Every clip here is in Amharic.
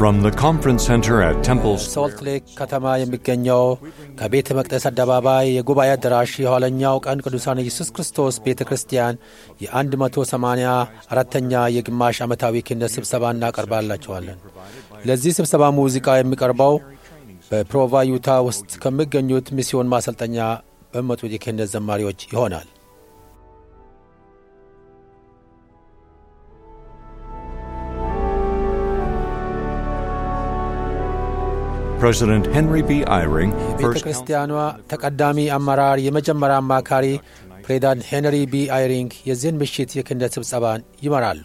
From the conference center at Temple ሶልት ሌክ ከተማ የሚገኘው ከቤተ መቅደስ አደባባይ የጉባኤ አዳራሽ የኋለኛው ቀን ቅዱሳን ኢየሱስ ክርስቶስ ቤተ ክርስቲያን የ184ኛ የግማሽ ዓመታዊ ክህነት ስብሰባ እናቀርባላቸዋለን። ለዚህ ስብሰባ ሙዚቃ የሚቀርበው በፕሮቫ ዩታ ውስጥ ከሚገኙት ሚስዮን ማሰልጠኛ በሚመጡት የክህነት ዘማሪዎች ይሆናል። President Henry B. Eyring, ቤተ first ክርስቲያኗ ተቀዳሚ አመራር የመጀመሪያ አማካሪ ፕሬዚዳንት ሄንሪ ቢ አይሪንግ የዚህን ምሽት የክህነት ስብሰባን ይመራሉ።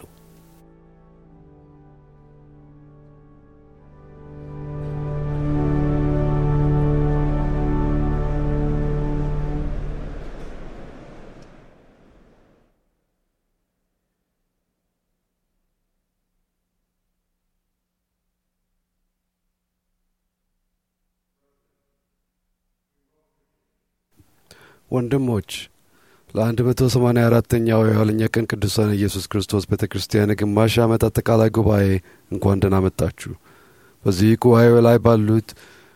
ወንድሞች ለ184ኛው የኋለኛ ቀን ቅዱሳን ኢየሱስ ክርስቶስ ቤተ ክርስቲያን የግማሽ ዓመት አጠቃላይ ጉባኤ እንኳን ደህና መጣችሁ። በዚህ ጉባኤው ላይ ባሉት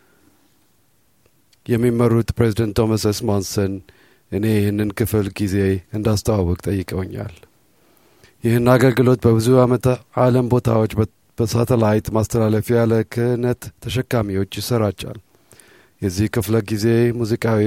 የሚመሩት ፕሬዚደንት ቶማስ ኤስ ሞንሰን እኔ ይህንን ክፍል ጊዜ እንዳስተዋወቅ ጠይቀውኛል። ይህን አገልግሎት በብዙ ዓመት ዓለም ቦታዎች በ- በሳተላይት ማስተላለፊያ ለክህነት ተሸካሚዎች ይሰራጫል። የዚህ ክፍለ ጊዜ ሙዚቃዊ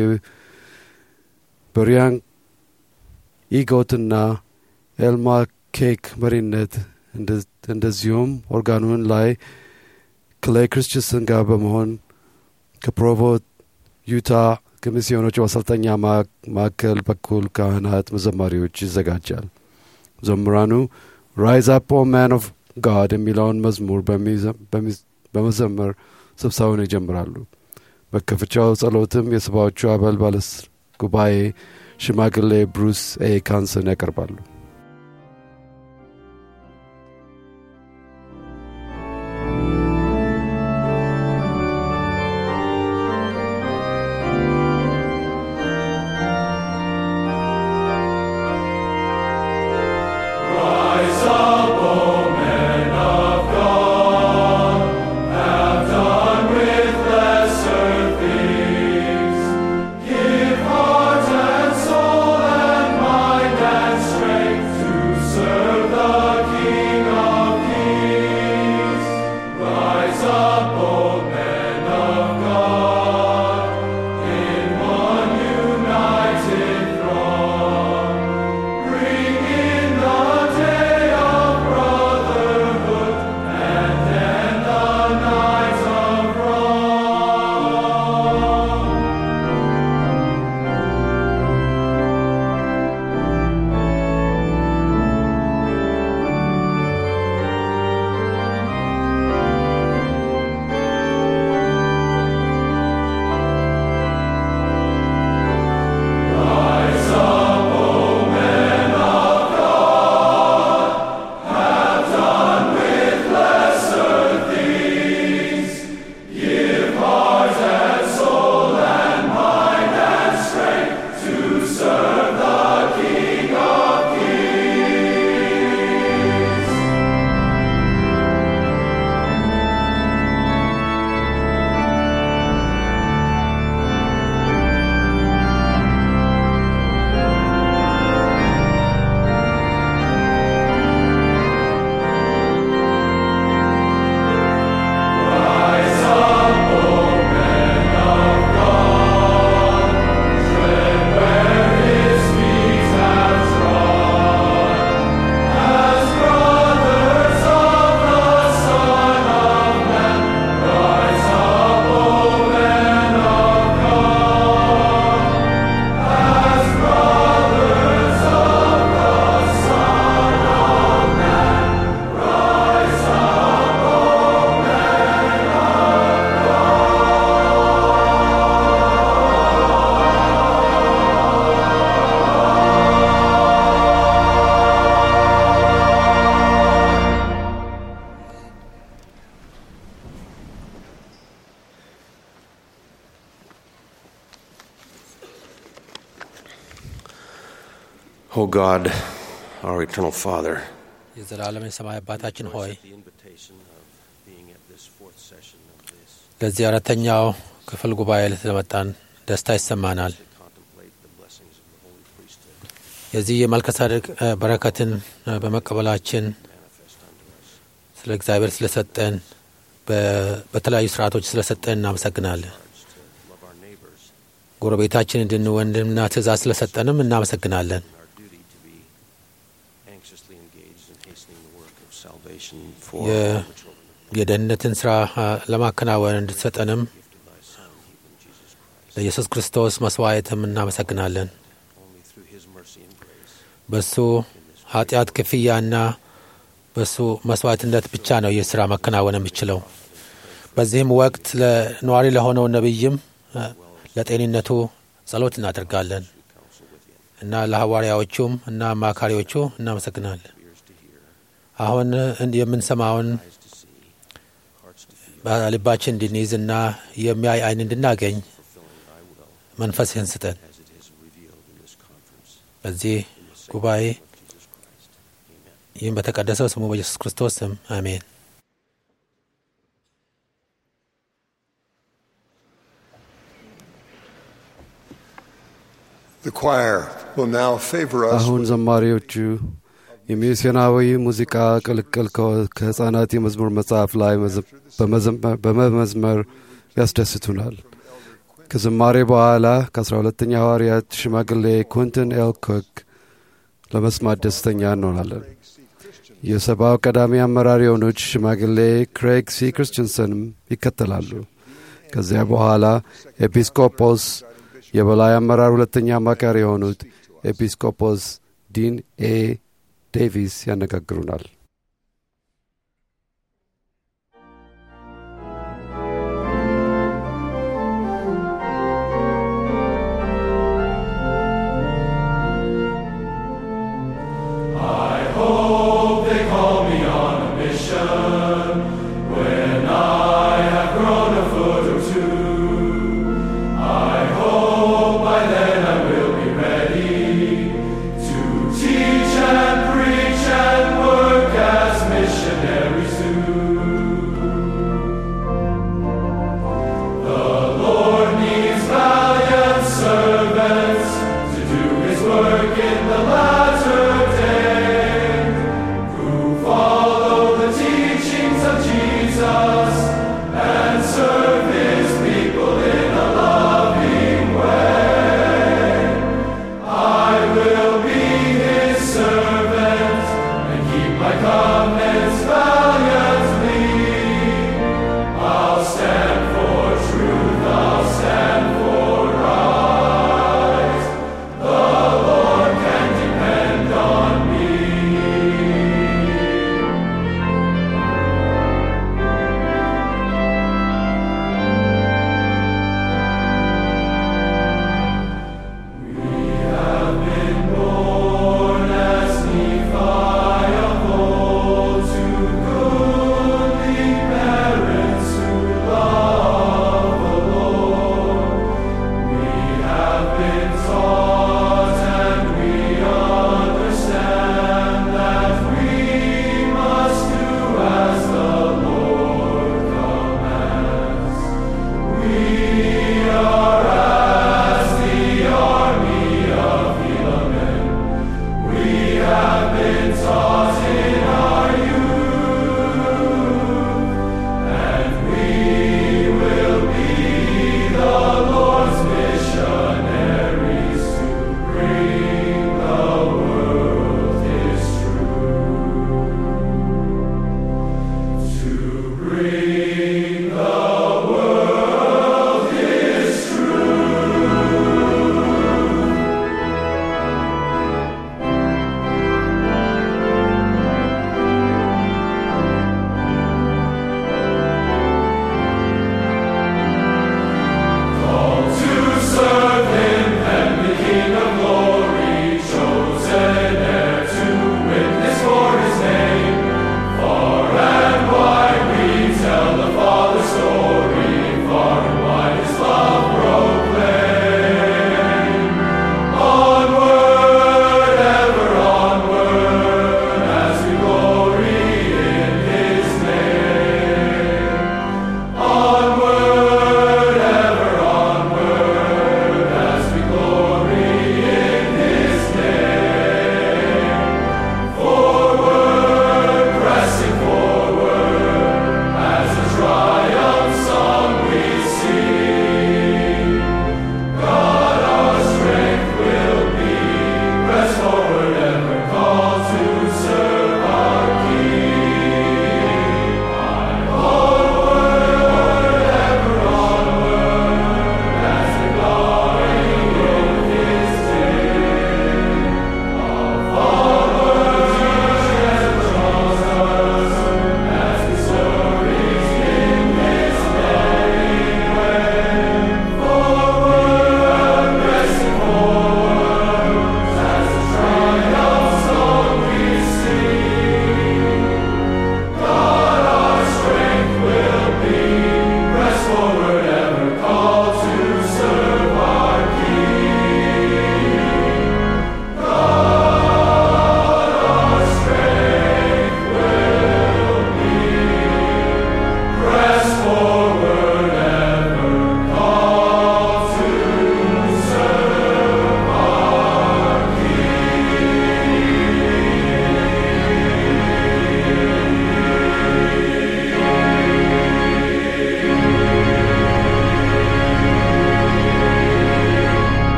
በሪያን ኢጎትና ኤልማ ኬክ መሪነት እንደ- እንደዚሁም ኦርጋኑን ላይ ክሌይ ክርስቲንሰን ጋር በመሆን ከፕሮቮ ዩታ ከሚስዮኖች ማሰልጠኛ ማ- ማዕከል በኩል ካህናት፣ መዘማሪዎች ይዘጋጃል። ዘምራኑ ራይዝ አፕ ኦ ማን ኦፍ ጋድ የሚለውን መዝሙር በሚዘ- በሚ- በመዘመር ስብሰባውን ይጀምራሉ። በከፍቻው ጸሎትም የሰባዎቹ አባል ባለስ ጉባኤ ሽማግሌ ብሩስ ኤ ካንሰን ያቀርባሉ። O God, our eternal Father, የዘላለም የሰማይ አባታችን ሆይ the invitation of ለዚህ አራተኛው ክፍል ጉባኤ ስለመጣን ደስታ ይሰማናል። የዚህ የመልከሳደቅ በረከትን በመቀበላችን ስለ እግዚአብሔር ስለሰጠን በተለያዩ ስርዓቶች ስለሰጠን እናመሰግናለን። ጎረቤታችን እንድንወንድምና ትእዛዝ ስለሰጠንም እናመሰግናለን። የደህንነትን ስራ ለማከናወን እንድትሰጠንም ለኢየሱስ ክርስቶስ መስዋዕትም እናመሰግናለን። በሱ ኃጢአት ክፍያና በሱ መስዋዕትነት ብቻ ነው ይህ ስራ መከናወን የሚችለው። በዚህም ወቅት ለነዋሪ ለሆነው ነቢይም ለጤንነቱ ጸሎት እናደርጋለን እና ለሐዋርያዎቹም እና አማካሪዎቹ እናመሰግናለን። አሁን የምንሰማውን በልባችን እንድንይዝና የሚያይ አይን እንድናገኝ መንፈስህን ስጠን። በዚህ ጉባኤ ይህም በተቀደሰው ስሙ በኢየሱስ ክርስቶስ ስም አሜን። አሁን ዘማሪዎቹ የሚስዮናዊ ሙዚቃ ቅልቅል ከሕፃናት የመዝሙር መጽሐፍ ላይ በመመዝመር ያስደስቱናል። ከዝማሬ በኋላ ከአስራ ሁለተኛ ሐዋርያት ሽማግሌ ኩንትን ኤል ኮክ ለመስማት ደስተኛ እንሆናለን። የሰባው ቀዳሚ አመራር የሆኑት ሽማግሌ ክሬግ ሲ ክርስቲንሰንም ይከተላሉ። ከዚያ በኋላ ኤጲስቆጶስ የበላይ አመራር ሁለተኛ አማካሪ የሆኑት ኤጲስቆጶስ ዲን ኤ ዴቪስ ያነጋግሩናል።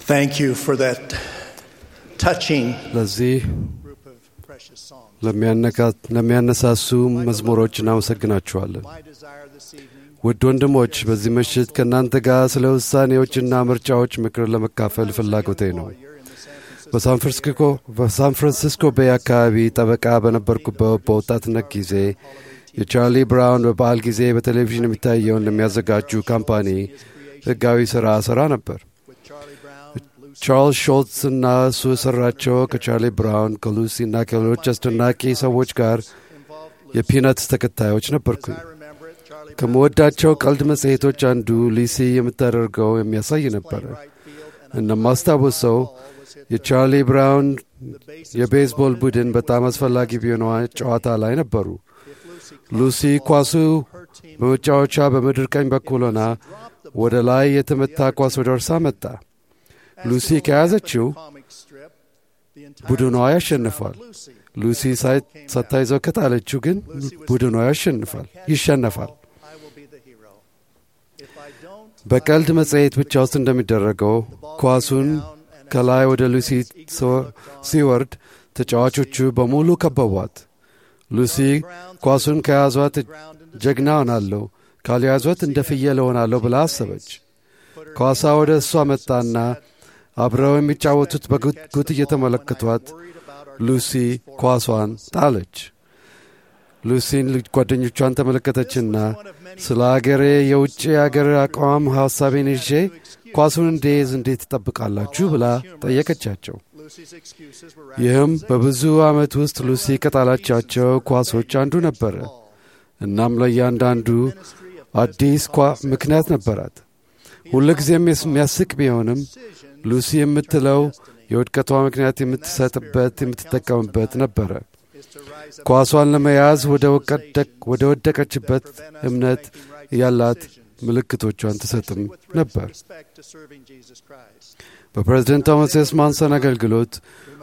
Thank you for that touching ለዚህ group of precious songs. ለሚያነቃ- ለሚያነሳሱ መዝሙሮች እናመሰግናችኋለን። My desire this evening ውድ ወንድሞች በዚህ ምሽት ከእናንተ ጋር ስለ ውሳኔዎችና ምርጫዎች ምክር ለመካፈል ፍላጎቴ ነው። በሳን ፍራንሲስኮ በሳን ፍራንሲስኮ ቤይ አካባቢ ጠበቃ በነበርኩበት በወጣትነት ጊዜ የቻርሊ ብራውን በበዓል ጊዜ በቴሌቪዥን የሚታየውን ለሚያዘጋጁ ካምፓኒ ሕጋዊ ሥራ ሠራ ነበር። with Charlie Brown, Lucy ቻርልስ ሾልትስ እና እሱ የሠራቸው ከቻርሊ ብራውን ከሉሲ እና ከሌሎች አስደናቂ ሰዎች ጋር involved. የፒነትስ ተከታዮች ነበርኩኝ። I remember it. Charlie ከምወዳቸው ቀልድ መጽሔቶች አንዱ ሊሲ የምታደርገው የሚያሳይ ነበረ። Right field and እንደማስታውሰው was hit የቻርሊ ብራውን the bases የቤዝቦል ቡድን በጣም አስፈላጊ ቢሆነዋ ጨዋታ ላይ ነበሩ። if Lucy ሉሲ ኳሱ her team በመጫወቻ በምድር ቀኝ በኩል ሆና ወደ ላይ የተመታ ኳስ ወደ እርሳ መጣ። ሉሲ ከያዘችው comic strip, the entire ቡድኗ ያሸንፋል። Lucy ሉሲ ሳይ- ሳታይዘው ከጣለችው ግን ቡድኗ ያሸንፋል ይሸነፋል። I will be the hero. If I don't, በቀልድ መጽሔት ብቻ ውስጥ እንደሚደረገው ኳሱን ከላይ ወደ ሉሲ ሲወ- ሲወርድ ተጫዋቾቹ በሙሉ ከበቧት። ሉሲ ኳሱን ከያዟት ጀግና ሆናለሁ፣ ካልያዟት እንደ ፍየል እሆናለሁ ብላ አሰበች። ኳሷ ወደ እሷ መጣና አብረው የሚጫወቱት በጉት እየተመለከቷት ሉሲ ኳሷን ጣለች። ሉሲን ልጅ ጓደኞቿን ተመለከተችና ስለ አገሬ የውጭ አገር አቋም ሐሳቤን ይዤ ኳሱን እንዴዝ እንዴት ትጠብቃላችሁ ብላ ጠየቀቻቸው። Lucy's excuses were ይህም በብዙ ዓመት ውስጥ ሉሲ ከጣላቻቸው ኳሶች አንዱ ነበረ። እናም ለእያንዳንዱ አዲስ ኳ ምክንያት ነበራት። ሁልጊዜም የሚያስቅ ቢሆንም ሉሲ የምትለው የውድቀቷ ምክንያት የምትሰጥበት የምትጠቀምበት ነበረ። ኳሷን ለመያዝ ወደ ወቀደቅ- ወደ ወደቀችበት እምነት ያላት ምልክቶቿን ትሰጥም ነበር። respect to serving Jesus Christ. በፕሬዝደንት ቶማስ ኤስ ማንሰን አገልግሎት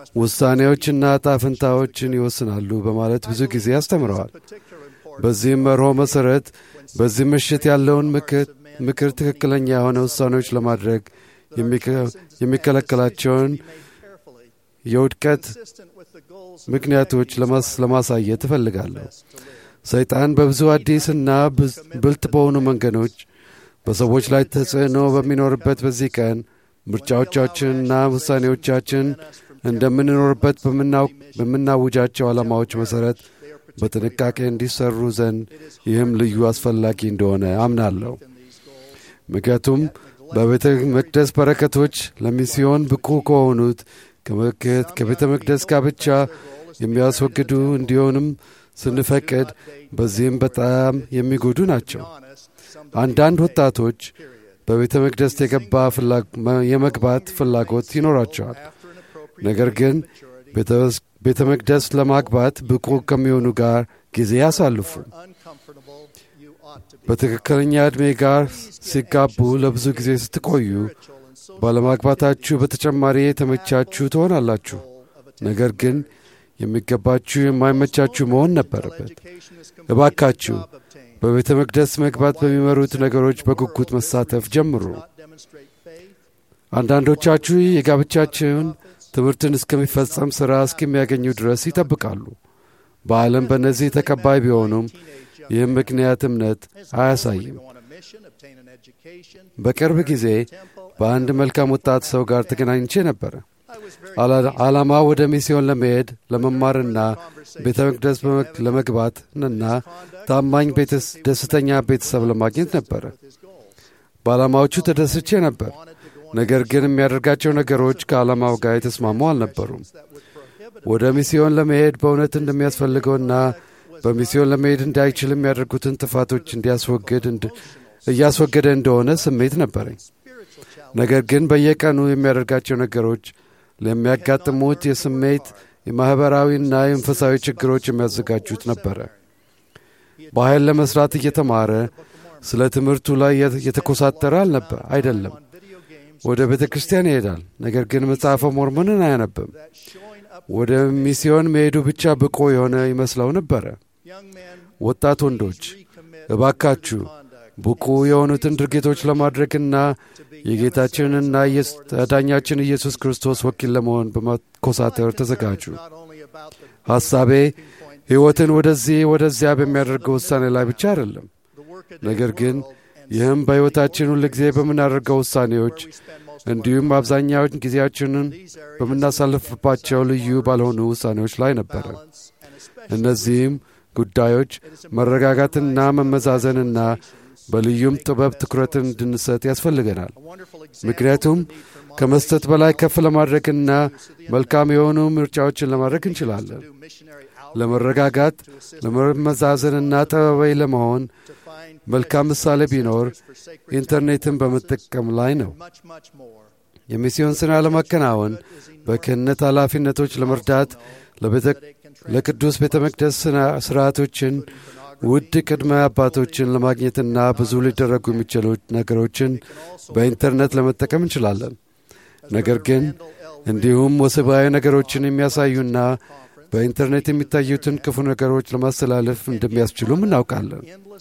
ውሳኔዎችና ዕጣ ፈንታዎችን ይወስናሉ በማለት ብዙ ጊዜ አስተምረዋል። Particular importance በዚህም መርሆ መሠረት በዚህ ምሽት ያለውን ምክር ምክር ትክክለኛ የሆነ ውሳኔዎች ለማድረግ የሚከ- የሚከለከላቸውን carefully, የውድቀት consistent with the goals ምክንያቶች ለማስ- ለማሳየት እፈልጋለሁ። ሰይጣን በብዙ አዲስና ብዝ- ብልጥ በሆኑ መንገዶች በሰዎች ላይ ተጽዕኖ በሚኖርበት በዚህ ቀን ምርጫዎቻችንና ውሳኔዎቻችን እንደምንኖርበት በምናው- በምናውጃቸው ዓላማዎች መሠረት በጥንቃቄ እንዲሰሩ ዘንድ ይህም ልዩ አስፈላጊ እንደሆነ አምናለሁ። ምክንያቱም በቤተ መቅደስ በረከቶች ለሚስዮን ብቁ ከሆኑት ከመክት- ከቤተ መቅደስ ጋብቻ የሚያስወግዱ እንዲሆንም ስንፈቅድ በዚህም በጣም የሚጎዱ ናቸው። አንዳንድ ወጣቶች በቤተ መቅደስ የገባ ፍላ- መ- የመግባት ፍላጎት ይኖራቸዋል። ነገር ግን ቤተ- ቤተ መቅደስ ለማግባት ብቁ ከሚሆኑ ጋር ጊዜ ያሳልፉ። uncomfortable you ought to be በትክክለኛ ዕድሜ ጋር ሲጋቡ ለብዙ ጊዜ ስትቆዩ ባለማግባታችሁ በተጨማሪ የተመቻችሁ ትሆናላችሁ። ነገር ግን የሚገባችሁ የማይመቻችሁ መሆን ነበረበት። education is እባካችሁ obtained. በቤተ መቅደስ መግባት በሚመሩት ነገሮች በጉጉት መሳተፍ ጀምሩ። Demonstrate faith, አንዳንዶቻችሁ የጋብቻችሁን ትምህርትን እስከሚፈጸም ሥራ እስከሚያገኙ ድረስ ይጠብቃሉ። በዓለም በእነዚህ ተቀባይ ቢሆኑም ይህም ምክንያት እምነት አያሳይም። go on a mission, obtain an education. በቅርብ ጊዜ በአንድ መልካም ወጣት ሰው ጋር ተገናኝቼ ነበረ። I was very አላ- ዓላማ ወደ ሚስዮን ለመሄድ ለመማርና ቤተ መቅደስ በመግ- ለመግባትና ታማኝ ቤተስ- ደስተኛ ቤተሰብ ለማግኘት ነበረ። his goals. በዓላማዎቹ ተደስቼ ነበር። ነገር ግን የሚያደርጋቸው ነገሮች ከዓላማው ጋር የተስማሙ አልነበሩም። That would prohibit ወደ ሚስዮን ለመሄድ በእውነት እንደሚያስፈልገውና በሚስዮን ለመሄድ እንዳይችል የሚያደርጉትን ጥፋቶች እንዲያስወግድ እንድ- እያስወገደ እንደሆነ ስሜት ነበረኝ። spiritual challenge. ነገር ግን በየቀኑ የሚያደርጋቸው ነገሮች ለሚያጋጥሙት የስሜት የማኅበራዊና የመንፈሳዊ ችግሮች የሚያዘጋጁት ነበረ። በኃይል ለመሥራት እየተማረ ስለ ትምህርቱ ላይ የት- የተኮሳተረ አልነበር አይደለም። Video games ወደ ቤተ ክርስቲያን ይሄዳል፣ ነገር ግን መጽሐፈ ሞርሞንን አያነብም። that showing up ወደ ሚስዮን መሄዱ ብቻ ብቁ የሆነ ይመስለው ነበረ። young men ወጣት ወንዶች recommit እባካችሁ conduct ብቁ የሆኑትን ድርጊቶች ለማድረግና የጌታችንና አዳኛችን ኢየሱስ ክርስቶስ ወኪል ለመሆን በማኮሳተር ተዘጋጁ። ሐሳቤ ሕይወትን ወደዚህ ወደዚያ በሚያደርገው ውሳኔ ላይ ብቻ አይደለም፣ ነገር ግን ይህም በሕይወታችን ሁል ጊዜ በምናደርገው ውሳኔዎች እንዲሁም አብዛኛውን ጊዜያችንን በምናሳልፍባቸው ልዩ ባልሆኑ ውሳኔዎች ላይ ነበረ። እነዚህም ጉዳዮች መረጋጋትና መመዛዘንና በልዩም ጥበብ ትኩረትን እንድንሰጥ ያስፈልገናል። ምክንያቱም ከመስጠት በላይ ከፍ ለማድረግና መልካም የሆኑ ምርጫዎችን ለማድረግ እንችላለን። ለመረጋጋት ለመመዛዘንና ጠበባይ ለመሆን መልካም ምሳሌ ቢኖር ኢንተርኔትን በመጠቀም ላይ ነው። የሚስዮን ሥራ ለማከናወን በክህነት ኃላፊነቶች ለመርዳት ለቅዱስ ቤተ መቅደስ ሥርዓቶችን ውድ ቅድመ አባቶችን ለማግኘትና ብዙ ሊደረጉ የሚችሉ ነገሮችን በኢንተርኔት ለመጠቀም እንችላለን። ነገር ግን እንዲሁም ወሲባዊ ነገሮችን የሚያሳዩና በኢንተርኔት የሚታዩትን ክፉ ነገሮች ለማስተላለፍ እንደሚያስችሉም እናውቃለን።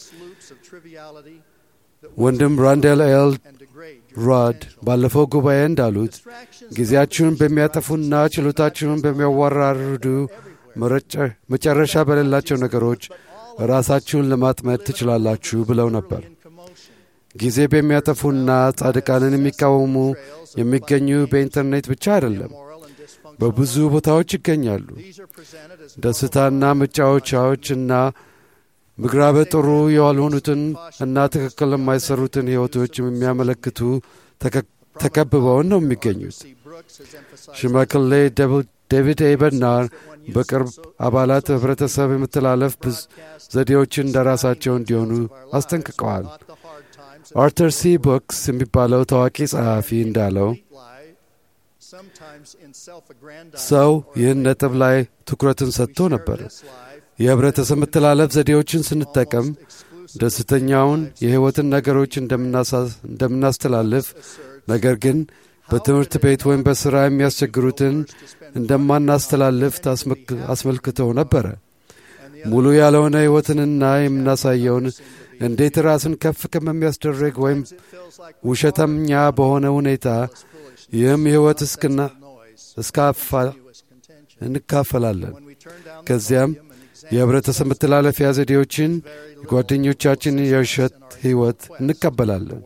ወንድም ራንዴል ኤል ሮድ ባለፈው ጉባኤ እንዳሉት ጊዜያችሁን በሚያጠፉና ችሎታችሁን በሚያዋራርዱ መጨረሻ በሌላቸው ነገሮች ራሳችሁን ለማጥመድ ትችላላችሁ ብለው ነበር። ጊዜ በሚያጠፉና ጻድቃንን የሚቃወሙ የሚገኙ በኢንተርኔት ብቻ አይደለም፣ በብዙ ቦታዎች ይገኛሉ። ደስታና መጫወቻዎችና ምግራበ ጥሩ ያልሆኑትን እና ትክክል የማይሰሩትን ሕይወቶች የሚያመለክቱ ተከብበውን ነው የሚገኙት። ሽማግሌ ዴቪድ ኤ በርናር በቅርብ አባላት ህብረተሰብ የመተላለፍ ዘዴዎችን እንደራሳቸው እንዲሆኑ አስጠንቅቀዋል። አርተር ሲ ቦክስ የሚባለው ታዋቂ ጸሐፊ እንዳለው ሰው ይህን ነጥብ ላይ ትኩረትን ሰጥቶ ነበር። የህብረተሰብ መተላለፍ ዘዴዎችን ስንጠቀም ደስተኛውን የሕይወትን ነገሮች እንደምናስተላልፍ፣ ነገር ግን በትምህርት ቤት ወይም በሥራ የሚያስቸግሩትን እንደማናስተላልፍ አስመልክተው ነበረ። ሙሉ ያልሆነ ሕይወትንና የምናሳየውን እንዴት ራስን ከፍ ከሚያስደርግ ወይም ውሸተኛ በሆነ ሁኔታ ይህም ሕይወት እስክና እስካፋ እንካፈላለን። ከዚያም የህብረተሰብ መተላለፊያ ዘዴዎችን የጓደኞቻችን የውሸት ሕይወት እንቀበላለን።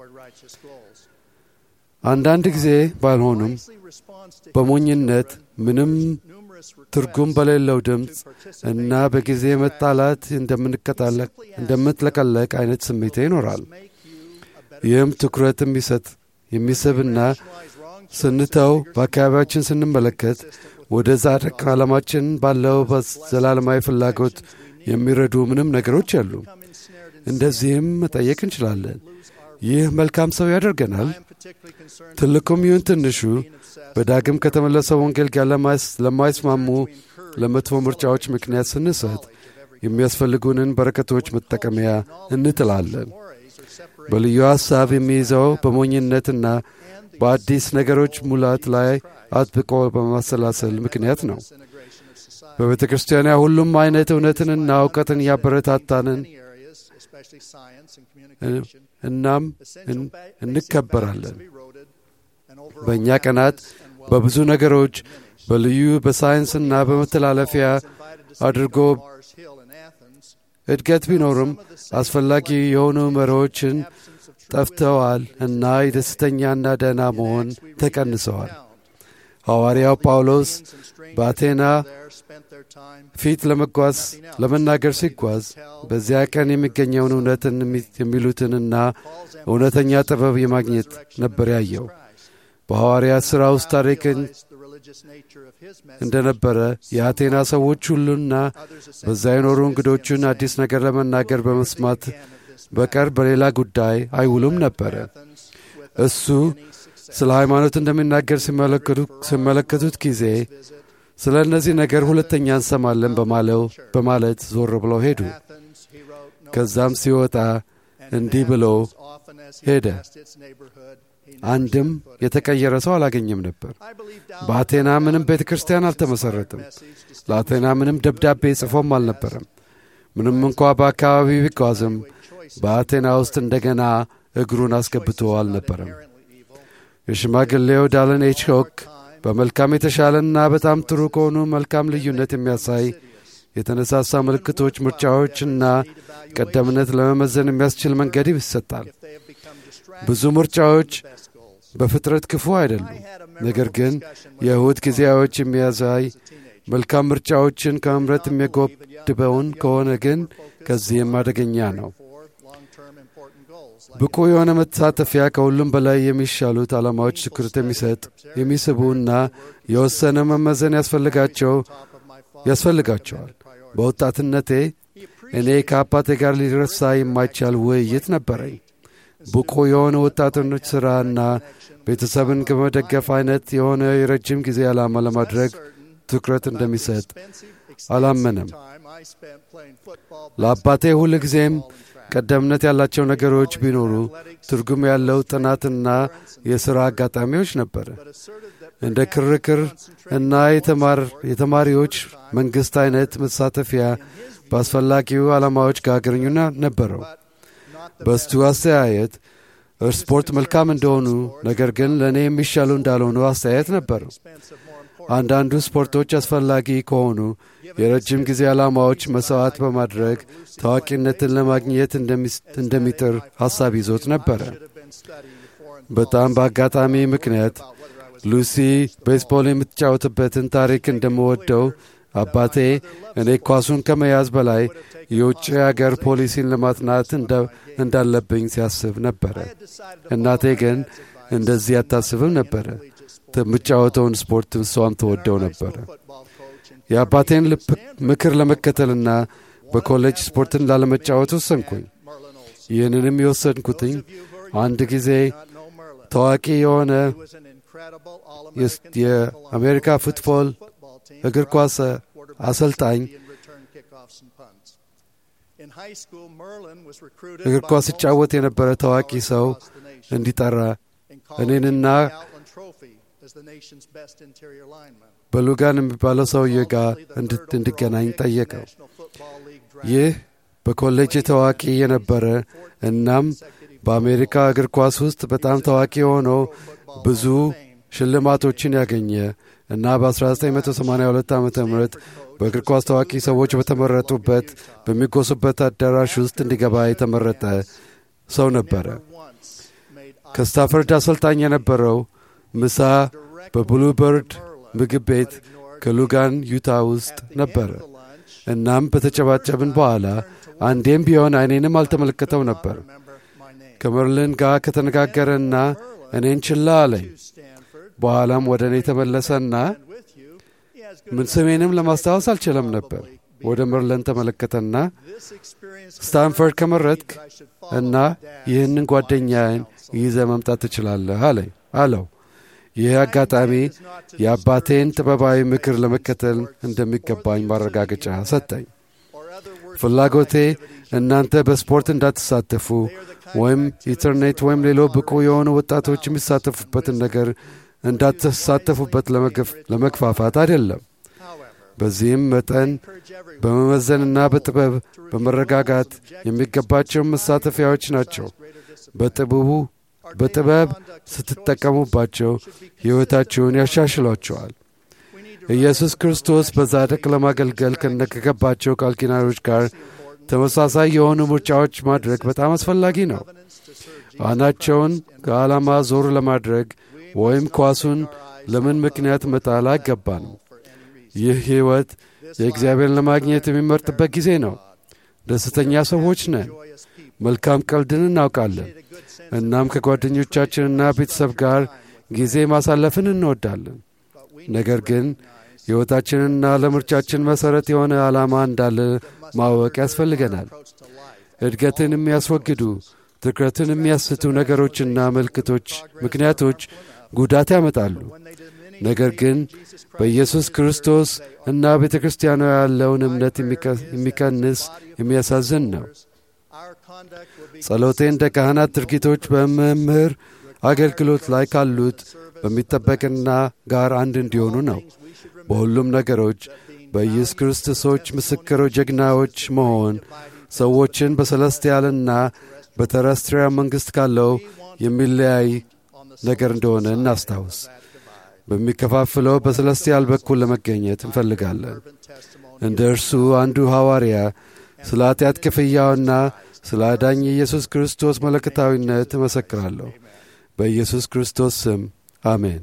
አንዳንድ ጊዜ ባልሆኑም በሞኝነት ምንም ትርጉም በሌለው ድምፅ እና በጊዜ መጣላት እንደምትለቀለቅ አይነት ስሜት ይኖራል። ይህም ትኩረት የሚሰጥ የሚስብና ስንተው በአካባቢያችን ስንመለከት ወደ ጻድቅ ዓለማችን ባለው ዘላለማዊ ፍላጎት የሚረዱ ምንም ነገሮች አሉ። እንደዚህም መጠየቅ እንችላለን። ይህ መልካም ሰው ያደርገናል? ትልቁም ይሁን ትንሹ በዳግም ከተመለሰው ወንጌል ጋር ለማይስማሙ ለመጥፎ ምርጫዎች ምክንያት ስንሰጥ የሚያስፈልጉንን በረከቶች መጠቀሚያ እንጥላለን። በልዩ ሐሳብ የሚይዘው በሞኝነትና በአዲስ ነገሮች ሙላት ላይ አጥብቆ በማሰላሰል ምክንያት ነው። በቤተ ክርስቲያኗ ሁሉም አይነት እውነትንና እውቀትን እያበረታታንን እናም እንከበራለን። በእኛ ቀናት በብዙ ነገሮች በልዩ በሳይንስና በመተላለፊያ አድርጎ እድገት ቢኖርም አስፈላጊ የሆኑ መሪዎችን ጠፍተዋል እና የደስተኛና ደህና መሆን ተቀንሰዋል። ሐዋርያው ጳውሎስ በአቴና ፊት ለመጓዝ ለመናገር ሲጓዝ በዚያ ቀን የሚገኘውን እውነትን የሚሉትንና እውነተኛ ጥበብ የማግኘት ነበር ያየው። በሐዋርያት ሥራ ውስጥ ታሪክን እንደነበረ የአቴና ሰዎች ሁሉና በዛ የኖሩ እንግዶቹን አዲስ ነገር ለመናገር በመስማት በቀር በሌላ ጉዳይ አይውሉም ነበረ። እሱ ስለ ሃይማኖት እንደሚናገር ሲመለከቱት ጊዜ ስለ እነዚህ ነገር ሁለተኛ እንሰማለን በማለው በማለት ዞር ብለው ሄዱ። ከዛም ሲወጣ እንዲህ ብሎ ሄደ። አንድም የተቀየረ ሰው አላገኘም ነበር። በአቴና ምንም ቤተ ክርስቲያን አልተመሠረትም። ለአቴና ምንም ደብዳቤ ጽፎም አልነበረም። ምንም እንኳ በአካባቢው ቢጓዝም በአቴና ውስጥ እንደገና እግሩን አስገብቶ አልነበረም። የሽማግሌው ዳለን ኤች ሆክ በመልካም የተሻለና በጣም ጥሩ ከሆኑ መልካም ልዩነት የሚያሳይ የተነሳሳ ምልክቶች፣ ምርጫዎችና ቀደምነት ለመመዘን የሚያስችል መንገድ ይሰጣል። ብዙ ምርጫዎች በፍጥረት ክፉ አይደሉም። ነገር ግን የእሁድ ጊዜያዎች የሚያሳይ መልካም ምርጫዎችን ከመምረጥ የሚጎድበውን ከሆነ ግን ከዚህም አደገኛ ነው። ብቁ የሆነ መሳተፊያ ከሁሉም በላይ የሚሻሉት ዓላማዎች ትኩረት የሚሰጥ የሚስቡና የወሰነ መመዘን ያስፈልጋቸው ያስፈልጋቸዋል። በወጣትነቴ እኔ ከአባቴ ጋር ሊረሳ የማይቻል ውይይት ነበረኝ። ብቁ የሆነ ወጣቶች ሥራና ቤተሰብን ከመደገፍ አይነት የሆነ የረጅም ጊዜ ዓላማ ለማድረግ ትኩረት እንደሚሰጥ አላመነም። ለአባቴ ሁል ጊዜም ቀደምነት ያላቸው ነገሮች ቢኖሩ ትርጉም ያለው ጥናትና የሥራ አጋጣሚዎች ነበረ። እንደ ክርክር እና የተማሪዎች መንግሥት አይነት መሳተፊያ በአስፈላጊው ዓላማዎች ጋር ግንኙነት ነበረው። በስቱ አስተያየት ስፖርት መልካም እንደሆኑ ነገር ግን ለእኔ የሚሻሉ እንዳልሆኑ አስተያየት ነበረው። አንዳንዱ ስፖርቶች አስፈላጊ ከሆኑ የረጅም ጊዜ ዓላማዎች መሥዋዕት በማድረግ ታዋቂነትን ለማግኘት እንደሚጥር ሐሳብ ይዞት ነበረ። በጣም በአጋጣሚ ምክንያት ሉሲ ቤስቦል የምትጫወትበትን ታሪክ እንደምወደው አባቴ እኔ ኳሱን ከመያዝ በላይ የውጭ አገር ፖሊሲን ለማጥናት እንዳለብኝ ሲያስብ ነበረ። እናቴ ግን እንደዚህ አታስብም ነበረ። የምጫወተውን ስፖርት እሷም ተወደው ነበረ። የአባቴን ምክር ለመከተልና በኮሌጅ ስፖርትን ላለመጫወት ወሰንኩኝ። ይህንንም የወሰንኩትኝ አንድ ጊዜ ታዋቂ የሆነ የአሜሪካ ፉትቦል እግር ኳስ አሰልጣኝ እግር ኳስ ሲጫወት የነበረ ታዋቂ ሰው እንዲጠራ እኔንና በሉጋን የሚባለው ሰውዬ ጋር እንድገናኝ ጠየቀው። ይህ በኮሌጅ ታዋቂ የነበረ እናም በአሜሪካ እግር ኳስ ውስጥ በጣም ታዋቂ የሆነው ብዙ ሽልማቶችን ያገኘ እና በ1982 ዓ ም በእግር ኳስ ታዋቂ ሰዎች በተመረጡበት በሚጎሱበት አዳራሽ ውስጥ እንዲገባ የተመረጠ ሰው ነበረ። ከስታፈርድ አሰልጣኝ የነበረው ምሳ በብሉበርድ ምግብ ቤት ከሉጋን ዩታ ውስጥ ነበረ። እናም በተጨባጨብን በኋላ አንዴም ቢሆን አይኔንም አልተመለከተው ነበር። ከመርልን ጋር ከተነጋገረና እኔን ችላ አለኝ። በኋላም ወደ እኔ ተመለሰና ምን ስሜንም ለማስታወስ አልችለም ነበር። ወደ መርለን ተመለከተና ስታንፈርድ ከመረጥክ እና ይህንን ጓደኛዬን ይዘ መምጣት ትችላለህ አለኝ አለው። ይህ አጋጣሚ የአባቴን ጥበባዊ ምክር ለመከተል እንደሚገባኝ ማረጋገጫ ሰጠኝ። ፍላጎቴ እናንተ በስፖርት እንዳትሳተፉ ወይም ኢንተርኔት ወይም ሌሎ ብቁ የሆኑ ወጣቶች የሚሳተፉበትን ነገር እንዳትሳተፉበት ለመግፋፋት አይደለም። በዚህም መጠን በመመዘንና በጥበብ በመረጋጋት የሚገባቸውን መሳተፊያዎች ናቸው። በጥበቡ በጥበብ ስትጠቀሙባቸው ሕይወታችሁን ያሻሽሏቸዋል። ኢየሱስ ክርስቶስ በጻድቅ ለማገልገል ከነከገባቸው ቃል ኪዳኖች ጋር ተመሳሳይ የሆኑ ምርጫዎች ማድረግ በጣም አስፈላጊ ነው። አናቸውን ከዓላማ ዞር ለማድረግ ወይም ኳሱን ለምን ምክንያት መጣል አይገባንም። ይህ ሕይወት የእግዚአብሔርን ለማግኘት የሚመርጥበት ጊዜ ነው። ደስተኛ ሰዎች ነን። መልካም ቀልድን እናውቃለን። እናም ከጓደኞቻችንና ቤተሰብ ጋር ጊዜ ማሳለፍን እንወዳለን። ነገር ግን ሕይወታችንና ለምርጫችን መሠረት የሆነ ዓላማ እንዳለ ማወቅ ያስፈልገናል። እድገትን የሚያስወግዱ ትኩረትን የሚያስቱ ነገሮችና ምልክቶች ምክንያቶች ጉዳት ያመጣሉ። ነገር ግን በኢየሱስ ክርስቶስ እና ቤተ ክርስቲያኗ ያለውን እምነት የሚቀንስ የሚያሳዝን ነው። ጸሎቴ እንደ ካህናት ድርጊቶች በመምህር አገልግሎት ላይ ካሉት በሚጠበቅና ጋር አንድ እንዲሆኑ ነው። በሁሉም ነገሮች በኢየሱስ ክርስቶሶች ምስክሮች ጀግናዎች መሆን ሰዎችን በሰለስቲያልና በተረስትሪያ መንግሥት ካለው የሚለያይ ነገር እንደሆነ እናስታውስ። በሚከፋፍለው በሰለስቲያል በኩል ለመገኘት እንፈልጋለን። እንደ እርሱ አንዱ ሐዋርያ ስለ ኃጢአት ክፍያውና ስለ አዳኝ ኢየሱስ ክርስቶስ መለከታዊነት እመሰክራለሁ። በኢየሱስ ክርስቶስ ስም አሜን።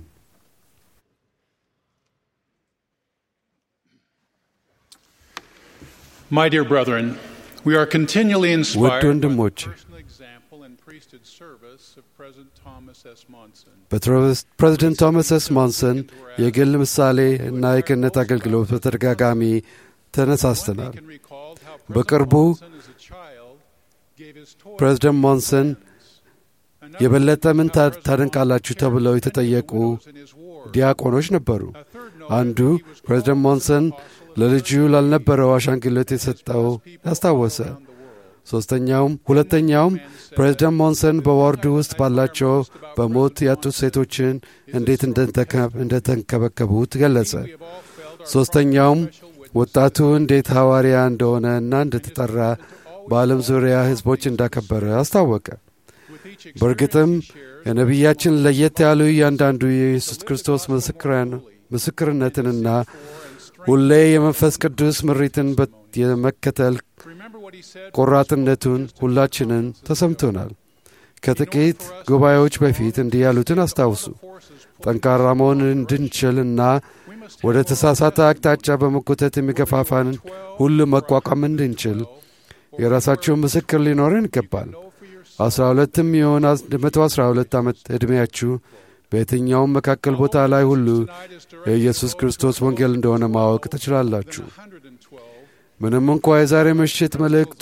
My dear brethren, we are continually ውድ inspired by the ወንድሞች personal example and priesthood service of President Thomas S. Monson. በፕሬዝደንት ቶማስ ኤስ ሞንሰን የግል ምሳሌ እና የክህነት አገልግሎት በተደጋጋሚ ተነሳስተናል። He can recall how በቅርቡ President Monson as a child gave his toys ፕሬዝደንት ሞንሰን Another የበለጠ ምን ታ- President ታደንቃላችሁ Monson ተብለው shared የተጠየቁ the widows in his ward. ዲያቆኖች ነበሩ። A third noted አንዱ he was ፕሬዝደንት called ሞንሰን the apostle of ለልጁ charity ላልነበረው አሻንጉሊት የሰጠው to people ያስታወሰ። all around the world. ሦስተኛውም ሁለተኛውም ፕሬዝደንት ሞንሰን በዋርዱ ውስጥ ባላቸው በሞት ያጡት ሴቶችን እንዴት እንደተከ- እንደተንከበከቡት ገለጸ። We have all felt our ሦስተኛውም special witness ወጣቱ እንዴት ሐዋርያ እንደሆነ እና እንደተጠራ በዓለም ዙሪያ ሕዝቦች እንዳከበረ አስታወቀ። with each በእርግጥም experience he shares, የነቢያችን ለየት ያሉ እያንዳንዱ የኢየሱስ ክርስቶስ ምስክራን- ምስክርነትንና ሁሌ የመንፈስ ቅዱስ ምሪትን በ- የመከተል remember what he said ቆራጥነቱን ሁላችንን ተሰምቶናል። ከጥቂት ጉባኤዎች በፊት እንዲህ ያሉትን አስታውሱ። forces ጠንካራ መሆን እንድንችል እና ወደ ተሳሳተ አቅጣጫ በመጎተት የሚገፋፋን ሁሉ መቋቋም እንድንችል የራሳችሁን ምስክር ሊኖረን ይገባል። አስራ ሁለትም የሆነ መቶ አስራ ሁለት ዓመት ዕድሜያችሁ በየትኛውም መካከል ቦታ ላይ ሁሉ የኢየሱስ ክርስቶስ ወንጌል እንደሆነ ማወቅ ትችላላችሁ። 112 ምንም እንኳ የዛሬ ምሽት መልእክቱ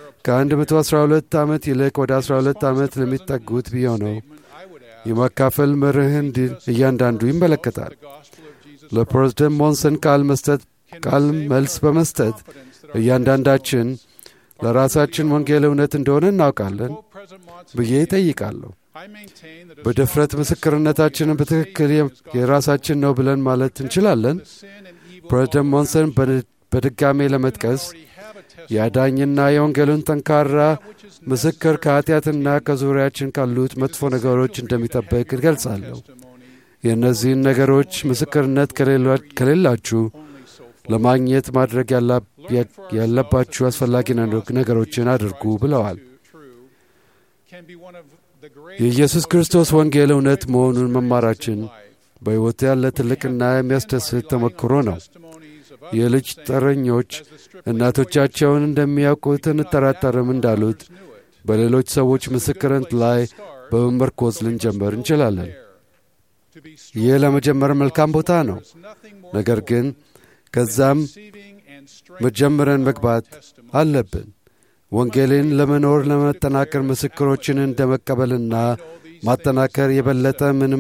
ከ112 ዓመት ይልቅ ወደ 12 ዓመት ለሚጠጉት ቢሆነው I would ask የማካፈል መርህ እንዲል እያንዳንዱ ይመለከታል። the gospel of Jesus ለፕሬዝደንት ሞንሰን ቃል መስጠት ቃል መልስ በመስጠት confidence that our እያንዳንዳችን ለራሳችን ወንጌል እውነት እንደሆነ እናውቃለን quote President Monson ብዬ ይጠይቃለሁ። I maintain that a በድፍረት ምስክርነታችንን በትክክል የ- የራሳችን ነው ብለን ማለት እንችላለን። sin and evil ፕሬዝደንት ሞንሰን በድ- በድጋሜ ለመጥቀስ already have a testimony የአዳኝና የወንጌሉን ጠንካራ which is ምስክር ከኃጢአትና ከዙሪያችን ካሉት መጥፎ ነገሮች እንደሚጠበቅ እገልጻለሁ። testimony የእነዚህን ነገሮች ምስክርነት ከሌሏ- ከሌላችሁ only so far. ለማግኘት ማድረግ ያላ- ያ- ያለባችሁ አስፈላጊ ነገ- ነገሮችን አድርጉ ብለዋል። True can be one of the great የኢየሱስ ክርስቶስ ወንጌል እውነት መሆኑን መማራችን በሕይወት ያለ ትልቅና የሚያስደስት ተሞክሮ ነው። testimonies of የልጅ ጠረኞች እናቶቻቸውን እንደሚያውቁት እንጠራጠርም እንዳሉት knew it. በሌሎች ሰዎች ምስክርነት ላይ በመመርኮዝ ልንጀምር እንችላለን። To be ይህ ለመጀመር መልካም ቦታ ነው። nothing more ነገር ግን ከዛም receiving and strengthening መጀመረን መግባት አለብን። ወንጌልን ለመኖር ለመጠናከር ምስክሮችን እንደ መቀበልና ማጠናከር የበለጠ ምንም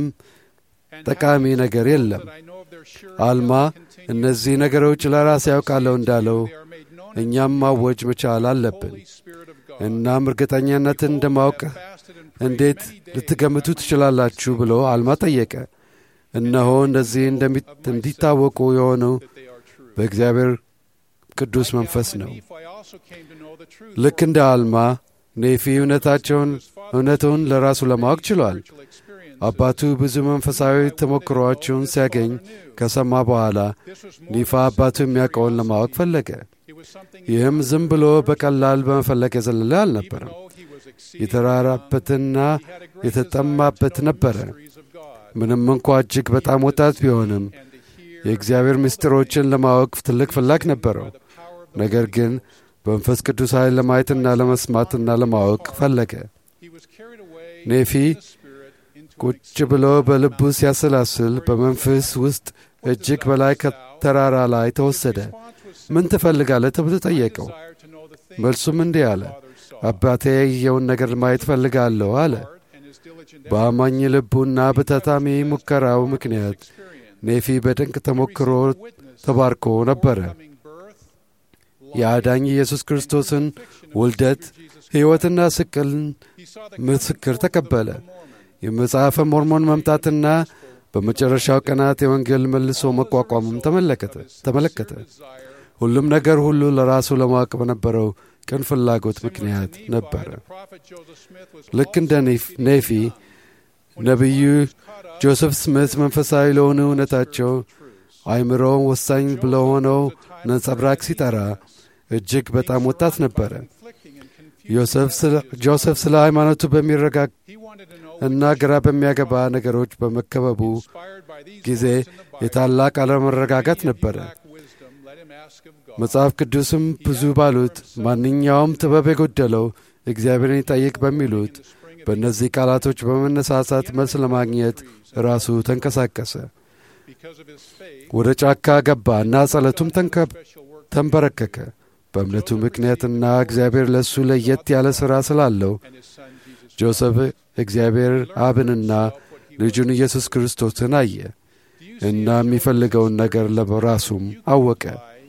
ጠቃሚ ነገር የለም። I know of their sure አልማ እነዚህ ነገሮች ለራሴ ያውቃለሁ እንዳለው they are made known እኛም ማወጅ መቻል አለብን። Holy Spirit of God. እናም እርግጠኛነትን እንደማወቅ Fasted and prayed እንዴት many days ልትገምቱ ትችላላችሁ ብሎ አልማ ጠየቀ። እነሆ እንደዚህ እንደሚ- እንዲታወቁ የሆኑ that they are true. በእግዚአብሔር ቅዱስ መንፈስ ነው። Nephi also came to know the truth ልክ እንደ አልማ ኔፊ እውነታቸውን እውነቱን ለራሱ ለማወቅ ችሏል። spiritual experience. አባቱ ብዙ መንፈሳዊ ተሞክሮዎችን ሲያገኝ ከሰማ በኋላ This was more ኒፋ አባቱ የሚያውቀውን ለማወቅ ፈለገ። it was something ይህም ዝም ብሎ በቀላል በመፈለግ የዘለለ አልነበረም። though he was exceeding የተራራበትና የተጠማበት ነበረ። mysteries of God ምንም እንኳ እጅግ በጣም ወጣት ቢሆንም and to hear የእግዚአብሔር ምስጢሮችን ለማወቅ ትልቅ ፍላግ ነበረው። the power of the ነገር ግን በመንፈስ ቅዱስ ኃይል ለማየትና ለመስማትና ለማወቅ ፈለገ። he was carried away ኔፊ in the spirit into an ቁጭ ብሎ በልቡ ሲያሰላስል በመንፈስ ውስጥ እጅግ በላይ ከተራራ ላይ ተወሰደ። response was ምን ትፈልጋለህ ተብሎ ጠየቀው። desire to know the things መልሱም እንዲህ አለ፣ አባቴ ያየውን ነገር ማየት ፈልጋለሁ አለ። and his diligent በአማኝ ልቡና በታታሚ ሙከራው ምክንያት ኔፊ በድንቅ ተሞክሮ ተባርኮ ነበረ። coming birth የአዳኝ ኢየሱስ ክርስቶስን ውልደት፣ ሕይወትና ስቅልን he saw the ምስክር ተቀበለ። የመጽሐፈ ሞርሞን መምጣትና በመጨረሻው ቀናት የወንጌል መልሶ መቋቋምም ተመለከተ ተመለከተ። ሁሉም ነገር ሁሉ ለራሱ ለማወቅ በነበረው ቅን ፍላጎት ምክንያት ነበረ። ልክ እንደ ኔፊ ነቢዩ ጆሴፍ ስሚት መንፈሳዊ ለሆነ እውነታቸው አእምሮውን ወሳኝ ለሆነው ነጸብራቅ ሲጠራ እጅግ በጣም ወጣት ነበረ። ጆሴፍ ስለ ሃይማኖቱ በሚረጋግ እና ግራ በሚያገባ ነገሮች በመከበቡ ጊዜ የታላቅ አለመረጋጋት ነበረ። መጽሐፍ ቅዱስም ብዙ ባሉት ማንኛውም ጥበብ የጎደለው እግዚአብሔርን ይጠይቅ በሚሉት በእነዚህ ቃላቶች በመነሳሳት መልስ ለማግኘት ራሱ ተንቀሳቀሰ። ወደ ጫካ ገባ እና ጸሎቱም ተንበረከከ። በእምነቱ ምክንያትና እግዚአብሔር ለእሱ ለየት ያለ ሥራ ስላለው ጆሴፍ እግዚአብሔር አብንና ልጁን ኢየሱስ ክርስቶስን አየ እና የሚፈልገውን ነገር ለራሱም አወቀ።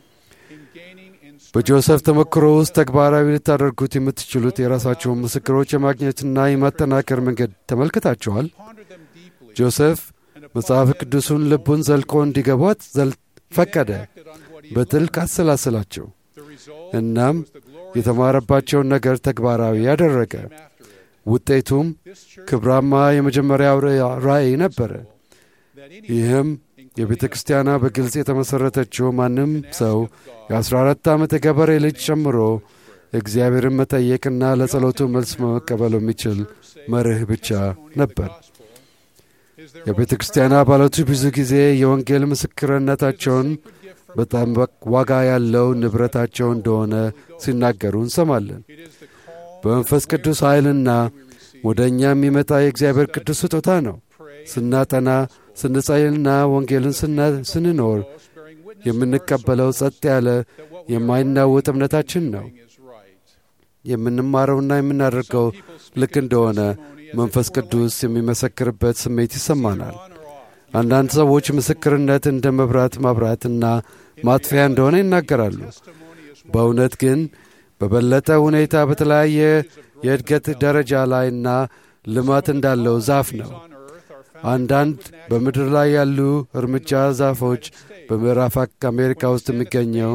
በጆሴፍ ተሞክሮ ውስጥ ተግባራዊ ልታደርጉት የምትችሉት የራሳቸውን ምስክሮች የማግኘትና የማጠናከር መንገድ ተመልክታችኋል። ጆሴፍ መጽሐፍ ቅዱሱን ልቡን ዘልቆ እንዲገቧት ፈቀደ። በጥልቅ አሰላሰላቸው። እናም የተማረባቸውን ነገር ተግባራዊ ያደረገ። ውጤቱም ክብራማ የመጀመሪያው ራእይ ነበረ። ይህም የቤተ ክርስቲያኗ በግልጽ የተመሠረተችው ማንም ሰው የ14 ዓመት የገበሬ ልጅ ጨምሮ እግዚአብሔርን መጠየቅና ለጸሎቱ መልስ መቀበል የሚችል መርህ ብቻ ነበር። የቤተ ክርስቲያን አባላቱ ብዙ ጊዜ የወንጌል ምስክርነታቸውን በጣም ዋጋ ያለው ንብረታቸው እንደሆነ ሲናገሩ እንሰማለን። በመንፈስ ቅዱስ ኃይልና ወደ እኛ የሚመጣ የእግዚአብሔር ቅዱስ ስጦታ ነው። ስናጠና፣ ስንጸልና ወንጌልን ስንኖር የምንቀበለው ጸጥ ያለ የማይናወጥ እምነታችን ነው። የምንማረውና የምናደርገው ልክ እንደሆነ መንፈስ ቅዱስ የሚመሰክርበት ስሜት ይሰማናል። አንዳንድ ሰዎች ምስክርነት እንደ መብራት ማብራትና ማጥፊያ እንደሆነ ይናገራሉ። በእውነት ግን በበለጠ ሁኔታ በተለያየ የእድገት ደረጃ ላይና ልማት እንዳለው ዛፍ ነው። አንዳንድ በምድር ላይ ያሉ እርምጃ ዛፎች በምዕራብ አሜሪካ ውስጥ የሚገኘው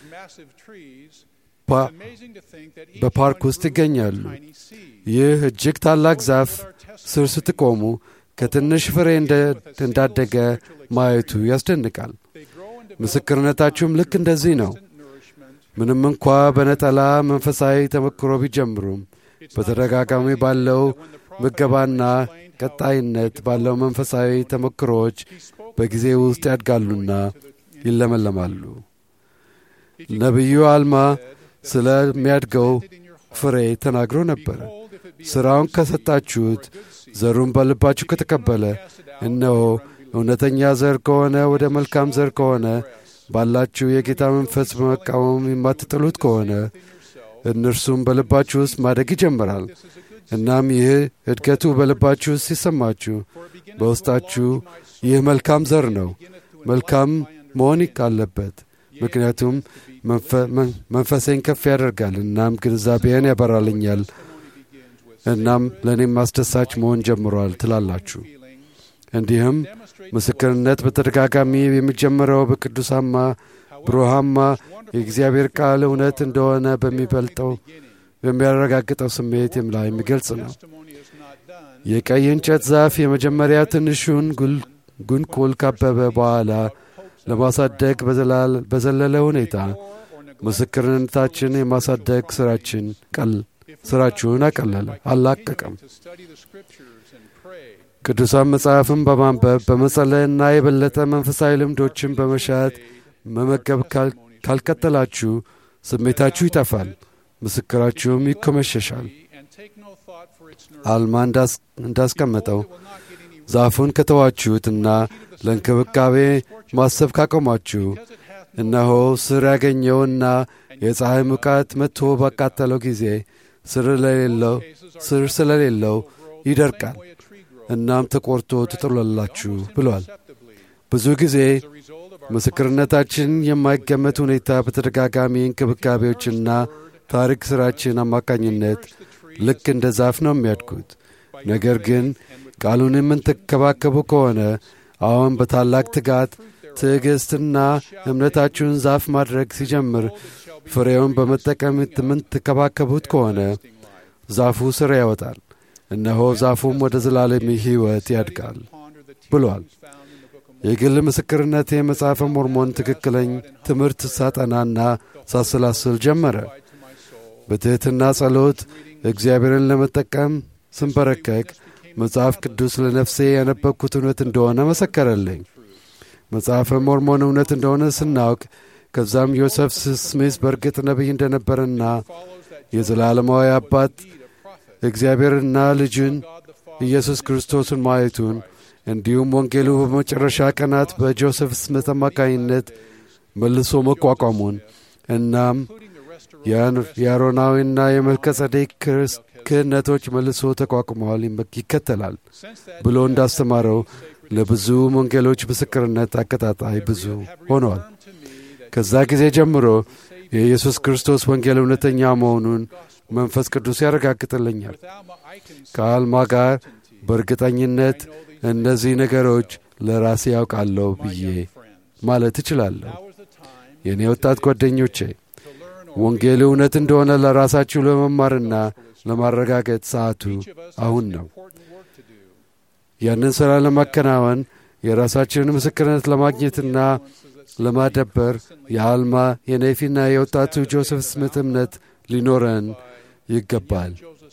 በፓርክ ውስጥ ይገኛሉ። ይህ እጅግ ታላቅ ዛፍ ስር ስትቆሙ ከትንሽ ፍሬ እንዳደገ ማየቱ ያስደንቃል። ምስክርነታችሁም ልክ እንደዚህ ነው። ምንም እንኳ በነጠላ መንፈሳዊ ተሞክሮ ቢጀምሩም በተደጋጋሚ ባለው ምገባና ቀጣይነት ባለው መንፈሳዊ ተሞክሮዎች በጊዜ ውስጥ ያድጋሉና ይለመለማሉ። ነቢዩ አልማ ስለሚያድገው ፍሬ ተናግሮ ነበረ። ሥራውን ከሰጣችሁት ዘሩን በልባችሁ ከተቀበለ እነሆ እውነተኛ ዘር ከሆነ ወደ መልካም ዘር ከሆነ ባላችሁ የጌታ መንፈስ በመቃወም የማትጥሉት ከሆነ እነርሱም በልባችሁ ውስጥ ማደግ ይጀምራል። እናም ይህ እድገቱ በልባችሁ ውስጥ ሲሰማችሁ በውስጣችሁ ይህ መልካም ዘር ነው፣ መልካም መሆን አለበት፣ ምክንያቱም መንፈሴን ከፍ ያደርጋል፣ እናም ግንዛቤን ያበራልኛል፣ እናም ለእኔም አስደሳች መሆን ጀምሯል ትላላችሁ። እንዲህም ምስክርነት በተደጋጋሚ የሚጀምረው በቅዱሳማ ብሩሃማ የእግዚአብሔር ቃል እውነት እንደሆነ በሚበልጠው በሚያረጋግጠው ስሜት ላይ የሚገልጽ ነው። የቀይ እንጨት ዛፍ የመጀመሪያ ትንሹን ጉንቁል ካበበ በኋላ ለማሳደግ በዘለለ ሁኔታ ምስክርነታችን የማሳደግ ስራችን ስራችሁን አቀለለ አላቀቀም። ቅዱሳን መጽሐፍን በማንበብ በመጸለይና የበለጠ መንፈሳዊ ልምዶችን በመሻት መመገብ ካልቀጠላችሁ ስሜታችሁ ይጠፋል፣ ምስክራችሁም ይኮመሸሻል። አልማ እንዳስቀመጠው ዛፉን ከተዋችሁትና ለእንክብካቤ ማሰብ ካቆማችሁ እነሆ ስር ያገኘውና የፀሐይ ሙቃት መጥቶ ባቃጠለው ጊዜ ስር ስለሌለው ይደርቃል፣ እናም ተቆርቶ ትጥላላችሁ ብሏል። ብዙ ጊዜ ምስክርነታችን የማይገመት ሁኔታ በተደጋጋሚ እንክብካቤዎችና ታሪክ ሥራችን አማካኝነት ልክ እንደ ዛፍ ነው የሚያድጉት። ነገር ግን ቃሉን የምንተከባከቡ ከሆነ አሁን በታላቅ ትጋት ትዕግሥትና እምነታችሁን ዛፍ ማድረግ ሲጀምር ፍሬውን በመጠቀም የምትከባከቡት ከሆነ ዛፉ ስር ያወጣል፣ እነሆ ዛፉም ወደ ዘላለም ሕይወት ያድጋል ብሏል። የግል ምስክርነት የመጽሐፈ ሞርሞን ትክክለኝ ትምህርት ሳጠናና ሳሰላስል ጀመረ። በትሕትና ጸሎት እግዚአብሔርን ለመጠቀም ስንበረከክ መጽሐፍ ቅዱስ ለነፍሴ ያነበብኩት እውነት እንደሆነ መሰከረልኝ። መጽሐፈ ሞርሞን እውነት እንደሆነ ስናውቅ ከዛም ዮሴፍ ስሚዝ በእርግጥ ነቢይ እንደነበረና የዘላለማዊ አባት እግዚአብሔርና ልጁን ኢየሱስ ክርስቶስን ማየቱን እንዲሁም ወንጌሉ በመጨረሻ ቀናት በጆሴፍ ስሚት አማካኝነት መልሶ መቋቋሙን እናም የአሮናዊና የመልከ ጸዴቅ ክህነቶች መልሶ ተቋቁመዋል ይከተላል ብሎ እንዳስተማረው ለብዙ ወንጌሎች ምስክርነት አቀጣጣይ ብዙ ሆኗል። ከዛ ጊዜ ጀምሮ የኢየሱስ ክርስቶስ ወንጌል እውነተኛ መሆኑን መንፈስ ቅዱስ ያረጋግጥልኛል። ከአልማ ጋር በእርግጠኝነት እነዚህ ነገሮች ለራሴ ያውቃለሁ ብዬ ማለት እችላለሁ። የእኔ ወጣት ጓደኞቼ ወንጌል እውነት እንደሆነ ለራሳችሁ ለመማርና ለማረጋገጥ ሰዓቱ አሁን ነው። ያንን ሥራ ለማከናወን የራሳችንን ምስክርነት ለማግኘትና ለማደበር የአልማ የኔፊና የወጣቱ ጆሴፍ ስሚት እምነት ሊኖረን ይገባል።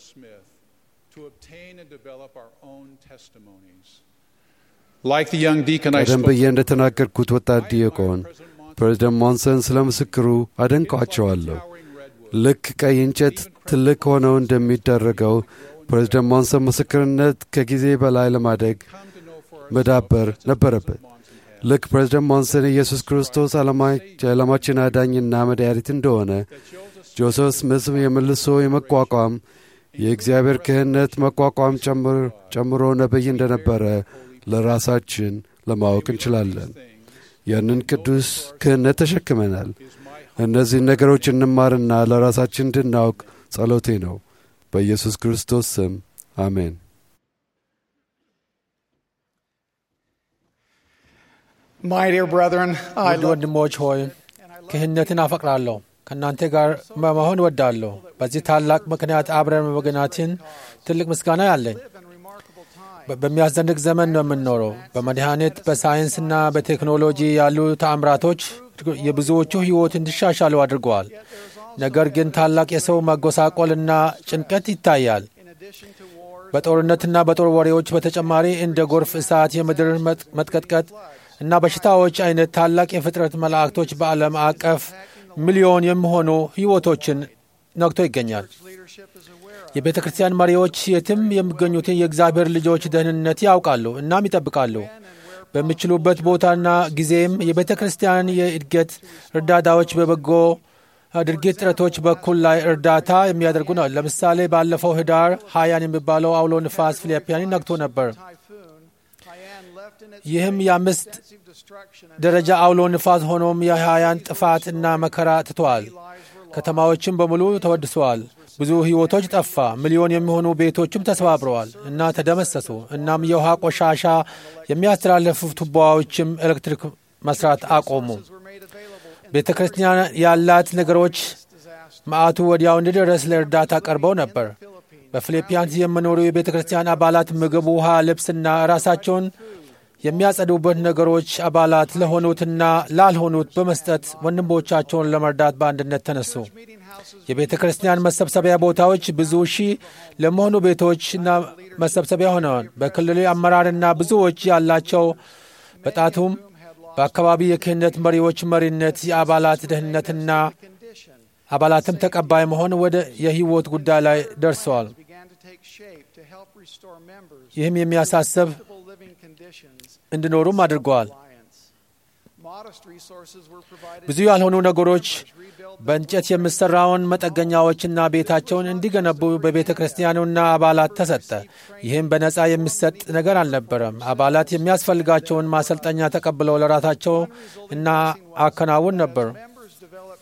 ቀደም ብዬ እንደተናገርኩት ወጣት ዲያቆን ፕሬዝደንት ሞንሰን ስለ ምስክሩ አደንቋቸዋለሁ። ልክ ቀይ እንጨት ትልቅ ሆነው እንደሚደረገው ፕሬዝደንት ሞንሰን ምስክርነት ከጊዜ በላይ ለማደግ መዳበር ነበረበት። ልክ ፕሬዝደንት ሞንሰን ኢየሱስ ክርስቶስ የዓለማችን አዳኝና መድኃኒት እንደሆነ ጆሴፍ ስሚዝም የመልሶ የመቋቋም የእግዚአብሔር ክህነት መቋቋም ጨምሮ ነቢይ እንደነበረ ለራሳችን ለማወቅ እንችላለን። ያንን ቅዱስ ክህነት ተሸክመናል። እነዚህን ነገሮች እንማርና ለራሳችን እንድናውቅ ጸሎቴ ነው። በኢየሱስ ክርስቶስ ስም አሜን። ውድ ወንድሞች ሆይ ክህነትን አፈቅራለሁ፣ ከእናንተ ጋር በመሆን እወዳለሁ። በዚህ ታላቅ ምክንያት አብረን በመገናችን ትልቅ ምስጋና ያለኝ በሚያስደንቅ ዘመን ነው የምንኖረው። በመድኃኒት በሳይንስና በቴክኖሎጂ ያሉ ተአምራቶች የብዙዎቹ ሕይወት እንዲሻሻሉ አድርገዋል። ነገር ግን ታላቅ የሰው መጎሳቆልና ጭንቀት ይታያል። በጦርነትና በጦር ወሬዎች በተጨማሪ እንደ ጎርፍ፣ እሳት፣ የምድር መጥቀጥቀጥ እና በሽታዎች አይነት ታላቅ የፍጥረት መላእክቶች በዓለም አቀፍ ሚሊዮን የሚሆኑ ሕይወቶችን ነግቶ ይገኛል። የቤተ ክርስቲያን መሪዎች የትም የሚገኙትን የእግዚአብሔር ልጆች ደህንነት ያውቃሉ እናም ይጠብቃሉ። በሚችሉበት ቦታና ጊዜም የቤተ ክርስቲያን የእድገት እርዳታዎች በበጎ ድርጊት ጥረቶች በኩል ላይ እርዳታ የሚያደርጉ ነው። ለምሳሌ ባለፈው ህዳር ሀያን የሚባለው አውሎ ንፋስ ፊሊፒያንን ነግቶ ነበር። ይህም የአምስት ደረጃ አውሎ ንፋስ ሆኖም የሀያን ጥፋት እና መከራ ትተዋል። ከተማዎችም በሙሉ ተወድሰዋል። ብዙ ሕይወቶች ጠፋ። ሚሊዮን የሚሆኑ ቤቶችም ተሰባብረዋል እና ተደመሰሱ። እናም የውሃ ቆሻሻ የሚያስተላልፉ ቱቦዎችም ኤሌክትሪክ መስራት አቆሙ። ቤተ ክርስቲያን ያላት ነገሮች መዓቱ ወዲያው እንዲደረስ ለእርዳታ ቀርበው ነበር። በፊሊፒያንስ የሚኖሩ የቤተ ክርስቲያን አባላት ምግብ፣ ውሃ፣ ልብስና ራሳቸውን የሚያጸዱበት ነገሮች አባላት ለሆኑትና ላልሆኑት በመስጠት ወንድሞቻቸውን ለመርዳት በአንድነት ተነሱ። የቤተ ክርስቲያን መሰብሰቢያ ቦታዎች ብዙ ሺህ ለመሆኑ ቤቶችና መሰብሰቢያ ሆነዋል። በክልሉ አመራርና ብዙዎች ያላቸው በጣቱም በአካባቢ የክህነት መሪዎች መሪነት የአባላት ደህንነትና አባላትም ተቀባይ መሆን ወደ የህይወት ጉዳይ ላይ ደርሰዋል። ይህም የሚያሳስብ እንዲኖሩም አድርገዋል። ብዙ ያልሆኑ ነገሮች በእንጨት የሚሠራውን መጠገኛዎችና ቤታቸውን እንዲገነቡ በቤተ ክርስቲያኑና አባላት ተሰጠ። ይህም በነፃ የሚሰጥ ነገር አልነበረም። አባላት የሚያስፈልጋቸውን ማሰልጠኛ ተቀብለው ለራሳቸው እና አከናውን ነበር።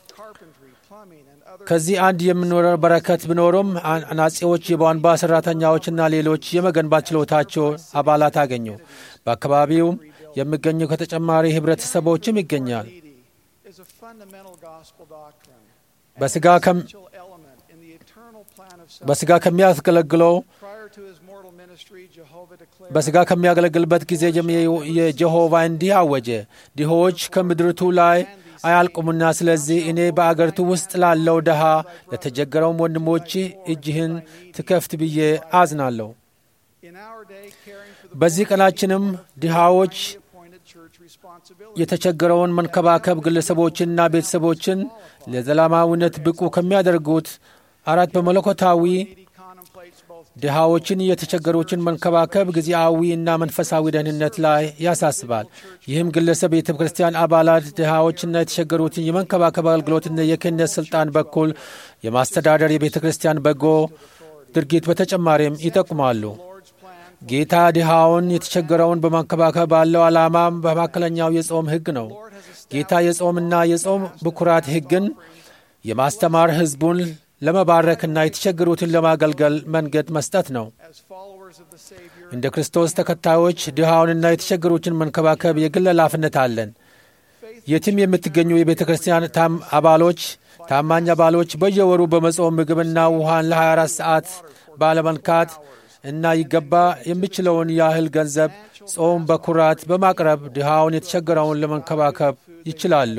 carpentry, plumbing, and other ከዚህ አንድ የምንኖረው በረከት ቢኖሩም አን- አናጺዎች፣ የቧንቧ ሠራተኛዎችና ሌሎች የመገንባት ችሎታቸው አባላት አገኙ። በአካባቢውም የሚገኙ ከተጨማሪ ህብረተሰቦችም ይገኛል። needy is a fundamental gospel doctrine. በሥጋ ከም- essential element in the eternal plan of በሥጋ ከሚያገለግለው Prior to his mortal ministry, Jehovah declared በሥጋ ከሚያገለግልበት ጊዜ ጀምሮ የጀሆቫ እንዲህ አወጀ፣ ድሆች ከምድርቱ ላይ አያልቁምና፣ ስለዚህ እኔ በአገሪቱ ውስጥ ላለው ድሃ ለተቸገረውም ወንድሞች እጅህን ትከፍት ብዬ አዝናለሁ። in our day caring for the በዚህ ቀናችንም ድሃዎች appointed church responsibility. የተቸገረውን መንከባከብ ግለሰቦችንና ቤተሰቦችን ለዘላለማዊነት ብቁ ከሚያደርጉት አራት በመለኮታዊ Needy contemplates both ድሃዎችን የተቸገሩትን መንከባከብ ጊዜያዊ እና መንፈሳዊ ደህንነት ላይ ያሳስባል። ይህም ግለሰብ የቤተ ክርስቲያን አባላት ድሃዎችና የተቸገሩትን የመንከባከብ አገልግሎትና የክህነት ስልጣን በኩል የማስተዳደር የቤተ ክርስቲያን በጎ ድርጊት በተጨማሪም ይጠቁማሉ። Lord's plan ጌታ ድሃውን የተቸገረውን በመንከባከብ ባለው ዓላማም በመካከለኛው የጾም ሕግ ነው። ጌታ የጾምና የጾም ብኩራት ሕግን የማስተማር ሕዝቡን ለመባረክና የተቸገሩትን ለማገልገል መንገድ መስጠት ነው። as followers of the Savior እንደ ክርስቶስ ተከታዮች ድሃውንና የተቸገሩትን መንከባከብ የግል ኃላፊነት አለን። የትም የምትገኙ የቤተ ክርስቲያን ታም አባሎች ታማኝ አባሎች በየወሩ በመጾም ምግብና ውሃን ለ24 ሰዓት ባለመንካት እና ይገባ የሚችለውን ያህል ገንዘብ ጾም በኩራት በማቅረብ ድሃውን የተቸገረውን ለመንከባከብ ይችላሉ።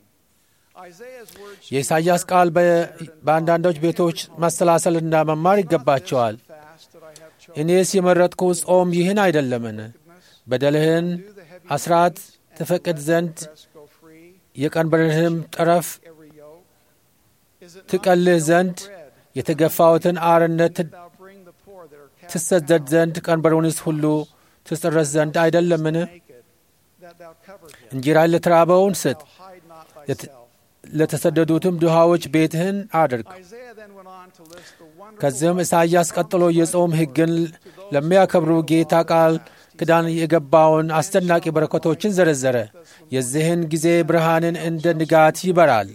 Isaiah's words የኢሳይያስ ቃል በ- በአንዳንዶች ቤቶች ማሰላሰልና መማር ይገባቸዋል። fast that I have chosen እኔስ የመረጥኩ ጾም ይህን አይደለምን? በደልህን አስራት ትፈቅድ ዘንድ rest go free የቀንበርህም ጠረፍ every yoke. Is it not ትቀልህ ዘንድ bread የተገፋውትን አርነት ት- thou bring the poor that are cast ትሰደድ ዘንድ ቀንበሩንስ ሁሉ ትጽረስ ዘንድ አይደለምን? naked, that thou cover him? እንጀራን ለተራበውን ስጥ፣ Thou hide not Let- thyself. ለተሰደዱትም ድሃዎች ቤትህን አድርግ። Isaiah then went on to list the wonderful ከዚህም ኢሳይያስ ቀጥሎ የጾም ሕግን ለሚያከብሩ ጌታ ቃል ኪዳን የገባውን አስደናቂ በረከቶችን ዘረዘረ። የዚህን ጊዜ ብርሃንን እንደ ንጋት ይበራል፣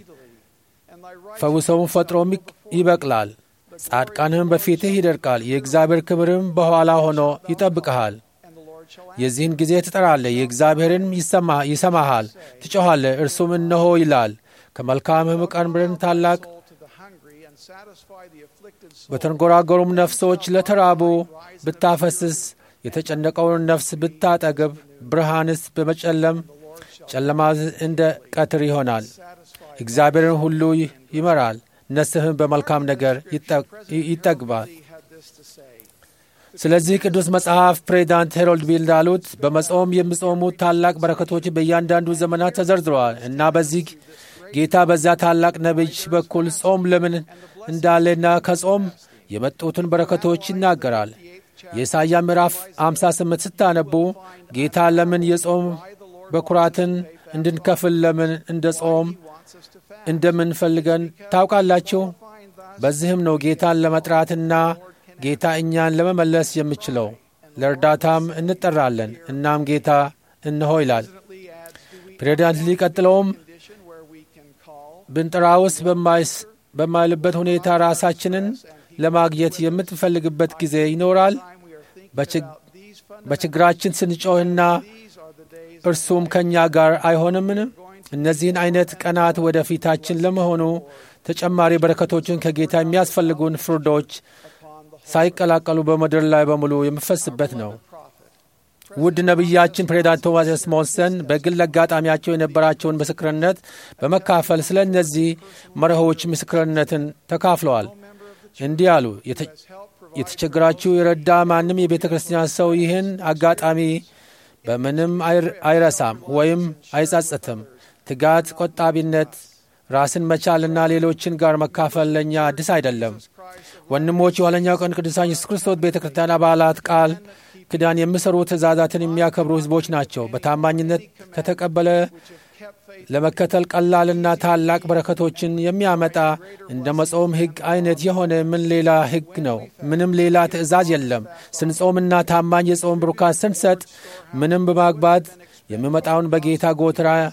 and thy right ፈውሰውን ፈጥሮም ይቅ- ይበቅላል፣ ጻድቃንህም በፊትህ ይደርቃል፣ የእግዚአብሔር ክብርም በኋላ ሆኖ ይጠብቅሃል። and the Lord shall የዚህን ጊዜ ትጠራለህ፣ የእግዚአብሔርን ይሰማ- ይሰማሃል፣ ትጮኻለህ፣ እርሱም እነሆ ይላል። ከመልካምህም ቀንበርን ታላቅ soul to the hungry and satisfy the afflicted soul. በተንጎራጎሩም ነፍሶች ለተራቡ ብታፈስስ የተጨነቀውን ነፍስ ብታጠግብ ብርሃንስ በመጨለም ጨለማ እንደ ቀትር ይሆናል። እግዚአብሔርን ሁሉ ይ- ይመራል፣ ነፍስህም በመልካም ነገር ይጠ- ይጠግባል። He had this to say. ስለዚህ ቅዱስ መጽሐፍ ፕሬዚዳንት ሄሮልድ ቢል እንዳሉት በመጾም የሚጾሙት ታላቅ በረከቶች በእያንዳንዱ ዘመናት ተዘርዝረዋል እና በዚህ ጌታ በዛ ታላቅ ነቢይ በኩል ጾም ለምን እንዳለና ከጾም የመጡትን በረከቶች ይናገራል። የኢሳያ ምዕራፍ 58 ስታነቡ ጌታ ለምን የጾም በኩራትን እንድንከፍል ለምን እንደ ጾም Wants us to fast. እንደምንፈልገን ታውቃላችሁ። Find thus በዚህም ነው ጌታን ለመጥራትና ጌታ እኛን ለመመለስ የምችለው። ለእርዳታም እንጠራለን። እናም ጌታ እነሆ ይላል። Lee adds, do we ፕሬዚዳንት ሊቀጥለውም condition where we can call ብንጠራውስ በማይስ- በማይልበት ሁኔታ ራሳችንን ለማግኘት የምትፈልግበት ጊዜ ይኖራል። time we are thinking በችግ- about these fundamental በችግራችን ስንጮህና these are the days እርሱም ከእኛ ጋር አይሆንምን? እነዚህን አይነት ቀናት ወደፊታችን ለመሆኑ ተጨማሪ በረከቶችን ከጌታ የሚያስፈልጉን ፍርዶች ሳይቀላቀሉ በምድር ላይ በሙሉ የሚፈስበት ነው። ውድ ነቢያችን ፕሬዚዳንት ቶማስ ኤስ ሞንሰን በግል አጋጣሚያቸው የነበራቸውን ምስክርነት በመካፈል ስለ እነዚህ መርሆዎች ምስክርነትን ተካፍለዋል። እንዲህ አሉ። "የተ- የተቸገራችሁ የረዳ ማንም የቤተ ክርስቲያን ሰው ይህን አጋጣሚ በምንም አይር- አይረሳም ወይም አይጸጽትም። ትጋት፣ ቆጣቢነት፣ ራስን መቻልና ሌሎችን ጋር መካፈል ለእኛ አዲስ አይደለም። ወንድሞች የኋለኛው ቀን ቅዱሳን ኢየሱስ ክርስቶስ ቤተ ክርስቲያን አባላት ቃል ኪዳን የሚሰሩ ትእዛዛትን የሚያከብሩ ሕዝቦች ናቸው። በታማኝነት ከተቀበለ ለመከተል ቀላልና ታላቅ በረከቶችን የሚያመጣ እንደ መጾም ሕግ አይነት የሆነ ምን ሌላ ሕግ ነው? ምንም ሌላ ትእዛዝ የለም። ስንጾምና ታማኝ የጾም ብሩካን ስንሰጥ ምንም በማግባት የሚመጣውን በጌታ ጎተራ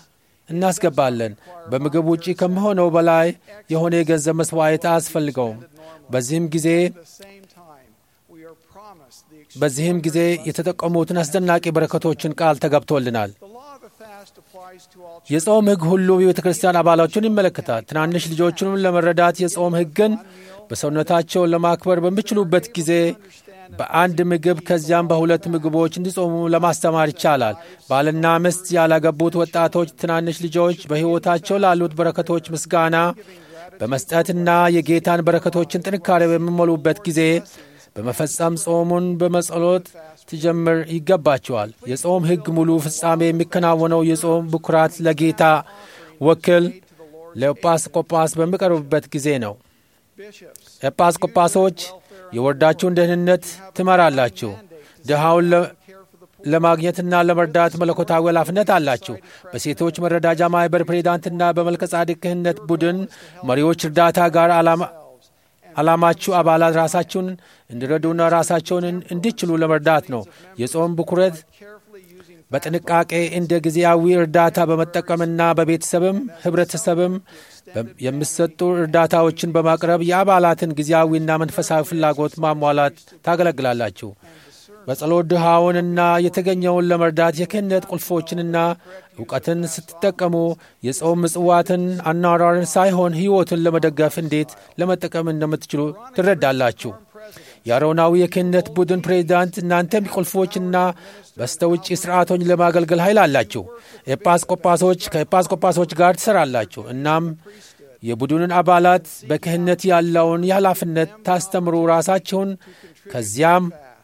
እናስገባለን። በምግብ ውጪ ከሚሆነው በላይ የሆነ የገንዘብ መስዋዕት አያስፈልገውም። በዚህም ጊዜ At the same time, we are promised the በዚህም ጊዜ የተጠቀሙትን አስደናቂ በረከቶችን ቃል ተገብቶልናል። The law of the fast applies to all የጾም ሕግ ሁሉ የቤተ ክርስቲያን አባሎችን ይመለከታል። ትናንሽ ልጆቹንም ለመረዳት የጾም ሕግን በሰውነታቸውን ለማክበር በሚችሉበት ጊዜ በአንድ ምግብ ከዚያም በሁለት ምግቦች እንዲጾሙ ለማስተማር ይቻላል። ባልና ሚስት ያላገቡት ወጣቶች ትናንሽ ልጆች በሕይወታቸው ላሉት በረከቶች ምስጋና በመስጠትና የጌታን በረከቶችን ጥንካሬ በሚሞሉበት ጊዜ በመፈጸም ጾሙን በመጸሎት ትጀምር ይገባቸዋል። የጾም ሕግ ሙሉ ፍጻሜ የሚከናወነው የጾም ብኩራት ለጌታ ወኪል ለኤጲስቆጶስ በሚቀርብበት ጊዜ ነው። bishops. ኤጲስቆጶሶች የወርዳችሁን ደህንነት ትመራላችሁ። ድሃውን ለ- Care for the poor. ለማግኘትና ለመርዳት መለኮታዊ ኃላፊነት አላችሁ። በሴቶች መረዳጃ ማኅበር ፕሬዚዳንትና በመልከ ጻድቅ ክህነት ቡድን መሪዎች እርዳታ ጋር ዓላማ- ዓላማችሁ አባላት ራሳቸውን እንዲረዱና ራሳቸውን እንዲችሉ ለመርዳት ነው። የጾም ብኩረት Carefully using በጥንቃቄ እንደ ጊዜያዊ እርዳታ በመጠቀምና በቤተሰብም ህብረተሰብም በ- የሚሰጡ እርዳታዎችን በማቅረብ የአባላትን ጊዜያዊና መንፈሳዊ ፍላጎት ማሟላት ታገለግላላችሁ። በጸሎት ድሃውንና የተገኘውን ለመርዳት የክህነት ቁልፎችንና እውቀትን ስትጠቀሙ የጾም ምጽዋትን አኗኗርን ሳይሆን ሕይወትን ለመደገፍ እንዴት ለመጠቀም እንደምትችሉ ትረዳላችሁ። የአሮናዊ የክህነት ቡድን ፕሬዚዳንት እናንተም ቁልፎችና በስተውጭ ስርዓቶች ለማገልገል ኃይል አላችሁ። ኤጲስቆጶሶች ከኤጲስቆጶሶች ጋር ትሰራላችሁ። እናም የቡድኑን አባላት በክህነት ያለውን የኃላፊነት ታስተምሩ ራሳችሁን ከዚያም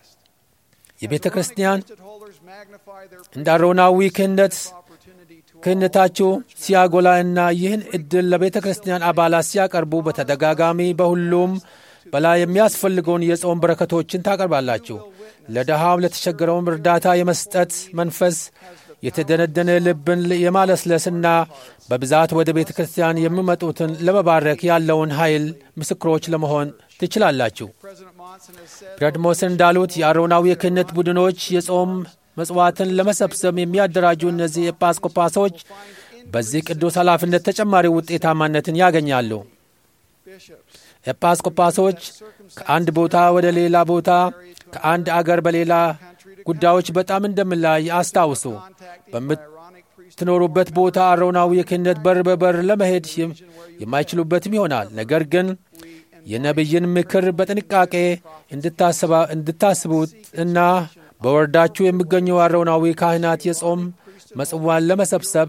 የቤተ ክርስቲያን priesthood holders magnify their እንደ አሮናዊ ክህነት opportunity to ክህነታችሁ ሲያጎላ እና ይህን ዕድል ለቤተ ክርስቲያን አባላት ሲያቀርቡ በተደጋጋሚ በሁሉም በላይ የሚያስፈልገውን የጾም በረከቶችን ታቀርባላችሁ። ለድሃም ለተቸገረውም እርዳታ የመስጠት መንፈስ የተደነደነ ልብን የማለስለስና በብዛት ወደ ቤተ ክርስቲያን የሚመጡትን ለመባረክ ያለውን ኃይል ምስክሮች ለመሆን ትችላላችሁ። President Monson has said ፕሬድሞስን እንዳሉት የአሮናዊ የክህነት ቡድኖች የጾም መጽዋዕትን ለመሰብሰብ የሚያደራጁ እነዚህ ኤጲስቆጶሶች በዚህ ቅዱስ ኃላፊነት ተጨማሪ ውጤታማነትን ያገኛሉ። bishops ኤጲስቆጶሶች ከአንድ ቦታ ወደ ሌላ ቦታ ከአንድ አገር በሌላ ጉዳዮች በጣም እንደሚለያይ አስታውሱ። ironic priest በምትኖሩበት ቦታ አሮናዊ የክህነት በር በበር ለመሄድ የም- የማይችሉበትም ይሆናል። ነገር ግን የነቢይን ምክር በጥንቃቄ እንድታስባ- እንድታስቡት እና በወረዳችሁ የሚገኙ አሮናዊ ካህናት የጾም መጽዋን ለመሰብሰብ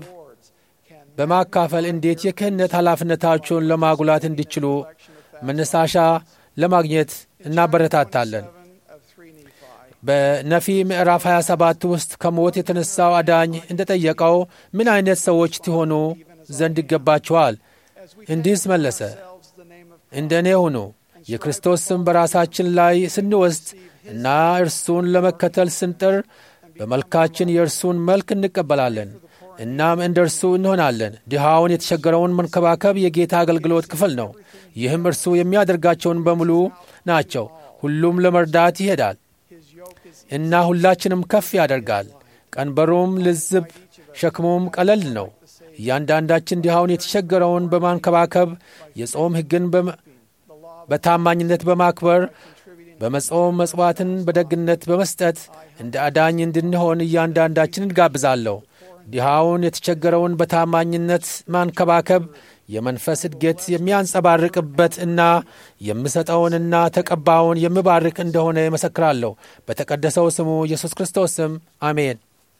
በማካፈል እንዴት የክህነት ኃላፊነታቸውን ለማጉላት እንዲችሉ መነሳሻ ለማግኘት እናበረታታለን። of 3 Nephi. በነፊ ምዕራፍ 27 ውስጥ ከሞት የተነሳው አዳኝ እንደጠየቀው ምን አይነት ሰዎች ትሆኑ ዘንድ ይገባችኋል? እንዲህስ መለሰ፣ Ourselves the name of እንደ እኔ ሁኑ። የክርስቶስ ስም በራሳችን ላይ ስንወስድ እና እርሱን ለመከተል ስንጥር በመልካችን የእርሱን መልክ እንቀበላለን። እናም እንደ እርሱ እንሆናለን። ድሃውን የተቸገረውን መንከባከብ የጌታ አገልግሎት ክፍል ነው። ይህም እርሱ የሚያደርጋቸውን በሙሉ ናቸው። ሁሉም ለመርዳት ይሄዳል his yoke is እና ሁላችንም ከፍ ያደርጋል። ቀንበሩም ልዝብ፣ ሸክሙም ቀለል ነው። እያንዳንዳችን ድሃውን የተቸገረውን በማንከባከብ የጾም ሕግን በመ- በታማኝነት በማክበር በመጾም መጽዋዕትን በደግነት በመስጠት እንደ አዳኝ እንድንሆን እያንዳንዳችን እንጋብዛለሁ። ድሃውን የተቸገረውን በታማኝነት ማንከባከብ የመንፈስ እድገት የሚያንጸባርቅበት እና የምሰጠውንና ተቀባውን የሚባርክ እንደሆነ ይመሰክራለሁ። በተቀደሰው ስሙ ኢየሱስ ክርስቶስ ስም አሜን።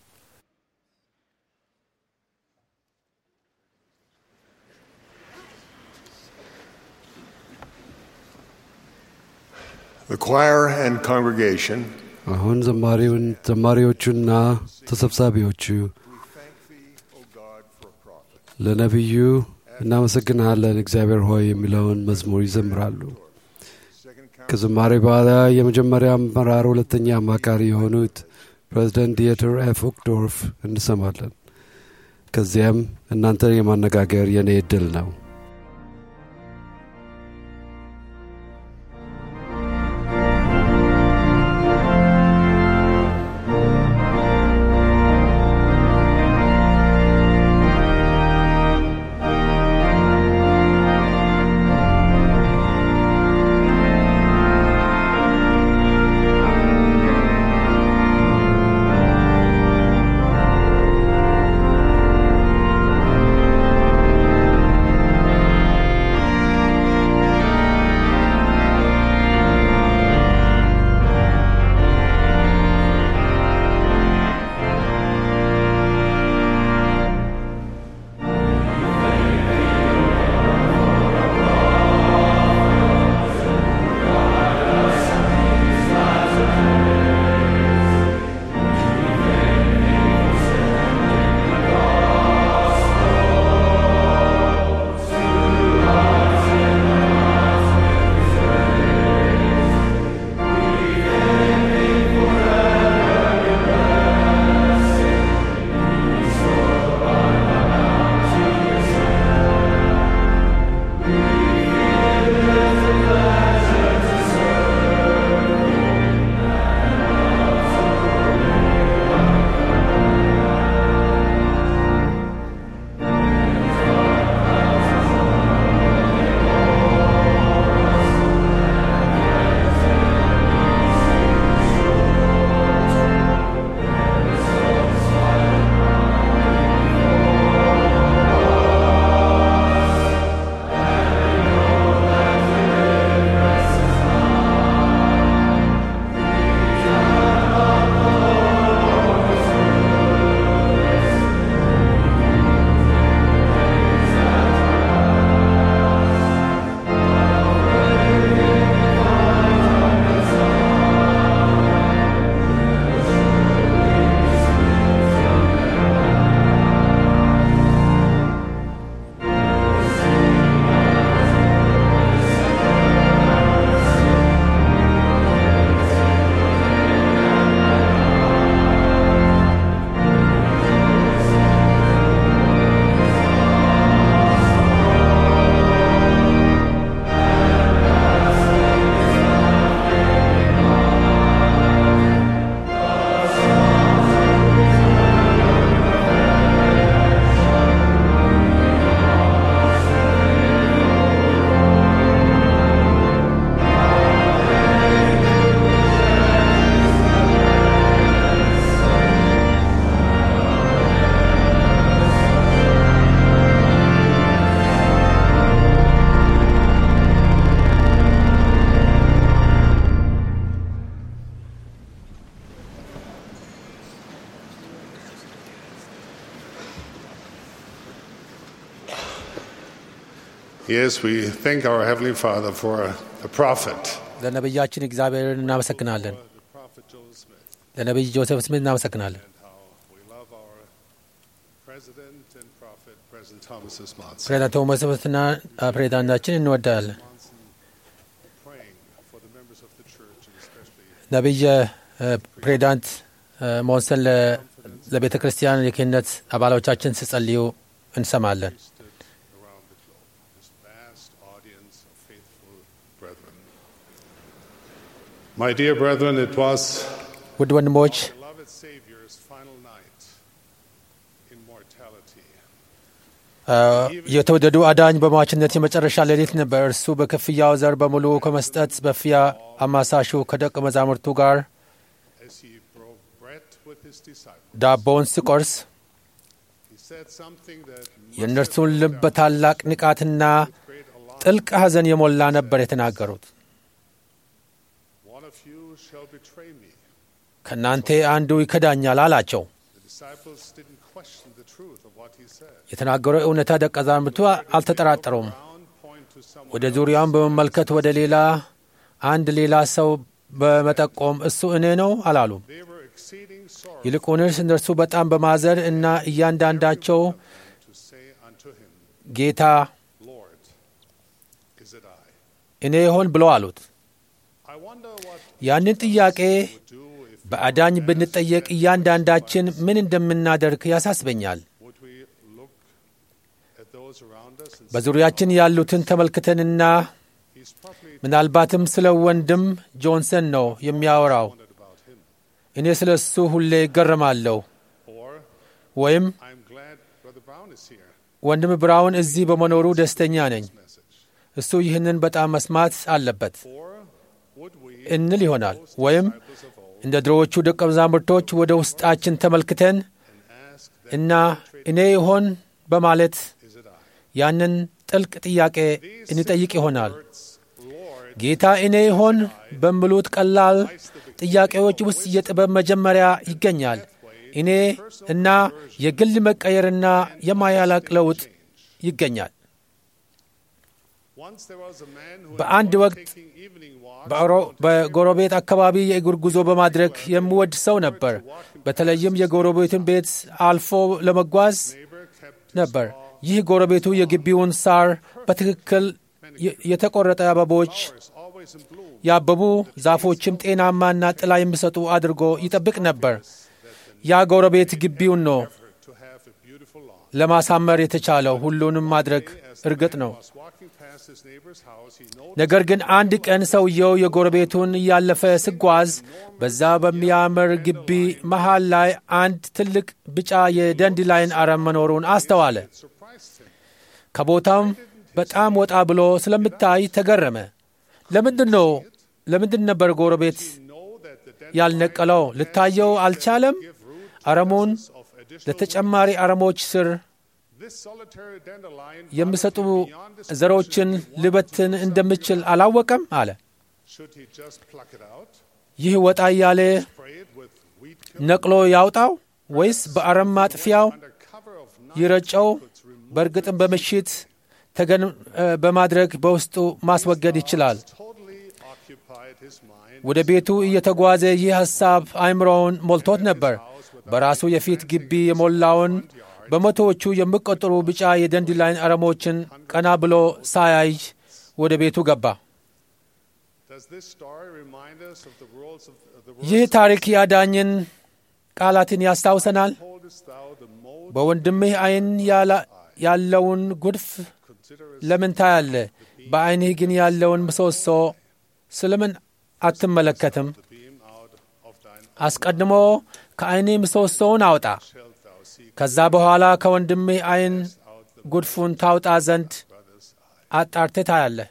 The choir and congregation አሁን ዘማሪውን ዘማሪዎቹና ተሰብሳቢዎቹ ለነቢዩ እናመሰግንሃለን እግዚአብሔር ሆይ የሚለውን መዝሙር ይዘምራሉ። ከዝማሬ በኋላ የመጀመሪያ አመራር ሁለተኛ አማካሪ የሆኑት ፕሬዚደንት ዲየተር ኤፍ ኦክዶርፍ እንሰማለን። ከዚያም እናንተን የማነጋገር የእኔ ዕድል ነው። Thank Yes, we thank our Heavenly Father for a prophet. ለነቢያችን እግዚአብሔርን እናመሰግናለን። The prophet Joseph Smith, ለነቢይ ጆሴፍ ስሚት እናመሰግናለን። and how we love our president and prophet, President Thomas S. Monson. ፕሬዚዳንት ቶማስ ስሚትና ፕሬዚዳንታችን እንወዳለን። Praying for the members of the church and especially ነቢይ እ፣ ፕሬዚዳንት እ፣ ሞንሰን ለ- ለቤተ ክርስቲያን የክህነት አባሎቻችን ሲጸልዩ እንሰማለን። stood around the globe, this vast audience of faithful brethren. My dear brethren, it was ውድ ወንድሞች beloved Savior's final night in mortality. እ፣ የተወደዱ አዳኝ በሟችነት የመጨረሻ ሌሊት ነበር። እርሱ በክፍያው ዘር በሙሉ ከመስጠት በፊያ አማሳሹ ከደቀ መዛሙርቱ ጋር As he broke bread with his disciples, ዳቦውን ሲቆርስ he said something that must የእነርሱን have ልብ በታላቅ ንቃትና great alarm. ጥልቅ ሐዘን የሞላ ነበር የተናገሩት። One of you shall betray me. ከእናንተ አንዱ ይከዳኛል አላቸው። The disciples didn't question the truth of what he said. የተናገረው እውነታ ደቀ መዛሙርቱ አልተጠራጠሩም። Around, point to someone ወደ ዙሪያውን በመመልከት ወደ ሌላ አንድ ሌላ ሰው በመጠቆም እሱ እኔ ነው አላሉም። They were exceeding sorrow ይልቁንስ እነርሱ በጣም በማዘን እና እያንዳንዳቸው to say unto him, ጌታ Lord, is it I? እኔ ይሆን ብለው አሉት። I wonder what ያንን ጥያቄ would do if በአዳኝ ብንጠየቅ እያንዳንዳችን ምን እንደምናደርግ ያሳስበኛል። would we look at those around us and say, በዙሪያችን ያሉትን ተመልክተንና he's probably ምናልባትም ስለ ወንድም ጆንሰን ነው የሚያወራው፣ wondered about him. እኔ ስለ እሱ ሁሌ ይገረማለሁ፣ Or ወይም I'm glad Brother Brown is here. ወንድም ብራውን እዚህ በመኖሩ ደስተኛ ነኝ፣ Message. እሱ ይህንን በጣም መስማት አለበት Or would we እንል ይሆናል። ወይም disciples of old እንደ ድሮዎቹ ደቀ መዛሙርቶች ወደ ውስጣችን ተመልክተን and ask that እና እኔ ይሆን በማለት is it I? ያንን ጥልቅ ጥያቄ እንጠይቅ ይሆናል። Words, Lord, ጌታ እኔ ይሆን በሚሉት ቀላል ጥያቄዎች ውስጥ የጥበብ መጀመሪያ ይገኛል። እኔ እና የግል መቀየርና የማያላቅ ለውጥ ይገኛል። once there was a man who በአንድ enjoyed ወቅት taking evening walks በአውሮ- በጎረቤት አካባቢ የእግር ጉዞ በማድረግ የሚወድ ሰው ነበር። በተለይም የጎረቤቱን ቤት አልፎ ለመጓዝ neighbor kept ነበር። ይህ ጎረቤቱ የግቢውን ሳር በትክክል የ- የተቆረጠ አበቦች flowers always in bloom. ያበቡ ዛፎችም ጤናማና ጥላ የሚሰጡ አድርጎ ይጠብቅ ነበር። ያ ጎረቤት ግቢውን ነው to have a beautiful lawn. ለማሳመር የተቻለው። ሁሉንም ማድረግ እርግጥ ነው። Was walking past his neighbor's house, he noticed ነገር ግን አንድ ቀን ሰውየው የጎረቤቱን እያለፈ ሲጓዝ በዛ በሚያምር ግቢ መሃል ላይ አንድ ትልቅ ቢጫ የደንዲላይን አረም መኖሩን አስተዋለ። surprised him. ከቦታም በጣም ወጣ ብሎ ስለምታይ ተገረመ። ለምንድን ነው ለምንድን ነበር ጎረቤት Know that the den ያልነቀለው? ልታየው አልቻለም? አረሙን of additional ለተጨማሪ አረሞች ስር this solitary dandelion የሚሰጡ beyond this ዘሮችን ልበትን እንደምችል አላወቀም አለ። should he just pluck it out, ይህ ወጣ እያለ spray it with weed killer ነቅሎ ያውጣው ወይስ በአረም ማጥፊያው under cover of night ይረጨው? በእርግጥም በምሽት ተገን እ፣ በማድረግ በውስጡ ማስወገድ ይችላል። totally occupied his mind ወደ ቤቱ እየተጓዘ ይህ ሐሳብ አእምሮውን ሞልቶት ነበር። በራሱ የፊት ግቢ የሞላውን በመቶዎቹ የሚቆጠሩ ቢጫ የደንዲላይን አረሞችን ቀና ብሎ ሳያይ ወደ ቤቱ ገባ። Does this story remind us of the worlds of of the ይህ words ታሪክ ያዳኝን ቃላትን ያስታውሰናል። holdest thou the mote በወንድምህ ዓይን ያላ- ያለውን ጉድፍ consider ለምን ታያለህ? በዓይንህ ግን ያለውን ምሰሶ ስለምን አትመለከትም? the beam out of thine አስቀድሞ ከዓይንህ ምሰሶውን አውጣ፣ shalt thou seek ከዛ በኋላ ከወንድምህ ዓይን out the ጉድፉን ታውጣ ዘንድ brother's eye. አጣርተህ ታያለህ።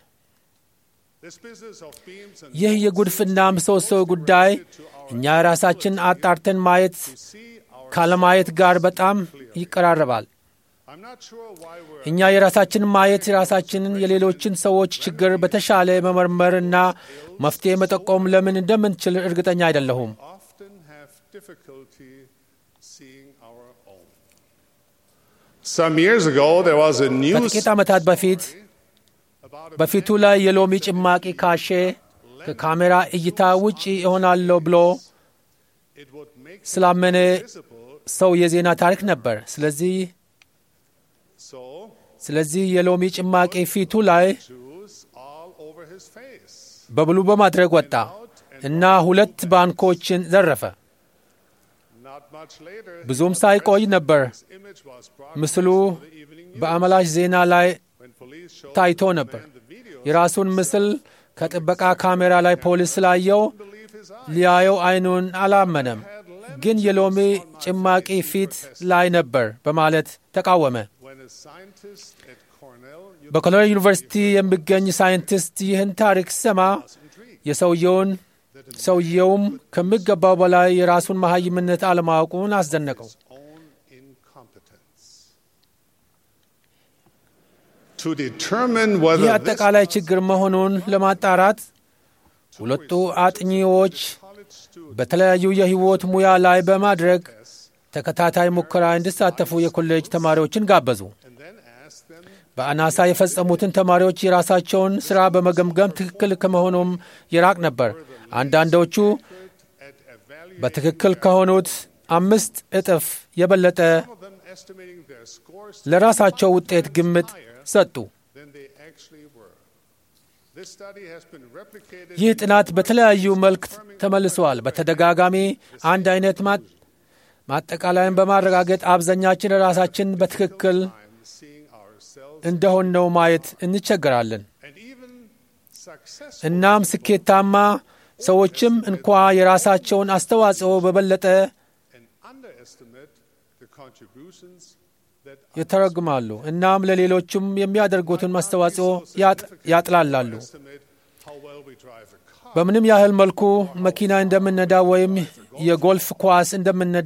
This business of beams and ይህ የጉድፍና ምሰሶ ጉዳይ እኛ ራሳችን አጣርተን ማየት see our ካለማየት ጋር በጣም ይቀራረባል። I'm not sure why we're እኛ የራሳችንን ማየት የራሳችንን የሌሎችን ሰዎች ችግር በተሻለ መመርመርና መፍትሄ መጠቆም ለምን እንደምንችል እርግጠኛ አይደለሁም። often have difficulty seeing our own. Some years ago, there was a news ከጥቂት ዓመታት በፊት በፊቱ ላይ የሎሚ ጭማቂ ካሼ ከካሜራ እይታ ውጪ እሆናለሁ ብሎ it would make him ስላመነ visible. ሰው የዜና ታሪክ ነበር። ስለዚህ So ስለዚህ የሎሚ ጭማቂ ፊቱ ላይ Jews all over his face. በብሉ በማድረግ ወጣ እና ሁለት ባንኮችን ዘረፈ። Not much later, ብዙም ሳይቆይ ነበር his image was ምስሉ broadcast for the evening news. በአመላሽ ዜና ላይ When police showed ታይቶ the ነበር። man the video, የራሱን ምስል ከጥበቃ ካሜራ ላይ ፖሊስ ስላየው believe his eyes. ሊያየው አይኑን አላመነም። ግን የሎሚ ጭማቂ ፊት ላይ ነበር በማለት ተቃወመ። When a scientist at Cornell በኮሎኔል ዩኒቨርሲቲ የሚገኝ ሳይንቲስት ይህን ታሪክ ሲሰማ የሰውየውን ሰውየውም ከሚገባው በላይ የራሱን መሐይምነት አለማወቁን አስደነቀው። own incompetence. To determine ይህ whether this አጠቃላይ ችግር መሆኑን ለማጣራት ሁለቱ አጥኚዎች college student በተለያዩ የሕይወት ሙያ ላይ በማድረግ ተከታታይ ሙከራ እንዲሳተፉ የኮሌጅ ተማሪዎችን ጋበዙ። and then asked them በአናሳ የፈጸሙትን ተማሪዎች የራሳቸውን ሥራ በመገምገም ትክክል ከመሆኑም ይራቅ ነበር። አንዳንዶቹ at evaluating በትክክል ከሆኑት አምስት እጥፍ የበለጠ some of them estimating their scores ለራሳቸው ውጤት ግምት ሰጡ። than they actually were. This study has been replicated ይህ ጥናት በተለያዩ መልክ ተመልሰዋል። በተደጋጋሚ አንድ አይነት ማ- ማጠቃለያን በማረጋገጥ አብዛኛችን ራሳችን በትክክል time seeing ourselves እንደሆነው ማየት እንቸገራለን። and even successful እናም ስኬታማ ሰዎችም እንኳ የራሳቸውን አስተዋጽኦ በበለጠ and underestimate the contributions that ይተረጉማሉ። እናም ለሌሎቹም የሚያደርጉትን አስተዋጽኦ ያጥ- ያጥላላሉ። estimate how well we drive a car. በምንም ያህል መልኩ መኪና እንደምነዳ ወይም የጎልፍ ኳስ እንደምነዳ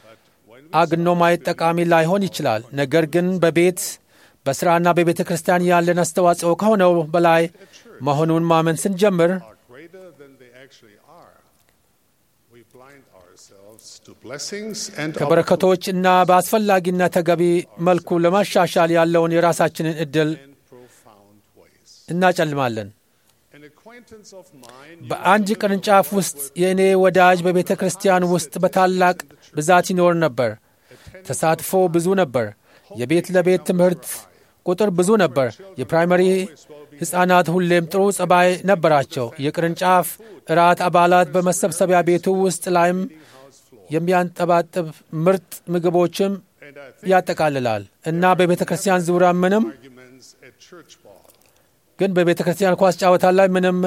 አግኖ ማየት ጠቃሚ ላይሆን ይችላል። ነገር ግን በቤት በሥራና በቤተ ክርስቲያን ያለን አስተዋጽኦ ከሆነው በላይ መሆኑን ማመን ስንጀምር are greater than they actually are. We blind ourselves to blessings and ከበረከቶች እና በአስፈላጊና ተገቢ መልኩ ለማሻሻል ያለውን የራሳችንን ዕድል in profound ways. እናጨልማለን። An acquaintance of mine በአንድ ቅርንጫፍ ውስጥ የእኔ ወዳጅ በቤተ ክርስቲያን ውስጥ በታላቅ ብዛት ይኖር ነበር። ተሳትፎ ብዙ ነበር። የቤት ለቤት ትምህርት ቁጥር ብዙ ነበር። የፕራይመሪ ሕፃናት ሁሌም ጥሩ ጸባይ ነበራቸው። የቅርንጫፍ እራት አባላት በመሰብሰቢያ ቤቱ ውስጥ ላይም የሚያንጠባጥብ ምርጥ ምግቦችም and I think ያጠቃልላል እና በቤተ ክርስቲያን ዙሪያ ምንም arguments at church ball. ግን በቤተ ክርስቲያን ኳስ ጨዋታ ላይ ምንም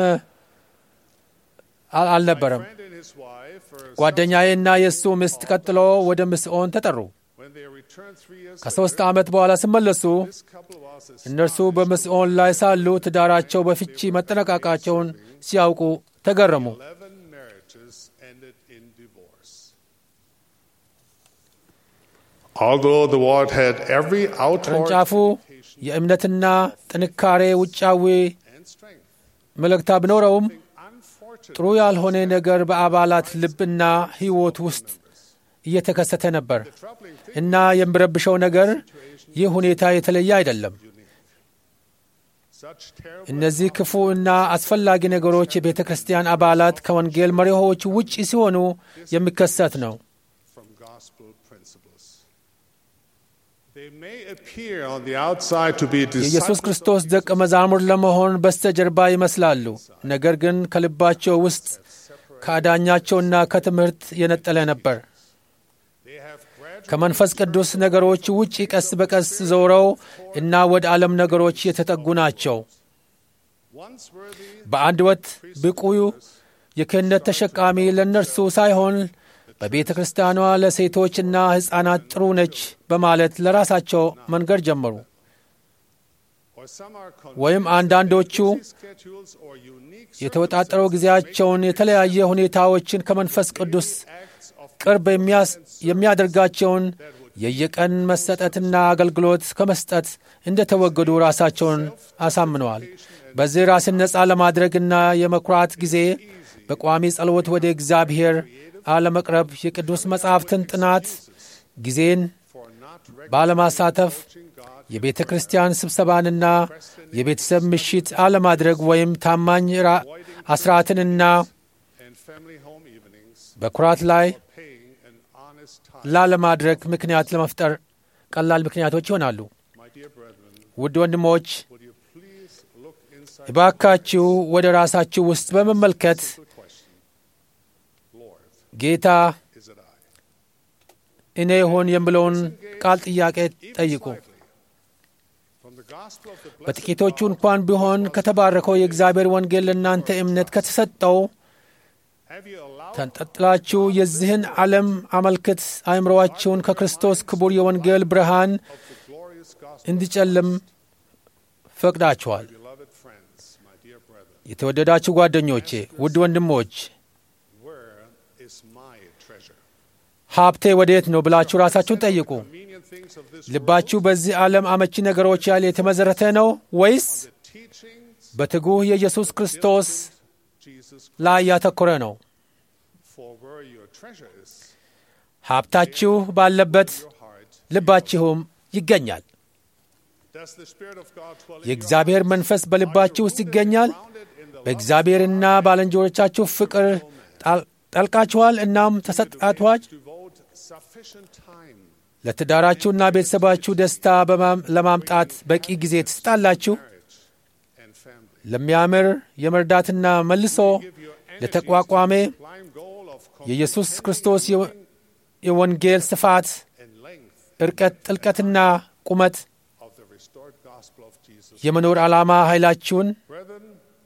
አል- አልነበረም። Friend and his wife were ጓደኛዬና የእሱ ሚስት ቀጥሎ ወደ ምስኦን ተጠሩ። when they returned three years ከሦስት ዓመት በኋላ ሲመለሱ this couple was as እነርሱ በምስኦን ላይ ሳሉ ትዳራቸው በፍቺ መጠነቃቃቸውን ሲያውቁ ተገረሙ። 11 marriages ended in divorce. Although the ward had every outward ቅርንጫፉ የእምነትና ጥንካሬ ውጫዊ and strength, መልእክታ ቢኖረውም unfortunately, ጥሩ ያልሆነ ነገር በአባላት ልብና ሕይወት ውስጥ እየተከሰተ ነበር troubling thing እና የሚረብሸው ነገር ይህ ሁኔታ የተለየ አይደለም። such terrible እነዚህ ክፉ እና አስፈላጊ ነገሮች የቤተ ክርስቲያን አባላት ከወንጌል መሪሆች ውጪ ሲሆኑ የሚከሰት ነው። from gospel principles. They may appear on the outside to be የኢየሱስ disciples ክርስቶስ ደቀ መዛሙር ለመሆን በስተጀርባ ይመስላሉ። ነገር ግን ከልባቸው ውስጥ ከአዳኛቸውና ከትምህርት የነጠለ ነበር። They have gradually ከመንፈስ ቅዱስ ነገሮች ውጪ ቀስ በቀስ ዘውረው እና ወደ ዓለም ነገሮች የተጠጉ ናቸው። once worthy በአንድ ወቅት ብቁ የክህነት ተሸካሚ ለእነርሱ ሳይሆን በቤተ ክርስቲያኗ ለሴቶችና ሕፃናት ጥሩ ነች በማለት ለራሳቸው መንገድ ጀመሩ። or some are ወይም አንዳንዶቹ busy schedules or unique የተወጣጠረው ጊዜያቸውን የተለያየ ሁኔታዎችን ከመንፈስ ቅዱስ acts of ቅርብ የሚያስ- የሚያደርጋቸውን የየቀን መሰጠትና አገልግሎት ከመስጠት እንደተወገዱ ራሳቸውን አሳምነዋል። በዚህ ራስን ነፃ ለማድረግና የመኩራት ጊዜ በቋሚ ጸሎት ወደ እግዚአብሔር አለመቅረብ፣ የቅዱስ መጻሕፍትን ጥናት ጊዜን for ባለማሳተፍ የቤተ ክርስቲያን ስብሰባንና የቤተሰብ ምሽት አለማድረግ ወይም ታማኝ ራ- አስራትንና and family home evenings, በኩራት ላይ paying an honest tithe. ላለማድረግ ምክንያት ለመፍጠር ቀላል ምክንያቶች ይሆናሉ። My dear brethren, ውድ ወንድሞች would you please look inside እባካችሁ ወደ ራሳችሁ ውስጥ በመመልከት the question, Lord, ጌታ is it I? እኔ ይሆን የምለውን ቃል ጥያቄ ጠይቁ። Slightly. From the gospel of the blessed በጥቂቶቹ እንኳን ቢሆን ከተባረከው የእግዚአብሔር ወንጌል ለእናንተ እምነት ከተሰጠው have you allowed ተንጠጥላችሁ የዚህን ዓለም አመልክት አእምሮአችሁን ከክርስቶስ ክቡር የወንጌል ብርሃን the glorious gospel, እንዲጨልም ፈቅዳችኋል። beloved friends, my dear brethren? የተወደዳችሁ ጓደኞቼ፣ ውድ ወንድሞች Where is my treasure? ሀብቴ ወዴት ነው ብላችሁ ራሳችሁን ጠይቁ። Convenient things of this ልባችሁ በዚህ ዓለም አመቺ ነገሮች ያህል የተመሠረተ ነው ወይስ the teachings በትጉህ የኢየሱስ ክርስቶስ Jesus ላይ ያተኮረ ነው? for where your treasure is, ሀብታችሁ ባለበት your heart. ልባችሁም ይገኛል። Does the Spirit of God dwell in your የእግዚአብሔር መንፈስ በልባችሁ ውስጥ ይገኛል። grounded in the love በእግዚአብሔርና ባልንጀሮቻችሁ ፍቅር ጣል- ጠልቃችኋል። እናም ተሰጣችኋል። devote sufficient time ለትዳራችሁና ቤተሰባችሁ ደስታ በማም- ለማምጣት በቂ ጊዜ ትስጣላችሁ። marriage and family. ለሚያምር የመርዳትና መልሶ Give your energies ለተቋቋሜ to the sublime goal of የኢየሱስ ክርስቶስ የወ- የወንጌል ስፋት፣ and length እርቀት፣ ጥልቀትና ቁመት of the restored gospel of Jesus. የመኖር ዓላማ ኃይላችሁን Brethren,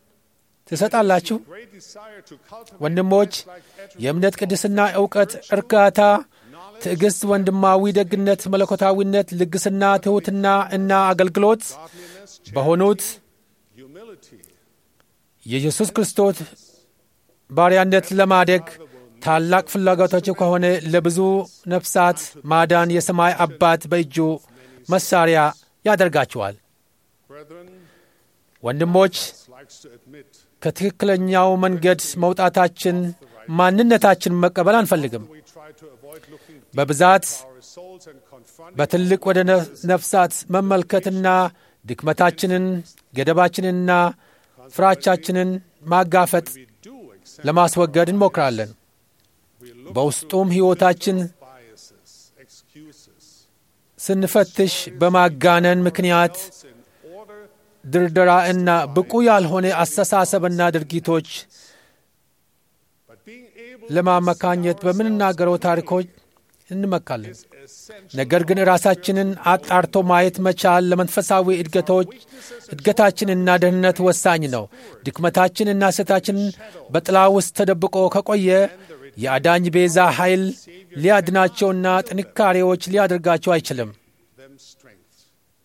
ትሰጣላችሁ። great desire to cultivate ወንድሞች like የእምነት ቅድስና፣ እውቀት፣ እርካታ፣ ትዕግሥት፣ ወንድማዊ ደግነት፣ መለኮታዊነት፣ ልግስና፣ ትሑትና እና አገልግሎት godliness, በሆኑት humility, የኢየሱስ ክርስቶስ ባሪያነት ለማደግ ታላቅ ፍላጎታቸው ከሆነ ለብዙ ነፍሳት ማዳን የሰማይ አባት በእጁ መሳሪያ ያደርጋቸዋል። brethren, ወንድሞች likes to admit ከትክክለኛው መንገድ መውጣታችን ማንነታችን መቀበል አንፈልግም። we try to avoid looking deep በብዛት into our souls and confronting በትልቅ ወደ ነፍ- ነፍሳት መመልከትና ድክመታችንን፣ ገደባችንንና ፍራቻችንን ማጋፈጥ we do accept ለማስወገድ እንሞክራለን። we look በውስጡም ሕይወታችን biases, excuses, ስንፈትሽ በማጋነን ምክንያት else in order ድርደራ እና ብቁ ያልሆነ አስተሳሰብና ድርጊቶች but being able ለማመካኘት በምንናገረው ታሪኮች እንመካለን። essential ነገር ግን ራሳችንን አጣርቶ ማየት መቻል ለመንፈሳዊ እድገቶች እድገታችንና ደህንነት ወሳኝ ነው። ድክመታችንና ስህተታችን በጥላ ውስጥ ተደብቆ ከቆየ የአዳኝ ቤዛ ኃይል ሊያድናቸውና ጥንካሬዎች ሊያደርጋቸው አይችልም። them strength.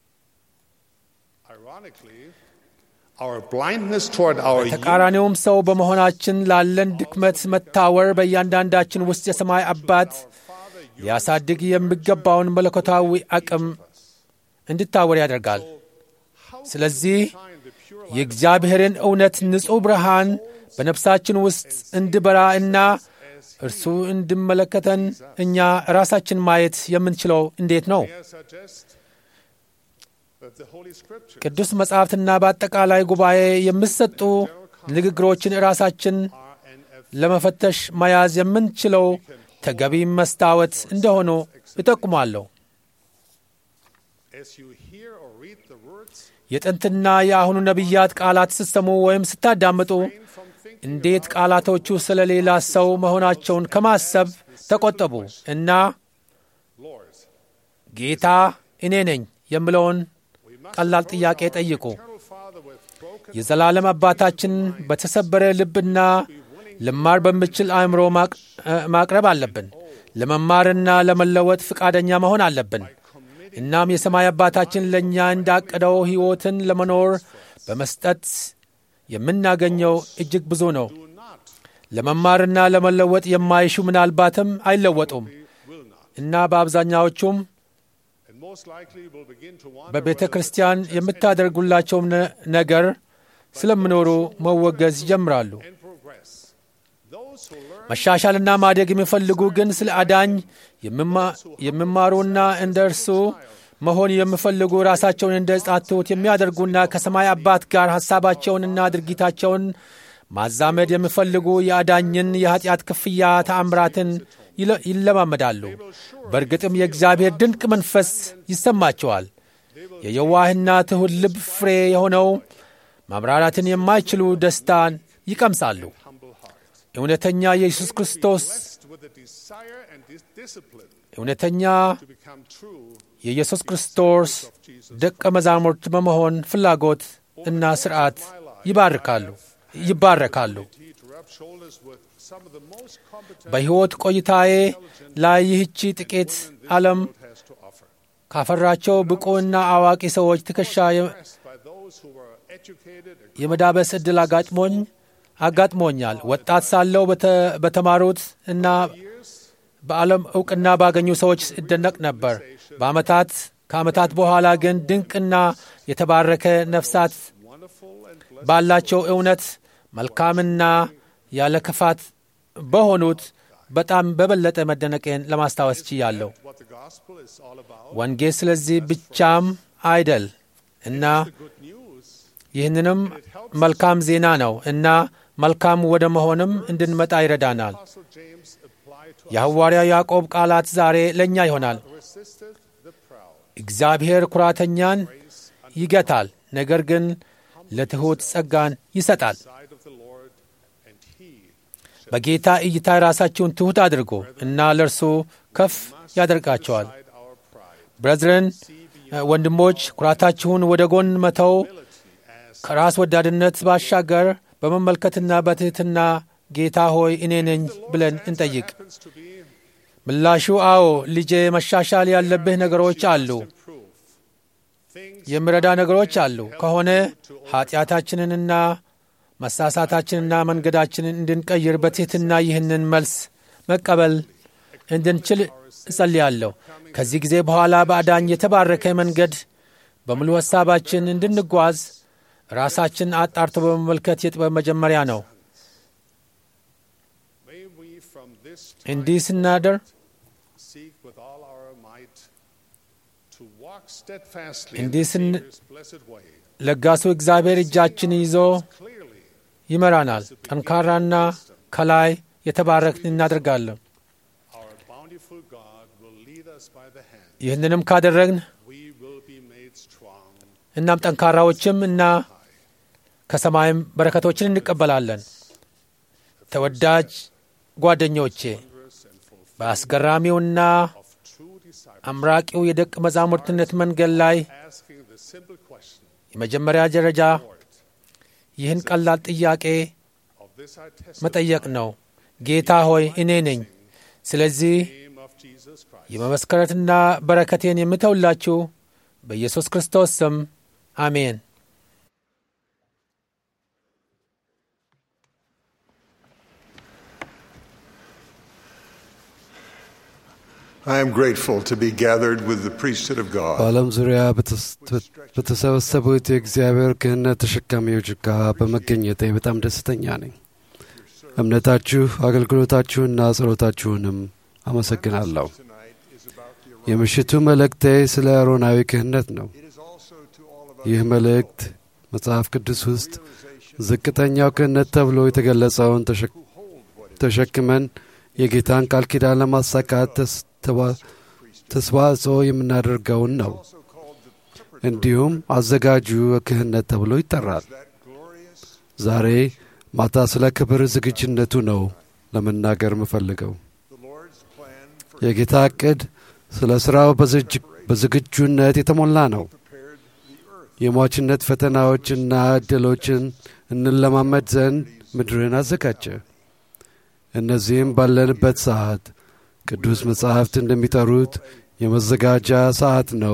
Ironically, our blindness toward our ተቃራኒውም ሰው በመሆናችን ላለን ድክመት መታወር በእያንዳንዳችን ውስጥ የሰማይ አባት ሊያሳድግ የሚገባውን መለኮታዊ አቅም እንድታወር ያደርጋል። ስለዚህ find the pure የእግዚአብሔርን እውነት ንጹሕ ብርሃን በነፍሳችን ውስጥ እንድበራ እና እርሱ እንድመለከተን እኛ ራሳችን ማየት የምንችለው እንዴት ነው? I suggest that the Holy Scripture ቅዱስ መጻሕፍትና በአጠቃላይ ጉባኤ የሚሰጡ ንግግሮችን ራሳችን are an ለመፈተሽ መያዝ የምንችለው ተገቢ መስታወት እንደሆኑ እጠቁማለሁ። as you hear or read the words የጥንትና የአሁኑ ነቢያት ቃላት ስትሰሙ ወይም ስታዳምጡ from thinking እንዴት ቃላቶቹ ስለ ሌላ ሰው መሆናቸውን ከማሰብ ተቆጠቡ እና Lord, ጌታ እኔ ነኝ የምለውን we must ቀላል ጥያቄ ጠይቁ። eternal Father with broken የዘላለም አባታችን በተሰበረ ልብና ልማር በምችል አእምሮ ማቅ- እ፣ ማቅረብ አለብን። ለመማርና ለመለወጥ ፈቃደኛ መሆን አለብን። እናም የሰማይ አባታችን ለእኛ እንዳቀደው ሕይወትን ለመኖር በመስጠት የምናገኘው እጅግ ብዙ ነው። do not, ለመማርና ለመለወጥ የማይሹ ምናልባትም አይለወጡም will not, እና በአብዛኛዎቹም and most likely will begin to wonder በቤተ whether the ክርስቲያን church has የምታደርጉላቸውም ነ- ነገር ስለሚኖሩ መወገዝ ይጀምራሉ። and progress. Those መሻሻልና ማደግ የሚፈልጉ ግን ስለ አዳኝ የሚማሩና እንደ እርሱ መሆን የሚፈልጉ ራሳቸውን እንደ ሕፃን ትሑት የሚያደርጉና ከሰማይ አባት ጋር ሐሳባቸውንና ድርጊታቸውን ማዛመድ የሚፈልጉ የአዳኝን የኀጢአት ክፍያ ተአምራትን ይለማመዳሉ። በእርግጥም የእግዚአብሔር ድንቅ መንፈስ ይሰማቸዋል። የየዋህና ትሑት ልብ ፍሬ የሆነው ማምራራትን የማይችሉ ደስታን ይቀምሳሉ። እውነተኛ የኢየሱስ ክርስቶስ እውነተኛ የኢየሱስ ክርስቶስ ደቀ መዛሙርት በመሆን ፍላጎት እና ሥርዓት ይባርካሉ ይባረካሉ። በሕይወት ቆይታዬ ላይ ይህቺ ጥቂት ዓለም ካፈራቸው ብቁና አዋቂ ሰዎች ትከሻ የመዳበስ ዕድል አጋጥሞኝ አጋጥሞኛል። ወጣት ሳለው በተማሩት እና በዓለም ዕውቅና ባገኙ ሰዎች እደነቅ ነበር። በዓመታት ከዓመታት በኋላ ግን ድንቅና የተባረከ ነፍሳት ባላቸው እውነት መልካምና ያለ ክፋት በሆኑት በጣም በበለጠ መደነቄን ለማስታወስ ችያለሁ። ወንጌል ስለዚህ ብቻም አይደል እና ይህንንም መልካም ዜና ነው እና መልካም ወደ መሆንም እንድንመጣ ይረዳናል። የሐዋርያው ያዕቆብ ቃላት ዛሬ ለእኛ ይሆናል። እግዚአብሔር ኩራተኛን ይገታል፣ ነገር ግን ለትሑት ጸጋን ይሰጣል። በጌታ እይታ ራሳችሁን ትሑት አድርጎ እና ለእርሱ ከፍ ያደርጋቸዋል። ብረዝረን ወንድሞች፣ ኩራታችሁን ወደ ጎን መተው ከራስ ወዳድነት ባሻገር በመመልከትና በትሕትና ጌታ ሆይ እኔ ነኝ ብለን እንጠይቅ። ምላሹ አዎ ልጄ፣ መሻሻል ያለብህ ነገሮች አሉ፣ የሚረዳ ነገሮች አሉ ከሆነ ኀጢአታችንንና መሳሳታችንና መንገዳችንን እንድንቀይር በትሕትና ይህንን መልስ መቀበል እንድንችል እጸልያለሁ። ከዚህ ጊዜ በኋላ በአዳኝ የተባረከ መንገድ በሙሉ ሐሳባችን እንድንጓዝ ራሳችን አጣርቶ በመመልከት የጥበብ መጀመሪያ ነው። እንዲህ ስናደር እንዲህ ስን ለጋሱ እግዚአብሔር እጃችን ይዞ ይመራናል። ጠንካራና ከላይ የተባረክን እናደርጋለን። ይህንንም ካደረግን እናም ጠንካራዎችም እና ከሰማይም በረከቶችን እንቀበላለን። ተወዳጅ ጓደኞቼ በአስገራሚውና አምራቂው የደቀ መዛሙርትነት መንገድ ላይ የመጀመሪያ ደረጃ ይህን ቀላል ጥያቄ መጠየቅ ነው። ጌታ ሆይ እኔ ነኝ። ስለዚህ የመመስከረትና በረከቴን የምተውላችሁ በኢየሱስ ክርስቶስ ስም አሜን። I am grateful to be gathered with the priesthood of God. በዓለም ዙሪያ በተሰበሰቡት የእግዚአብሔር ክህነት ተሸካሚዎች ጋር በመገኘቴ በጣም ደስተኛ ነኝ። እምነታችሁ፣ አገልግሎታችሁና ጸሎታችሁንም አመሰግናለሁ። የምሽቱ መልእክቴ ስለ አሮናዊ ክህነት ነው። ይህ መልእክት መጽሐፍ ቅዱስ ውስጥ ዝቅተኛው ክህነት ተብሎ የተገለጸውን ተሸክመን የጌታን ቃል ኪዳን ለማሳካት ተስዋጽኦ የምናደርገውን ነው። እንዲሁም አዘጋጁ ክህነት ተብሎ ይጠራል። ዛሬ ማታ ስለ ክብር ዝግጁነቱ ነው ለመናገር የምፈልገው። የጌታ ዕቅድ ስለ ሥራው በዝግጁነት የተሞላ ነው። የሟችነት ፈተናዎችና ዕድሎችን እንለማመድ ዘንድ ምድርን አዘጋጀ። እነዚህም ባለንበት ሰዓት ቅዱስ መጻሕፍት እንደሚጠሩት የመዘጋጃ ሰዓት ነው።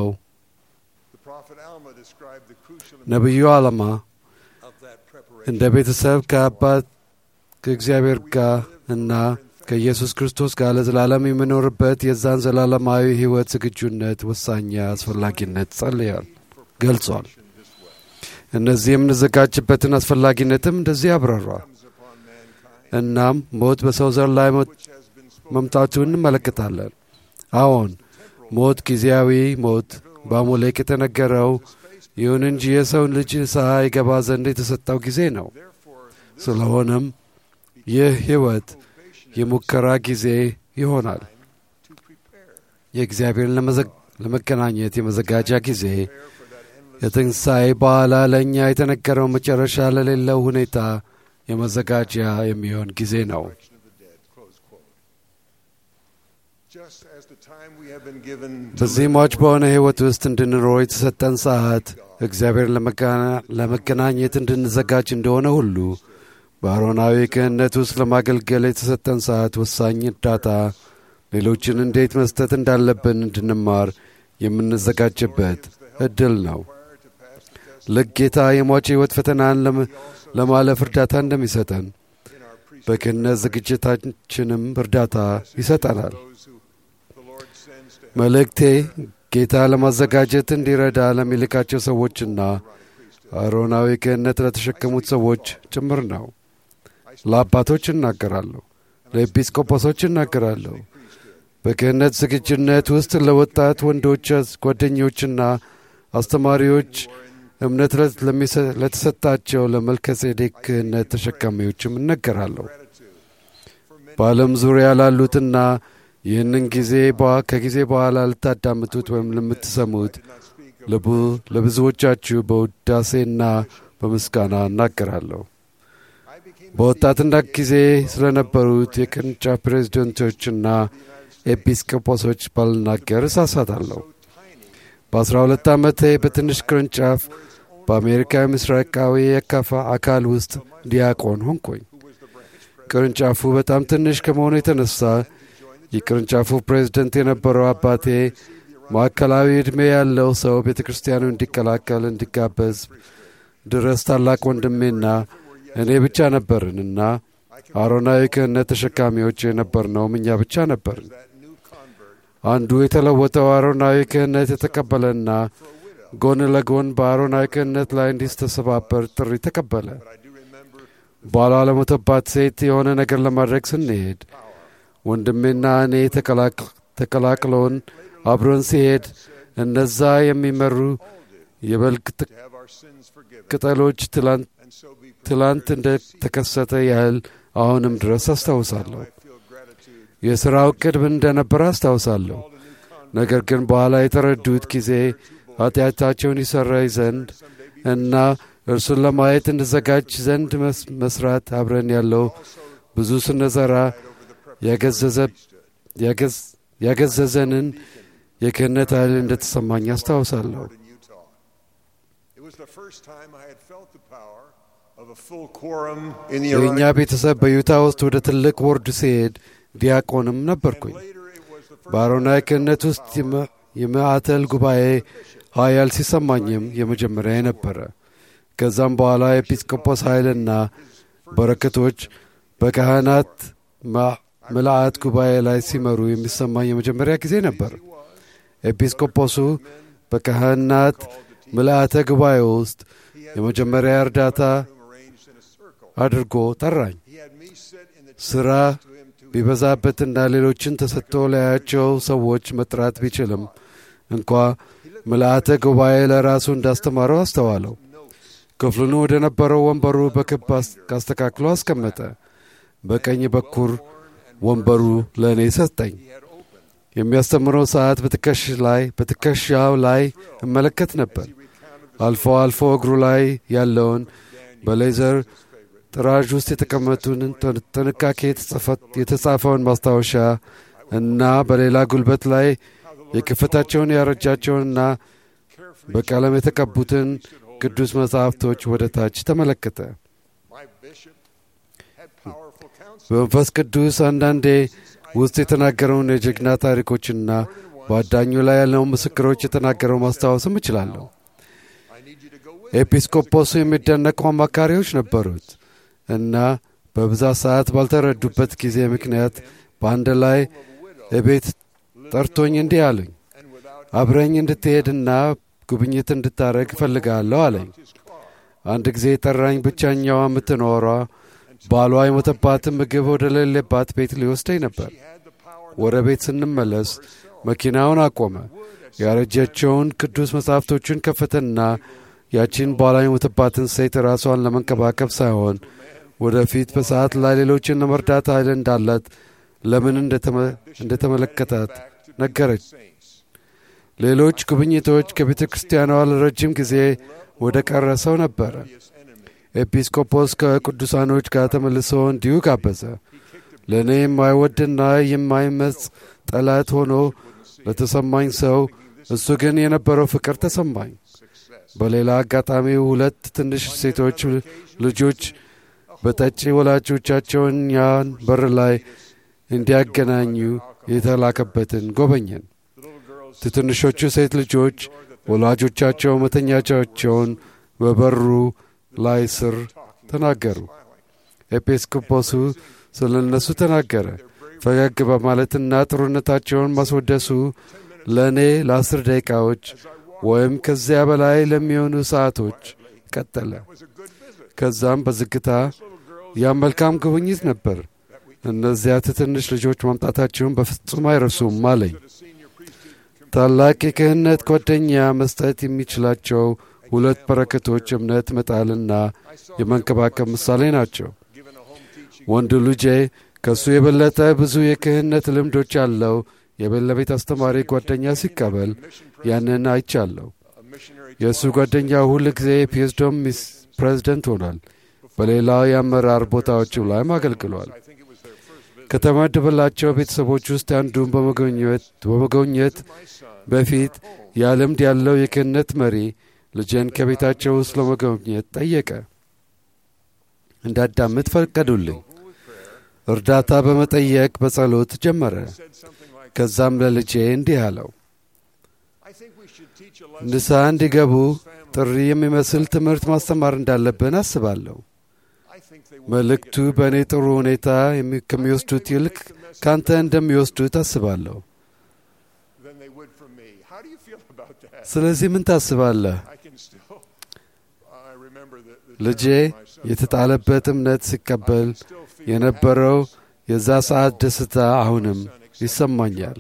ነቢዩ ዓላማ እንደ ቤተሰብ ከአባት ከእግዚአብሔር ጋር እና ከኢየሱስ ክርስቶስ ጋር ለዘላለም የምኖርበት የዛን ዘላለማዊ ሕይወት ዝግጁነት ወሳኝ አስፈላጊነት ጸልያል ገልጿል። እነዚህ የምንዘጋጅበትን አስፈላጊነትም እንደዚህ አብራሯል። እናም ሞት በሰው ዘር ላይ መምጣቱን እንመለከታለን። አዎን ሞት ጊዜያዊ ሞት በአሞሌቅ የተነገረው ይሁን እንጂ የሰውን ልጅ ንስሐ ይገባ ዘንድ የተሰጠው ጊዜ ነው። ስለሆነም ይህ ሕይወት የሙከራ ጊዜ ይሆናል። የእግዚአብሔርን ለመገናኘት የመዘጋጃ ጊዜ የትንሣኤ በኋላ ለእኛ የተነገረው መጨረሻ ለሌለው ሁኔታ የመዘጋጃ የሚሆን ጊዜ ነው። በዚህ ሟች በሆነ ሕይወት ውስጥ እንድንኖር የተሰጠን ሰዓት እግዚአብሔር ለመገናኘት እንድንዘጋጅ እንደሆነ ሁሉ በአሮናዊ ክህነት ውስጥ ለማገልገል የተሰጠን ሰዓት ወሳኝ እርዳታ ሌሎችን እንዴት መስጠት እንዳለብን እንድንማር የምንዘጋጅበት እድል ነው። ልክ ጌታ የሟች ሕይወት ፈተናን ለማለፍ እርዳታ እንደሚሰጠን በክህነት ዝግጅታችንም እርዳታ ይሰጠናል። መልእክቴ ጌታ ለማዘጋጀት እንዲረዳ ለሚልካቸው ሰዎችና አሮናዊ ክህነት ለተሸከሙት ሰዎች ጭምር ነው። ለአባቶች እናገራለሁ፣ ለኤጲስቆጶሶች እናገራለሁ። በክህነት ዝግጁነት ውስጥ ለወጣት ወንዶች ጓደኞችና አስተማሪዎች እምነት ለተሰጣቸው ለመልከጼዴቅ ክህነት ተሸካሚዎችም እነገራለሁ። በዓለም ዙሪያ ላሉትና ይህንን ጊዜ ከጊዜ በኋላ ልታዳምጡት ወይም ለምትሰሙት ለብዙዎቻችሁ በውዳሴና በምስጋና እናገራለሁ። በወጣትነት ጊዜ ስለነበሩት የቅርንጫፍ ፕሬዝደንቶችና ኤጲስቆጶሶች ባልናገር እሳሳታለሁ። በአስራ ሁለት ዓመቴ በትንሽ ቅርንጫፍ በአሜሪካ ምስራቃዊ የካፋ አካል ውስጥ ዲያቆን ሆንኩኝ። ቅርንጫፉ በጣም ትንሽ ከመሆኑ የተነሳ የቅርንጫፉ ፕሬዝደንት የነበረው አባቴ ማዕከላዊ ዕድሜ ያለው ሰው ቤተ ክርስቲያኑ እንዲቀላቀል እንዲጋበዝ ድረስ ታላቅ ወንድሜና እኔ ብቻ ነበርንና አሮናዊ ክህነት ተሸካሚዎች የነበርነውም እኛ ብቻ ነበርን። አንዱ የተለወጠው አሮናዊ ክህነት የተቀበለና ጎን ለጎን በአሮናዊ ክህነት ላይ እንዲስተሰባበር ጥሪ ተቀበለ። ባሏ ለሞተባት ሴት የሆነ ነገር ለማድረግ ስንሄድ ወንድሜና እኔ ተቀላቅለውን አብሮን ሲሄድ እነዛ የሚመሩ የበልግ ቅጠሎች ትላንት እንደ ተከሰተ ያህል አሁንም ድረስ አስታውሳለሁ። የሥራው ዕቅድ ምን እንደነበረ አስታውሳለሁ። ነገር ግን በኋላ የተረዱት ጊዜ ኃጢአታቸውን ይሰረይ ዘንድ እና እርሱን ለማየት እንዘጋጅ ዘንድ መስራት አብረን ያለው ብዙ ስነዘራ ያገዘዘንን የክህነት ኃይል እንደተሰማኝ አስታውሳለሁ። የእኛ ቤተሰብ በዩታ ውስጥ ወደ ትልቅ ወርድ ሲሄድ ዲያቆንም ነበርኩኝ። በአሮናዊ ክህነት ውስጥ የማዕተል ጉባኤ ኃያል ሲሰማኝም የመጀመሪያ ነበረ። ከዛም በኋላ ኤጲስቆጶስ ኃይልና በረከቶች በካህናት ምልአት ጉባኤ ላይ ሲመሩ የሚሰማኝ የመጀመሪያ ጊዜ ነበር። ኤጲስቆጶሱ በካህናት ምልአተ ጉባኤ ውስጥ የመጀመሪያ እርዳታ አድርጎ ጠራኝ። ሥራ ቢበዛበትና ሌሎችን ተሰጥቶ ላያቸው ሰዎች መጥራት ቢችልም እንኳ ምልአተ ጉባኤ ለራሱ እንዳስተማረው አስተዋለው። ክፍሉን ወደ ነበረው ወንበሩ በክብ አስተካክሎ አስቀመጠ። በቀኝ በኩል ወንበሩ ለእኔ ሰጠኝ። የሚያስተምረው ሰዓት በትከሽ ላይ በትከሻው ላይ እመለከት ነበር። አልፎ አልፎ እግሩ ላይ ያለውን በሌዘር ጥራዥ ውስጥ የተቀመጡን ጥንቃቄ የተጻፈውን ማስታወሻ እና በሌላ ጉልበት ላይ የክፈታቸውን ያረጃቸውንና በቀለም የተቀቡትን ቅዱስ መጻሕፍቶች ወደ ታች ተመለከተ። በመንፈስ ቅዱስ አንዳንዴ ውስጥ የተናገረውን የጀግና ታሪኮችና በአዳኙ ላይ ያለውን ምስክሮች የተናገረው ማስታወስም እችላለሁ። ኤጲስቆጶሱ የሚደነቁ አማካሪዎች ነበሩት እና በብዛት ሰዓት ባልተረዱበት ጊዜ ምክንያት በአንድ ላይ እቤት ጠርቶኝ እንዲህ አሉኝ፣ አብረኝ እንድትሄድና ጉብኝት እንድታረግ እፈልጋለሁ አለኝ። አንድ ጊዜ ጠራኝ። ብቻኛዋ የምትኖሯ ባሏ የሞተባትን ምግብ ወደ ሌለባት ቤት ሊወስደኝ ነበር። ወደ ቤት ስንመለስ መኪናውን አቆመ። ያረጀቸውን ቅዱስ መጻሕፍቶቹን ከፈተና ያቺን ባሏ የሞተባትን ሴት ራሷን ለመንከባከብ ሳይሆን ወደፊት በሰዓት ላይ ሌሎችን ለመርዳት ኃይል እንዳላት ለምን እንደተመለከታት ነገረች። ሌሎች ጉብኝቶች ከቤተ ክርስቲያኗ ለረጅም ጊዜ ወደ ቀረሰው ነበረ። ኤጲስቆጶስ ከቅዱሳኖች ጋር ተመልሶ እንዲሁ ጋበዘ። ለእኔ የማይወድና የማይመጽ ጠላት ሆኖ ለተሰማኝ ሰው እሱ ግን የነበረው ፍቅር ተሰማኝ። በሌላ አጋጣሚ ሁለት ትንሽ ሴቶች ልጆች በጠጪ ወላጆቻቸውን ያን በር ላይ እንዲያገናኙ የተላከበትን ጎበኘን። ትንሾቹ ሴት ልጆች ወላጆቻቸው መተኛቻቸውን በበሩ ላይ ስር ተናገሩ። ኤጲስቆጶሱ ስለ እነሱ ተናገረ። ፈገግ በማለትና ጥሩነታቸውን ማስወደሱ ለእኔ ለአስር ደቂቃዎች ወይም ከዚያ በላይ ለሚሆኑ ሰዓቶች ቀጠለ። ከዛም በዝግታ ያ መልካም ጉብኝት ነበር። እነዚያ ትንሽ ልጆች ማምጣታቸውን በፍጹም አይረሱም አለኝ። ታላቅ የክህነት ጓደኛ መስጠት የሚችላቸው ሁለት በረከቶች እምነት መጣልና የመንከባከብ ምሳሌ ናቸው። ወንዱ ልጄ ከእሱ የበለጠ ብዙ የክህነት ልምዶች ያለው የቤት አስተማሪ ጓደኛ ሲቀበል ያንን አይቻለሁ። የእሱ ጓደኛ ሁል ጊዜ የፒኤስዶም ፕሬዝደንት ሆኗል። በሌላው የአመራር ቦታዎችም ላይም አገልግሏል። ከተመደበላቸው ቤተሰቦች ውስጥ አንዱን በመጎብኘት በፊት ያ ልምድ ያለው የክህነት መሪ ልጄን ከቤታቸው ውስጥ ለመጎብኘት ጠየቀ። እንዳዳምጥ ፈቀዱልኝ። እርዳታ በመጠየቅ በጸሎት ጀመረ። ከዛም ለልጄ እንዲህ አለው፣ ንስሐ እንዲገቡ ጥሪ የሚመስል ትምህርት ማስተማር እንዳለብን አስባለሁ። መልእክቱ በእኔ ጥሩ ሁኔታ ከሚወስዱት ይልቅ ካንተ እንደሚወስዱት አስባለሁ። ስለዚህ ምን ታስባለህ? ልጄ የተጣለበት እምነት ሲቀበል የነበረው የዛ ሰዓት ደስታ አሁንም ይሰማኛል።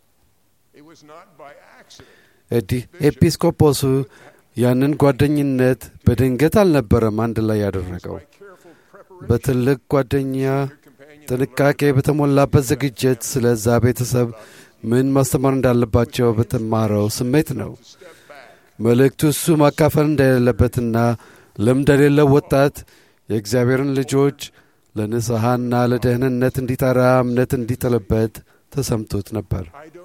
ኤጲስቆጶሱ ያንን ጓደኝነት በድንገት አልነበረም አንድ ላይ ያደረገው። በትልቅ ጓደኛ ጥንቃቄ በተሞላበት ዝግጅት ስለዛ ቤተሰብ ምን ማስተማር እንዳለባቸው በተማረው ስሜት ነው። መልእክቱ እሱ ማካፈል እንደሌለበትና ልምድ የሌለው ወጣት የእግዚአብሔርን ልጆች ለንስሐና ለደህንነት እንዲጠራ እምነት እንዲጥልበት ተሰምቶት ነበር።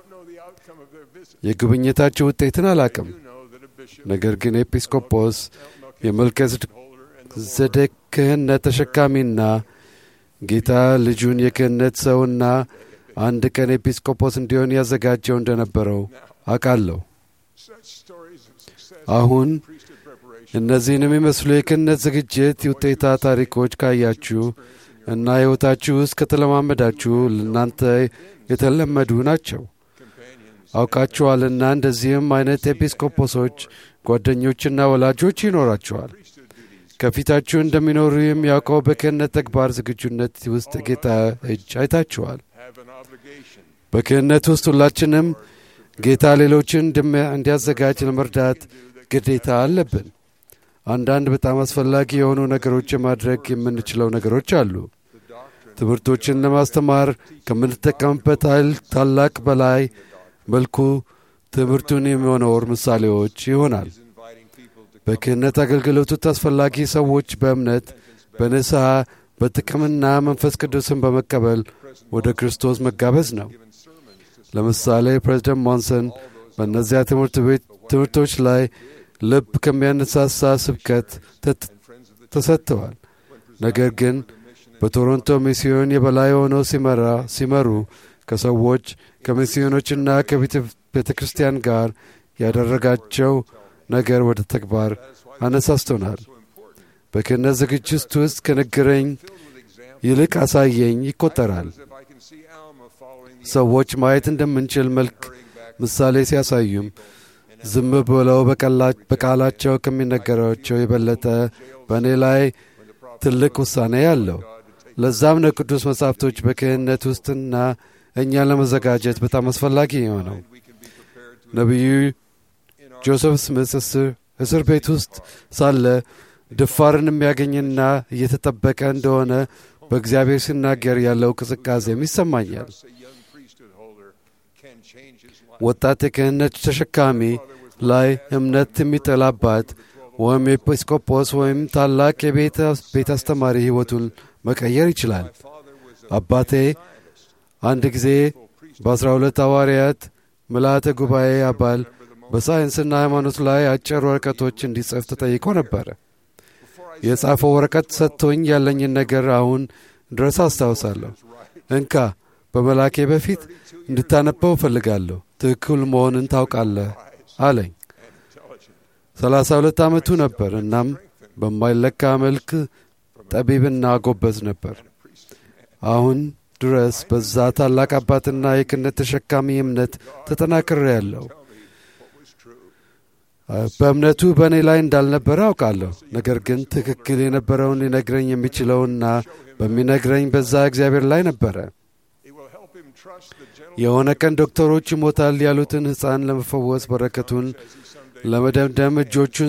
የጉብኝታቸው ውጤትን አላቅም። ነገር ግን ኤጲስቆጶስ የመልከ ዘዴቅ ክህነት ተሸካሚና ጌታ ልጁን የክህነት ሰውና አንድ ቀን ኤጲስቆጶስ እንዲሆን ያዘጋጀው እንደነበረው አውቃለሁ። አሁን እነዚህን የሚመስሉ የክህነት ዝግጅት የውጤታ ታሪኮች ካያችሁ እና ሕይወታችሁ ውስጥ ከተለማመዳችሁ ለእናንተ የተለመዱ ናቸው። አውቃችኋልና እንደዚህም አይነት ኤጲስቆጶሶች ጓደኞችና ወላጆች ይኖራችኋል። ከፊታችሁ እንደሚኖሩ የሚያውቀው በክህነት ተግባር ዝግጁነት ውስጥ ጌታ እጅ አይታችኋል። በክህነት ውስጥ ሁላችንም ጌታ ሌሎችን እንዲያዘጋጅ ለመርዳት ግዴታ አለብን። አንዳንድ በጣም አስፈላጊ የሆኑ ነገሮች የማድረግ የምንችለው ነገሮች አሉ። ትምህርቶችን ለማስተማር ከምንጠቀምበት ኃይል ታላቅ በላይ መልኩ ትምህርቱን የሚኖር ምሳሌዎች ይሆናል። በክህነት አገልግሎቱ አስፈላጊ ሰዎች በእምነት በንስሐ በጥቅምና መንፈስ ቅዱስን በመቀበል ወደ ክርስቶስ መጋበዝ ነው። ለምሳሌ ፕሬዚደንት ሞንሰን በእነዚያ ትምህርት ቤት ትምህርቶች ላይ ልብ ከሚያነሳሳ ስብከት ተሰጥተዋል። ነገር ግን በቶሮንቶ ሚስዮን የበላይ ሆነው ሲመራ ሲመሩ ከሰዎች ከሚስዮኖችና ከቤተ ክርስቲያን ጋር ያደረጋቸው ነገር ወደ ተግባር አነሳስቶናል። በክህነት ዝግጅት ውስጥ ከነገረኝ ይልቅ አሳየኝ ይቆጠራል። ሰዎች ማየት እንደምንችል መልክ ምሳሌ ሲያሳዩም ዝም ብለው በቃላቸው ከሚነገራቸው የበለጠ በእኔ ላይ ትልቅ ውሳኔ ያለው ለዛም ነው ቅዱስ መጻሕፍቶች በክህነት ውስጥና እኛን ለመዘጋጀት በጣም አስፈላጊ የሆነው። ነቢዩ ጆሴፍ ስሚት እስር ቤት ውስጥ ሳለ ድፋርን የሚያገኝና እየተጠበቀ እንደሆነ በእግዚአብሔር ሲናገር ያለው ቅዝቃዜም ይሰማኛል። ወጣት የክህነት ተሸካሚ ላይ እምነት የሚጥል አባት ወይም ኤጲስቆጶስ ወይም ታላቅ የቤት አስተማሪ ሕይወቱን መቀየር ይችላል። አባቴ አንድ ጊዜ በአስራ ሁለት ሐዋርያት ምልአተ ጉባኤ አባል በሳይንስና ሃይማኖት ላይ አጭር ወረቀቶች እንዲጽፍ ተጠይቆ ነበረ። የጻፈው ወረቀት ሰጥቶኝ ያለኝን ነገር አሁን ድረስ አስታውሳለሁ። እንካ በመላኬ በፊት እንድታነበው እፈልጋለሁ። ትክክል መሆንን ታውቃለህ አለኝ። ሰላሳ ሁለት ዓመቱ ነበር። እናም በማይለካ መልክ ጠቢብና ጎበዝ ነበር። አሁን ድረስ በዛ ታላቅ አባትና የክህነት ተሸካሚ እምነት ተጠናክሬ ያለው በእምነቱ በእኔ ላይ እንዳልነበረ አውቃለሁ። ነገር ግን ትክክል የነበረውን ሊነግረኝ የሚችለውና በሚነግረኝ በዛ እግዚአብሔር ላይ ነበረ። የሆነ ቀን ዶክተሮች ይሞታል ያሉትን ሕፃን ለመፈወስ በረከቱን ለመደምደም እጆቹን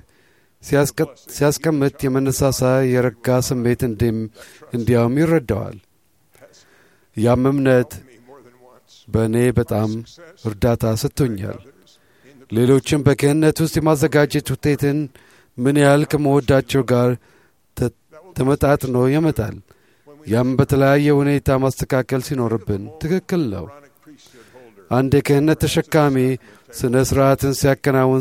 ሲያስቀምጥ የመነሳሳ የረጋ ስሜት እንዲያውም ይረዳዋል። ያም እምነት በእኔ በጣም እርዳታ ሰጥቶኛል። ሌሎችም በክህነት ውስጥ የማዘጋጀት ውጤትን ምን ያህል ከመወዳቸው ጋር ተመጣጥኖ ያመጣል። ያም በተለያየ ሁኔታ ማስተካከል ሲኖርብን ትክክል ነው። አንድ የክህነት ተሸካሚ ስነ ሥርዓትን ሲያከናውን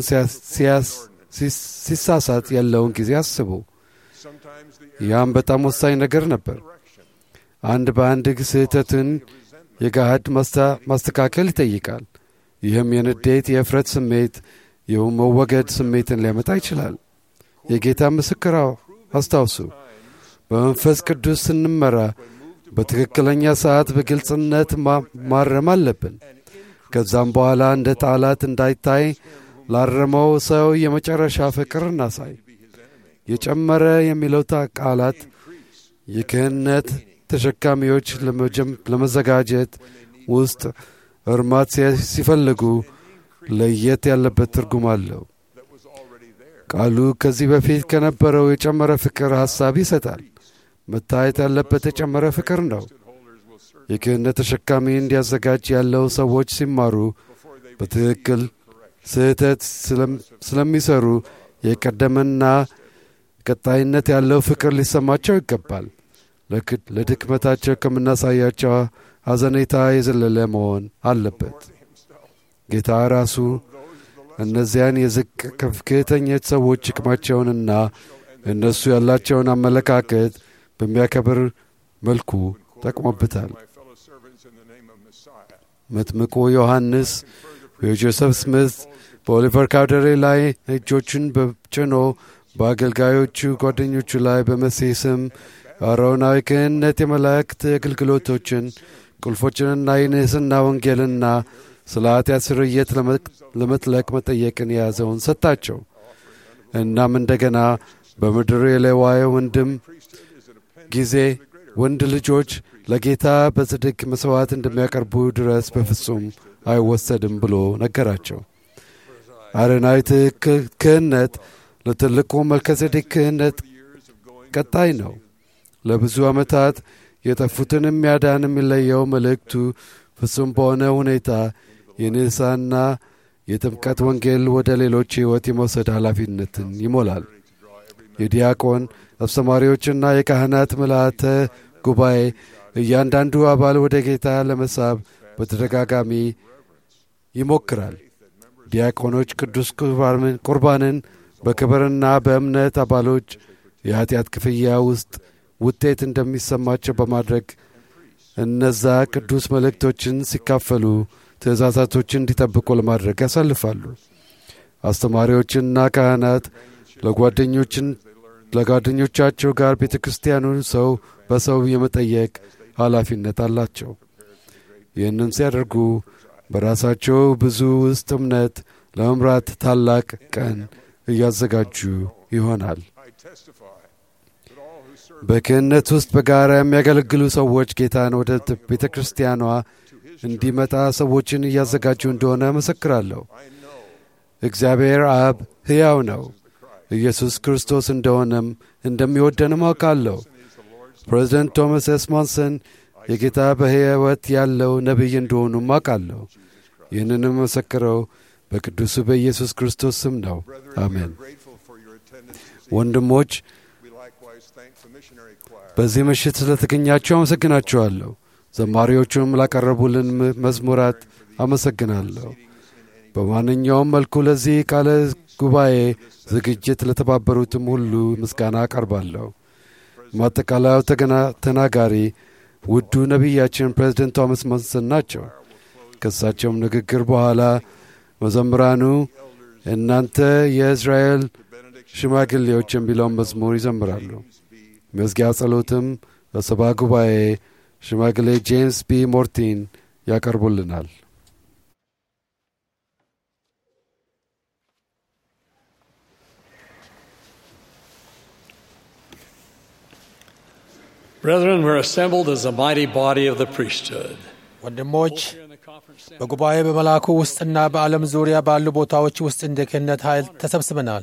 ሲሳሳት ያለውን ጊዜ አስቡ። ያም በጣም ወሳኝ ነገር ነበር። አንድ በአንድ ስህተትን የጋሃድ ማስተካከል ይጠይቃል። ይህም የንዴት፣ የእፍረት ስሜት፣ የመወገድ ስሜትን ሊያመጣ ይችላል። የጌታ ምስክር አስታውሱ። በመንፈስ ቅዱስ ስንመራ በትክክለኛ ሰዓት በግልጽነት ማረም አለብን። ከዛም በኋላ እንደ ጣላት እንዳይታይ ላረመው ሰው የመጨረሻ ፍቅር እናሳይ። የጨመረ የሚለው ቃላት የክህነት ተሸካሚዎች ለመዘጋጀት ውስጥ እርማት ሲፈልጉ ለየት ያለበት ትርጉም አለው። ቃሉ ከዚህ በፊት ከነበረው የጨመረ ፍቅር ሐሳብ ይሰጣል። መታየት ያለበት የጨመረ ፍቅር ነው። የክህነት ተሸካሚ እንዲያዘጋጅ ያለው ሰዎች ሲማሩ በትክክል ስህተት ስለሚሰሩ የቀደመና ቀጣይነት ያለው ፍቅር ሊሰማቸው ይገባል። ለድክመታቸው ከምናሳያቸው ሐዘኔታ የዘለለ መሆን አለበት። ጌታ ራሱ እነዚያን የዝቅ ከፍተኞች ሰዎች ጥቅማቸውንና እነሱ ያላቸውን አመለካከት በሚያከብር መልኩ ጠቅሞበታል። መጥምቁ ዮሐንስ የጆሴፍ ስሚት በኦሊቨር ካውደሬ ላይ እጆቹን በጭኖ በአገልጋዮቹ ጓደኞቹ ላይ በመሲህ ስም አሮናዊ ክህነት የመላእክት አገልግሎቶችን ቁልፎችንና የንህስና ወንጌልና ስለ ኃጢአት ስርየት ለመጥለቅ መጠየቅን የያዘውን ሰጣቸው። እናም እንደገና በምድር የሌዋዊ ወንድም ጊዜ ወንድ ልጆች ለጌታ በጽድቅ መሥዋዕት እንደሚያቀርቡ ድረስ በፍጹም አይወሰድም ብሎ ነገራቸው። አረናዊ ክህነት ለትልቁ መልከጼዴቅ ክህነት ቀጣይ ነው። ለብዙ ዓመታት የጠፉትን የሚያዳን የሚለየው መልእክቱ ፍጹም በሆነ ሁኔታ የንስሐና የጥምቀት ወንጌል ወደ ሌሎች ሕይወት የመውሰድ ኃላፊነትን ይሞላል። የዲያቆን አስተማሪዎችና የካህናት ምልአተ ጉባኤ እያንዳንዱ አባል ወደ ጌታ ለመሳብ በተደጋጋሚ ይሞክራል። ዲያቆኖች ቅዱስ ቁርባንን በክብርና በእምነት አባሎች የኀጢአት ክፍያ ውስጥ ውጤት እንደሚሰማቸው በማድረግ እነዛ ቅዱስ መልእክቶችን ሲካፈሉ ትእዛዛቶችን እንዲጠብቁ ለማድረግ ያሳልፋሉ። አስተማሪዎችና ካህናት ለጓደኞችን ለጓደኞቻቸው ጋር ቤተ ክርስቲያኑን ሰው በሰው የመጠየቅ ኃላፊነት አላቸው። ይህንን ሲያደርጉ በራሳቸው ብዙ ውስጥ እምነት ለመምራት ታላቅ ቀን እያዘጋጁ ይሆናል። በክህነት ውስጥ በጋራ የሚያገለግሉ ሰዎች ጌታን ወደ ቤተ ክርስቲያኗ እንዲመጣ ሰዎችን እያዘጋጁ እንደሆነ መሰክራለሁ። እግዚአብሔር አብ ሕያው ነው፣ ኢየሱስ ክርስቶስ እንደሆነም እንደሚወደንም አውቃለሁ። ፕሬዚደንት ቶማስ ኤስ ሞንሰን የጌታ በሕይወት ያለው ነቢይ እንደሆኑም አውቃለሁ። ይህንንም መሰክረው በቅዱሱ በኢየሱስ ክርስቶስ ስም ነው። አሜን። ወንድሞች በዚህ ምሽት ስለተገኛችሁ አመሰግናችኋለሁ። ዘማሪዎቹም ላቀረቡልን መዝሙራት አመሰግናለሁ። በማንኛውም መልኩ ለዚህ ቃለ ጉባኤ ዝግጅት ለተባበሩትም ሁሉ ምስጋና አቀርባለሁ። ማጠቃለያው ተናጋሪ ውዱ ነቢያችን ፕሬዚደንት ቶማስ ሞንሰን ናቸው። ከእሳቸውም ንግግር በኋላ መዘምራኑ እናንተ የእስራኤል ሽማግሌዎች የሚለውን መዝሙር ይዘምራሉ። መዝጊያ ጸሎትም በሰባ ጉባኤ ሽማግሌ ጄምስ ቢ ሞርቲን ያቀርቡልናል። Brethren, we're assembled as a mighty body of the priesthood. ወንድሞች በጉባኤ በመልአኩ ውስጥና በዓለም ዙሪያ ባሉ ቦታዎች ውስጥ እንደ ክህነት ኃይል ተሰብስበናል።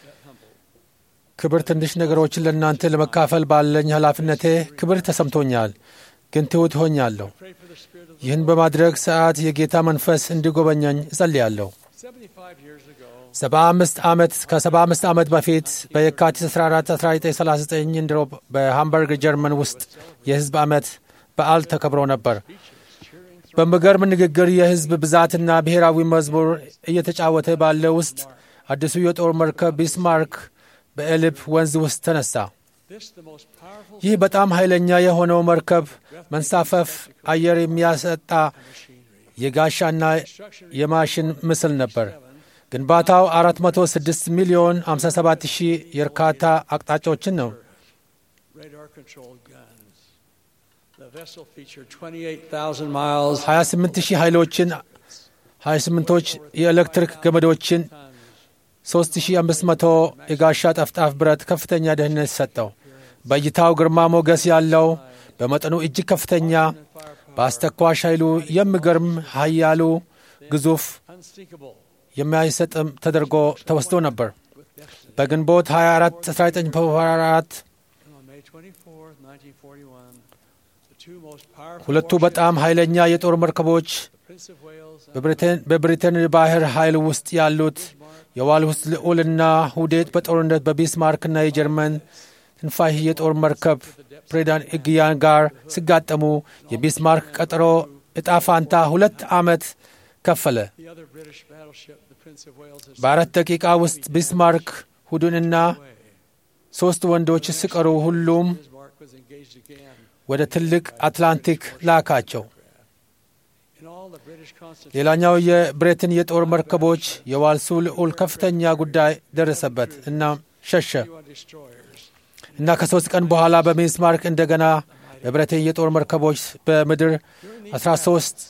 ክብር ትንሽ ነገሮችን ለእናንተ ለመካፈል ባለኝ ኃላፊነቴ ክብር ተሰምቶኛል፣ ግን ትሑት ሆኛለሁ። ይህን በማድረግ ሰዓት የጌታ መንፈስ እንዲጎበኘኝ እጸልያለሁ። ሰባ አምስት ዓመት ከሰባ አምስት ዓመት በፊት በየካቲት 14 1939 እንድሮ በሃምበርግ ጀርመን ውስጥ የሕዝብ ዓመት በዓል ተከብሮ ነበር። በሚገርም ንግግር የሕዝብ ብዛትና ብሔራዊ መዝሙር እየተጫወተ ባለ ውስጥ አዲሱ የጦር መርከብ ቢስማርክ በኤልብ ወንዝ ውስጥ ተነሳ። ይህ በጣም ኃይለኛ የሆነው መርከብ መንሳፈፍ አየር የሚያሰጣ የጋሻና የማሽን ምስል ነበር። ግንባታው 406 ሚሊዮን 57 ሺህ የእርካታ አቅጣጫዎችን ነው። 28 ሺህ ኃይሎችን 28ቶች የኤሌክትሪክ ገመዶችን 3500 የጋሻ ጠፍጣፍ ብረት ከፍተኛ ደህንነት ሰጠው። በእይታው ግርማ ሞገስ ያለው በመጠኑ እጅግ ከፍተኛ በአስተኳሽ ኃይሉ የሚገርም ኃያሉ ግዙፍ የሚያሰጥም ተደርጎ ተወስዶ ነበር። በግንቦት 24 1944 ሁለቱ በጣም ኃይለኛ የጦር መርከቦች በብሪቴን ባህር ኃይል ውስጥ ያሉት የዋልሁስ ልዑልና ሁዴት በጦርነት በቢስማርክና የጀርመን ትንፋሽ የጦር መርከብ ፕሬዳን እግያን ጋር ሲጋጠሙ የቢስማርክ ቀጠሮ ዕጣ ፋንታ ሁለት ዓመት ከፈለ። በአራት ደቂቃ ውስጥ ቢስማርክ ሁዱንና ሦስት ወንዶች ሲቀሩ ሁሉም ወደ ትልቅ አትላንቲክ ላካቸው። ሌላኛው የብሬትን የጦር መርከቦች የዋልሱ ልዑል ከፍተኛ ጉዳይ ደረሰበት እና ሸሸ እና ከሦስት ቀን በኋላ በቢስማርክ እንደገና በብሬትን የጦር መርከቦች በምድር 13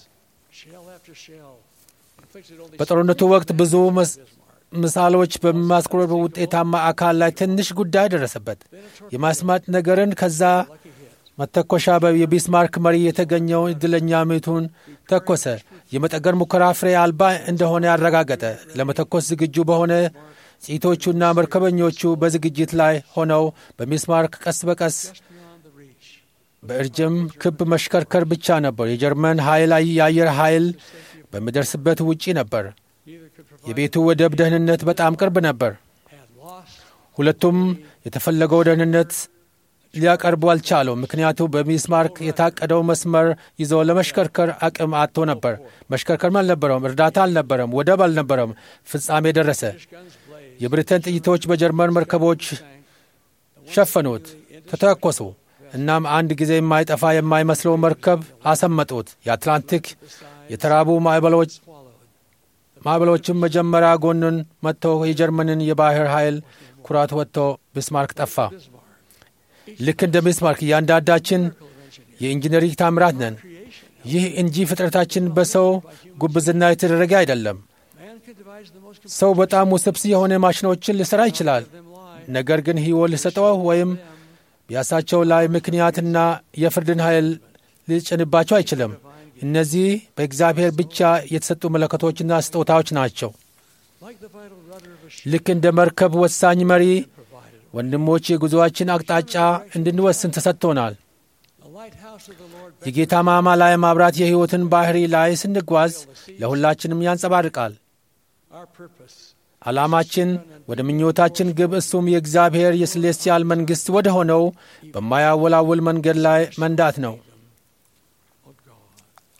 በጦርነቱ ወቅት ብዙ ምሳሌዎች በማስኮረብ ውጤታማ አካል ላይ ትንሽ ጉዳይ ደረሰበት። የማስማት ነገርን ከዛ መተኮሻ የቢስማርክ መሪ የተገኘውን እድለኛ ምቱን ተኮሰ። የመጠገን ሙከራ ፍሬ አልባ እንደሆነ ያረጋገጠ። ለመተኮስ ዝግጁ በሆነ ጺቶቹና መርከበኞቹ በዝግጅት ላይ ሆነው በሚስማርክ ቀስ በቀስ በእርጅም ክብ መሽከርከር ብቻ ነበር። የጀርመን ኃይል የአየር ኃይል በሚደርስበት ውጪ ነበር። የቤቱ ወደብ ደህንነት በጣም ቅርብ ነበር። ሁለቱም የተፈለገው ደህንነት ሊያቀርቡ አልቻሉም። ምክንያቱ በሚስማርክ የታቀደው መስመር ይዞ ለመሽከርከር አቅም አጥቶ ነበር። መሽከርከርም አልነበረም፣ እርዳታ አልነበረም፣ ወደብ አልነበረም። ፍጻሜ ደረሰ። የብሪተን ጥይቶች በጀርመን መርከቦች ሸፈኑት፣ ተተኮሱ። እናም አንድ ጊዜ የማይጠፋ የማይመስለው መርከብ አሰመጡት። የአትላንቲክ የተራቡ ማዕበሎች ማዕበሎችም መጀመሪያ ጎኑን መጥተው የጀርመንን የባህር ኃይል ኩራት ወጥቶ ቢስማርክ ጠፋ። ልክ እንደ ቢስማርክ እያንዳንዳችን የኢንጂነሪንግ ታምራት ነን። ይህ እንጂ ፍጥረታችን በሰው ጉብዝና የተደረገ አይደለም። ሰው በጣም ውስብስብ የሆነ ማሽኖችን ሊሠራ ይችላል። ነገር ግን ሕይወት ሊሰጠው ወይም ቢያሳቸው ላይ ምክንያትና የፍርድን ኃይል ሊጭንባቸው አይችልም። እነዚህ በእግዚአብሔር ብቻ የተሰጡ መለከቶችና ስጦታዎች ናቸው። Like the vital rudder of a ship ልክ እንደ መርከብ ወሳኝ መሪ ወንድሞች የጉዞአችን አቅጣጫ እንድንወስን ተሰጥቶናል። the lighthouse of the Lord የጌታ ማማ ላይ ማብራት የሕይወትን ባህሪ ላይ ስንጓዝ ለሁላችንም ያንጸባርቃል። our purpose. ዓላማችን ወደ ምኞታችን ግብ እሱም የእግዚአብሔር የስሌስቲያል መንግሥት ወደ ሆነው በማያወላውል መንገድ ላይ መንዳት ነው። Oh God.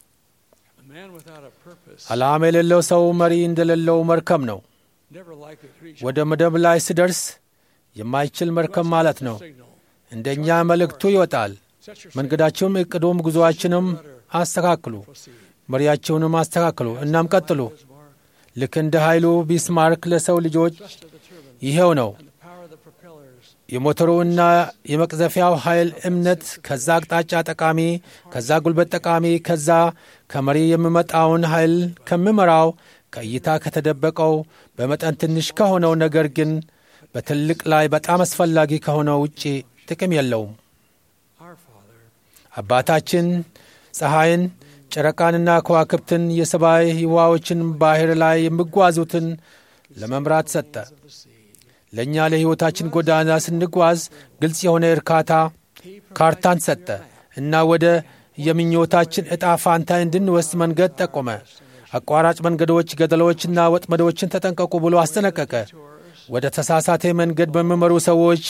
A man without a purpose ዓላማ የሌለው ሰው መሪ እንደሌለው መርከብ ነው። never likely to reach ወደ መደብ ላይ ሲደርስ የማይችል መርከብ ማለት ነው። signal. እንደኛ መልእክቱ ይወጣል። Set your መንገዳችሁም እቅዱም ጉዞአችንም አስተካክሉ፣ proceed. መሪያችሁንም አስተካክሉ። እናም ቀጥሉ። His mark, ልክ እንደ ኃይሉ ቢስማርክ ለሰው ልጆች thrust of the turbine, ይኸው ነው። and the power of the propellers. የሞተሩና የመቅዘፊያው ኃይል እምነት፣ ከዛ አቅጣጫ ጠቃሚ፣ ከዛ ጉልበት ጠቃሚ፣ ከዛ ከመሪ የሚመጣውን ኃይል ከምመራው ከእይታ ከተደበቀው በመጠን ትንሽ ከሆነው ነገር ግን በትልቅ ላይ በጣም አስፈላጊ ከሆነው ውጪ ጥቅም የለውም። Our Father, አባታችን ፀሐይን፣ ጨረቃንና ከዋክብትን የሰማይ ህዋዎችን ባህር ላይ የሚጓዙትን ለመምራት ሰጠ። of the sea. ለእኛ ለሕይወታችን ጎዳና ስንጓዝ ግልጽ የሆነ እርካታ ካርታን ሰጠ እና ወደ የምኞታችን ዕጣ ፋንታ እንድንወስድ መንገድ ጠቆመ። አቋራጭ መንገዶች፣ ገደሎችና ወጥመዶችን ተጠንቀቁ ብሎ አስጠነቀቀ። ወደ ተሳሳተ መንገድ በሚመሩ ሰዎች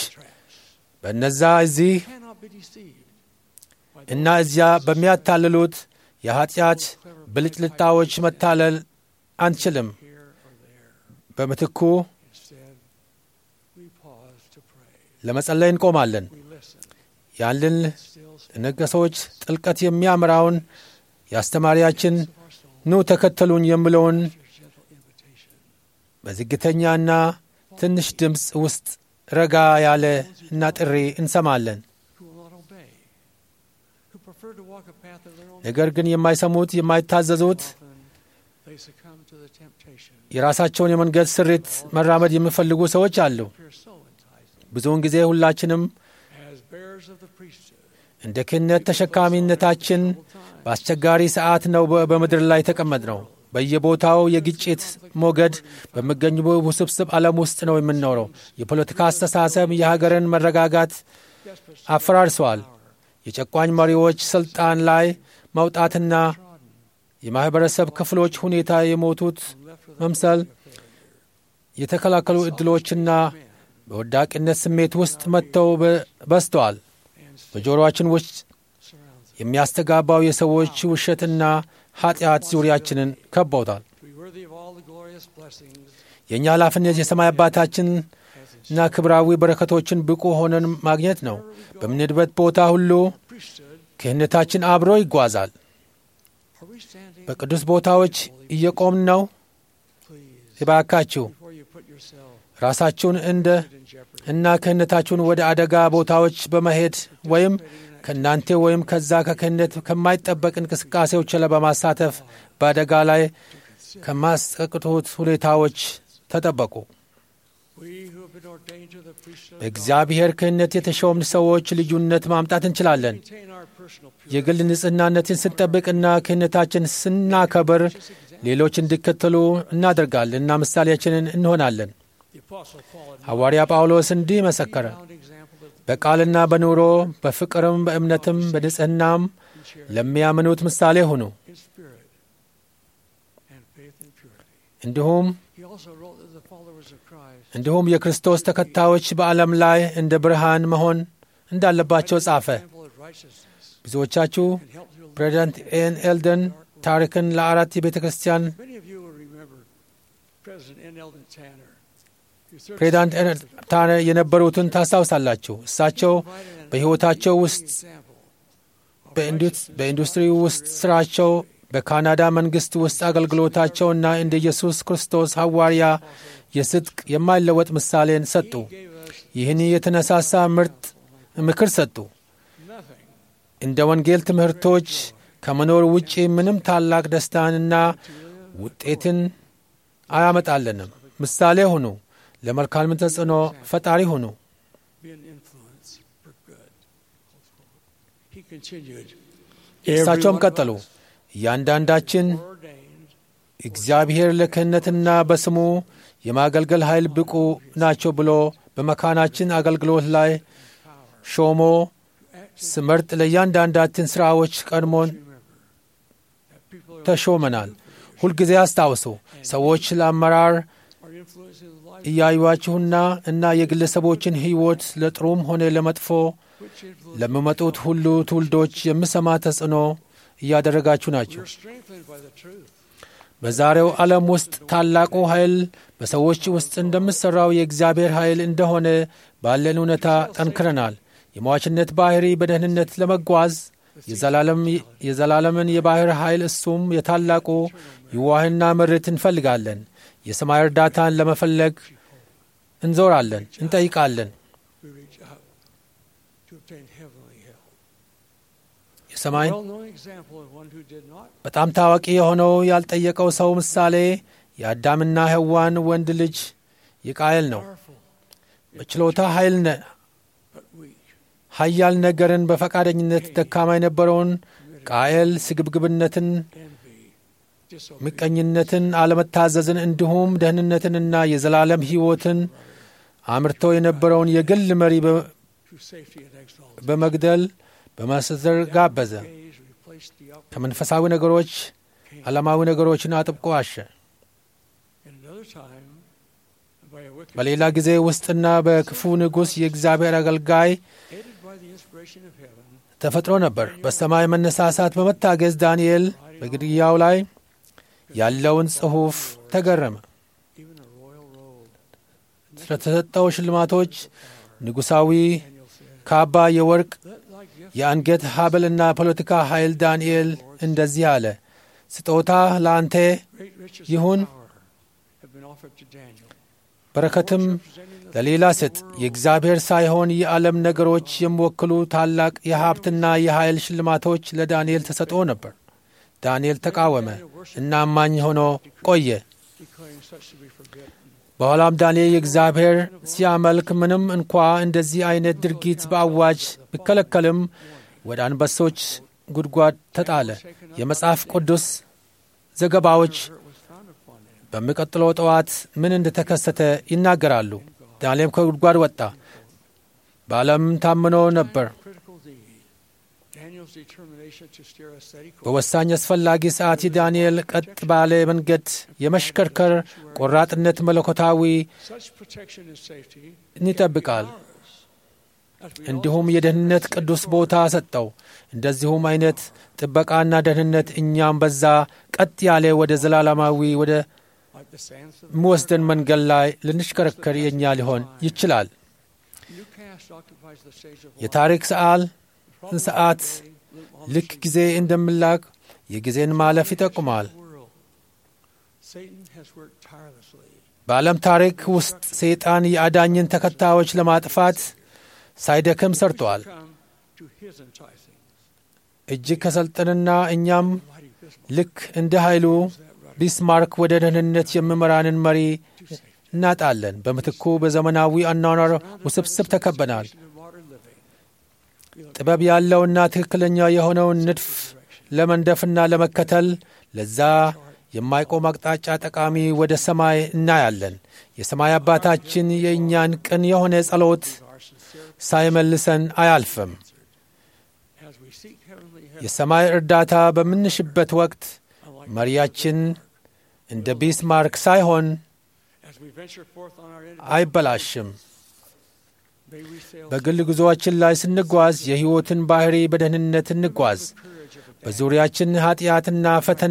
በእነዛ እዚህ Cannot be deceived. እና እዚያ በሚያታልሉት የኀጢአት ብልጭልጣዎች መታለል አንችልም። Here or there. በምትኩ Instead, we pause to pray. ለመጸለይ እንቆማለን። We listen. ያንን Still ነገሶች ጥልቀት የሚያምራውን የአስተማሪያችን of our soul. ኑ ተከተሉን የሚለውን Your gentle invitation. በዝግተኛና ትንሽ ድምፅ ውስጥ ረጋ ያለ እና ጥሪ እንሰማለን። Who will not obey. Who prefer to walk a path of their own. ነገር ግን የማይሰሙት የማይታዘዙት Often they succumb to the temptation. የራሳቸውን የመንገድ ስሪት መራመድ የሚፈልጉ ሰዎች አሉ። Appear so enticing. ብዙውን ጊዜ ሁላችንም As bearers of the priesthood. እንደ ክህነት ተሸካሚነታችን በአስቸጋሪ ሰዓት ነው በ- በምድር ላይ የተቀመጥ ነው። በየቦታው የግጭት ሞገድ በሚገኙ ውስብስብ ዓለም ውስጥ ነው የምንኖረው። የፖለቲካ አስተሳሰብ የሀገርን መረጋጋት Desperate አፈራርሰዋል። የጨቋኝ መሪዎች ስልጣን ላይ መውጣትና የማኅበረሰብ ክፍሎች ሁኔታ የሞቱት መምሰል የተከላከሉ ዕድሎችና በወዳቂነት ስሜት ውስጥ መጥተው በ- በዝተዋል። በጆሮአችን ውስጥ surrounds us. የሚያስተጋባው የሰዎች ውሸትና ኃጢአት ዙሪያችንን ከበውታል። To be worthy of all the glorious blessings የእኛ ኃላፊነት የሰማይ አባታችን እና ክብራዊ በረከቶችን ብቁ ሆነን ማግኘት ነው። በምንሄድበት ቦታ ሁሉ priesthood. ክህነታችን አብሮ ይጓዛል። Are we standing? በቅዱስ ቦታዎች እየቆምን ነው። Please, እባካችሁ before you put yourself ራሳችሁን እንደ in jeopardy. እና ክህነታችሁን ወደ አደጋ ቦታዎች በመሄድ ወይም ከእናንተ ወይም ከዛ ከክህነት ከማይጠበቅ እንቅስቃሴዎች ላይ በማሳተፍ በአደጋ ላይ ከማስጠቅጡት ሁኔታዎች ተጠበቁ። We who have been ordained to the priesthood of God በእግዚአብሔር ክህነት የተሾምን ሰዎች ልዩነት ማምጣት እንችላለን። maintain our personal purity. የግል ንጽህናነትን ስንጠብቅና ክህነታችን ስናከብር ሌሎች እንዲከተሉ እናደርጋለን እና ምሳሌያችንን እንሆናለን። The Apostle Paul had ሐዋርያ ጳውሎስ እንዲህ መሰከረ። found example of በቃልና በኑሮ በፍቅርም በእምነትም በንጽህናም ለሚያምኑት ምሳሌ ሁኑ። in spirit and faith and purity. እንዲሁም He also wrote that the followers of Christ እንዲሁም የክርስቶስ ተከታዮች በዓለም ላይ እንደ ብርሃን መሆን እንዳለባቸው ጻፈ። example of righteousness ብዙዎቻችሁ and help to ፕሬዚዳንት ኤን ኤልደን ታሪክን ለአራት የቤተ ክርስቲያን Many of you will remember President N. Eldon Tanner. who served ፕሬዚዳንት as ኤን ታነ የነበሩትን ታስታውሳላችሁ። እሳቸው provided an በሕይወታቸው ውስጥ example of በኢንዱስ- በኢንዱስትሪ ውስጥ ስራቸው በካናዳ መንግሥት ውስጥ አገልግሎታቸውና እንደ ኢየሱስ ክርስቶስ ሐዋርያ የስድቅ የማይለወጥ ምሳሌን ሰጡ። He gave us ይህን የተነሳሳ ምርጥ ምክር ሰጡ። nothing እንደ ወንጌል ትምህርቶች ከመኖር ውጪ ምንም ታላቅ ደስታንና ውጤትን አያመጣልንም። ምሳሌ ሁኑ። ለመልካም ተጽዕኖ ፈጣሪ ሁኑ። be an influence for good. He continued, እሳቸውም "Every one of ቀጠሉ us እያንዳንዳችን ordained እግዚአብሔር ለክህነትና በስሙ የማገልገል ኃይል ብቁ ናቸው ብሎ በመካናችን አገልግሎት ላይ ሾሞ ስመርጥ ለእያንዳንዳችን ሥራዎች ቀድሞን that people are, ተሾመናል። ሁልጊዜ አስታውሱ፣ ሰዎች ለአመራር are influencing the life እያዩዋችሁና እና የግለሰቦችን ሕይወት ለጥሩም ሆነ ለመጥፎ which influence ለሚመጡት ሁሉ ትውልዶች የምሰማ ተጽዕኖ እያደረጋችሁ ናቸው። we're strengthened by the truth. በዛሬው ዓለም ውስጥ ታላቁ ኃይል በሰዎች ውስጥ እንደምሠራው የእግዚአብሔር ኃይል እንደሆነ ባለን እውነታ ጠንክረናል። የሟችነት ባሕሪ በደህንነት ለመጓዝ የዘላለም የዘላለምን የባሕር ኃይል እሱም የታላቁ ይዋህና ምርት እንፈልጋለን። የሰማይ እርዳታን ለመፈለግ እንዞራለን፣ እንጠይቃለን። We reach out to obtain heavenly help. የሰማይ well-known example of one who did not በጣም ታዋቂ የሆነው ያልጠየቀው ሰው ምሳሌ የአዳምና ሔዋን ወንድ ልጅ የቃየል ነው። powerful በችሎታ ኃይል ነ but weak. ኃያል ነገርን በፈቃደኝነት ደካማ የነበረውን ቃየል ስግብግብነትን፣ envy, disobedience, ምቀኝነትን፣ አለመታዘዝን እንዲሁም ደህንነትንና የዘላለም ሕይወትን አምርቶ የነበረውን የግል መሪ በ- to safety and exaltation. በመግደል በማስዘር ጋበዘ። Gaze replaced the up ከመንፈሳዊ ነገሮች ዓለማዊ ነገሮችን አጥብቆ አሸ። in another time by a wicked በሌላ ጊዜ ውስጥና በክፉ ንጉሥ የእግዚአብሔር አገልጋይ aided by the inspiration of heaven, ተፈጥሮ ነበር። በሰማይ መነሳሳት በመታገዝ ዳንኤል በግድያው ላይ ያለውን ጽሑፍ ተገረመ። even a royal robe. ስለተሰጠው ሽልማቶች ንጉሣዊ Daniel said, ካባ፣ የወርቅ Let thy gift የአንገት ሐብልና ፖለቲካ ኃይል ዳንኤል እንደዚህ አለ፣ ስጦታ ለአንተ great riches ይሁን፣ and power have been offered to Daniel. በረከትም Representing the ለሌላ ስጥ። የእግዚአብሔር ሳይሆን የዓለም ነገሮች የሚወክሉ ታላቅ የሀብትና የኃይል ሽልማቶች ለዳንኤል ተሰጥኦ ነበር። ዳንኤል ተቃወመ እና አማኝ ሆኖ ቆየ። declaring such to be forbidden. በኋላም ዳንኤል የእግዚአብሔር ሲያመልክ ምንም እንኳ እንደዚህ አይነት ድርጊት በአዋጅ ቢከለከልም ወደ አንበሶች ጉድጓድ ተጣለ። የመጽሐፍ ቅዱስ ዘገባዎች It was found upon him. በሚቀጥለው ጠዋት ምን እንደተከሰተ ይናገራሉ። ዳንኤልም ከጉድጓድ ወጣ። በዓለም ታምኖ ነበር። Critical deed. Daniel's determination to steer a steady course. በወሳኝ አስፈላጊ ሰዓት የዳንኤል ቀጥ ባለ መንገድ የመሽከርከር ቆራጥነት መለኮታዊ Such protection and safety ይጠብቃል። ours. As we እንዲሁም also የደህንነት see ቅዱስ in ቦታ ሰጠው። እንደዚሁም አይነት ጥበቃ ደህንነት እኛም በዛ ቀጥ ያለ ወደ ዘላለማዊ ወደ like the sands of የሚወስደን መንገድ ላይ ልንሽከረከር የእኛ ሊሆን ይችላል። Newcastle occupies the stage of የታሪክ ሰዓል life. ሰዓት ልክ ጊዜ እንደምላክ የጊዜን ማለፍ ይጠቁማል። world. Satan has worked tirelessly በዓለም ታሪክ ውስጥ ሰይጣን የአዳኝን ተከታዮች ለማጥፋት ሳይደክም ሰርተዋል። come to his enticing. እጅግ ከሰልጠንና እኛም Mighty Bismarck ልክ እንደ ኃይሉ ቢስማርክ ወደ ደህንነት የሚመራንን መሪ እናጣለን። በምትኩ በዘመናዊ አኗኗር ውስብስብ ተከበናል። in modern living. ጥበብ ያለውና ትክክለኛ የሆነውን ንድፍ ለመንደፍና ለመከተል ለዛ የማይቆም አቅጣጫ ጠቃሚ ወደ ሰማይ እናያለን። የሰማይ አባታችን የእኛን ቅን የሆነ ጸሎት Our sincere ሳይመልሰን አያልፍም። as we seek heavenly help. የሰማይ እርዳታ በምንሽበት ወቅት Unlike መሪያችን እንደ ቢስማርክ ሳይሆን as we venture forth on our individual አይበላሽም። may we sail በግል ጉዞአችን ላይ ስንጓዝ የሕይወትን ባሕሪ በደህንነት እንጓዝ። courage of a በዙሪያችን ኀጢአትና ፈተና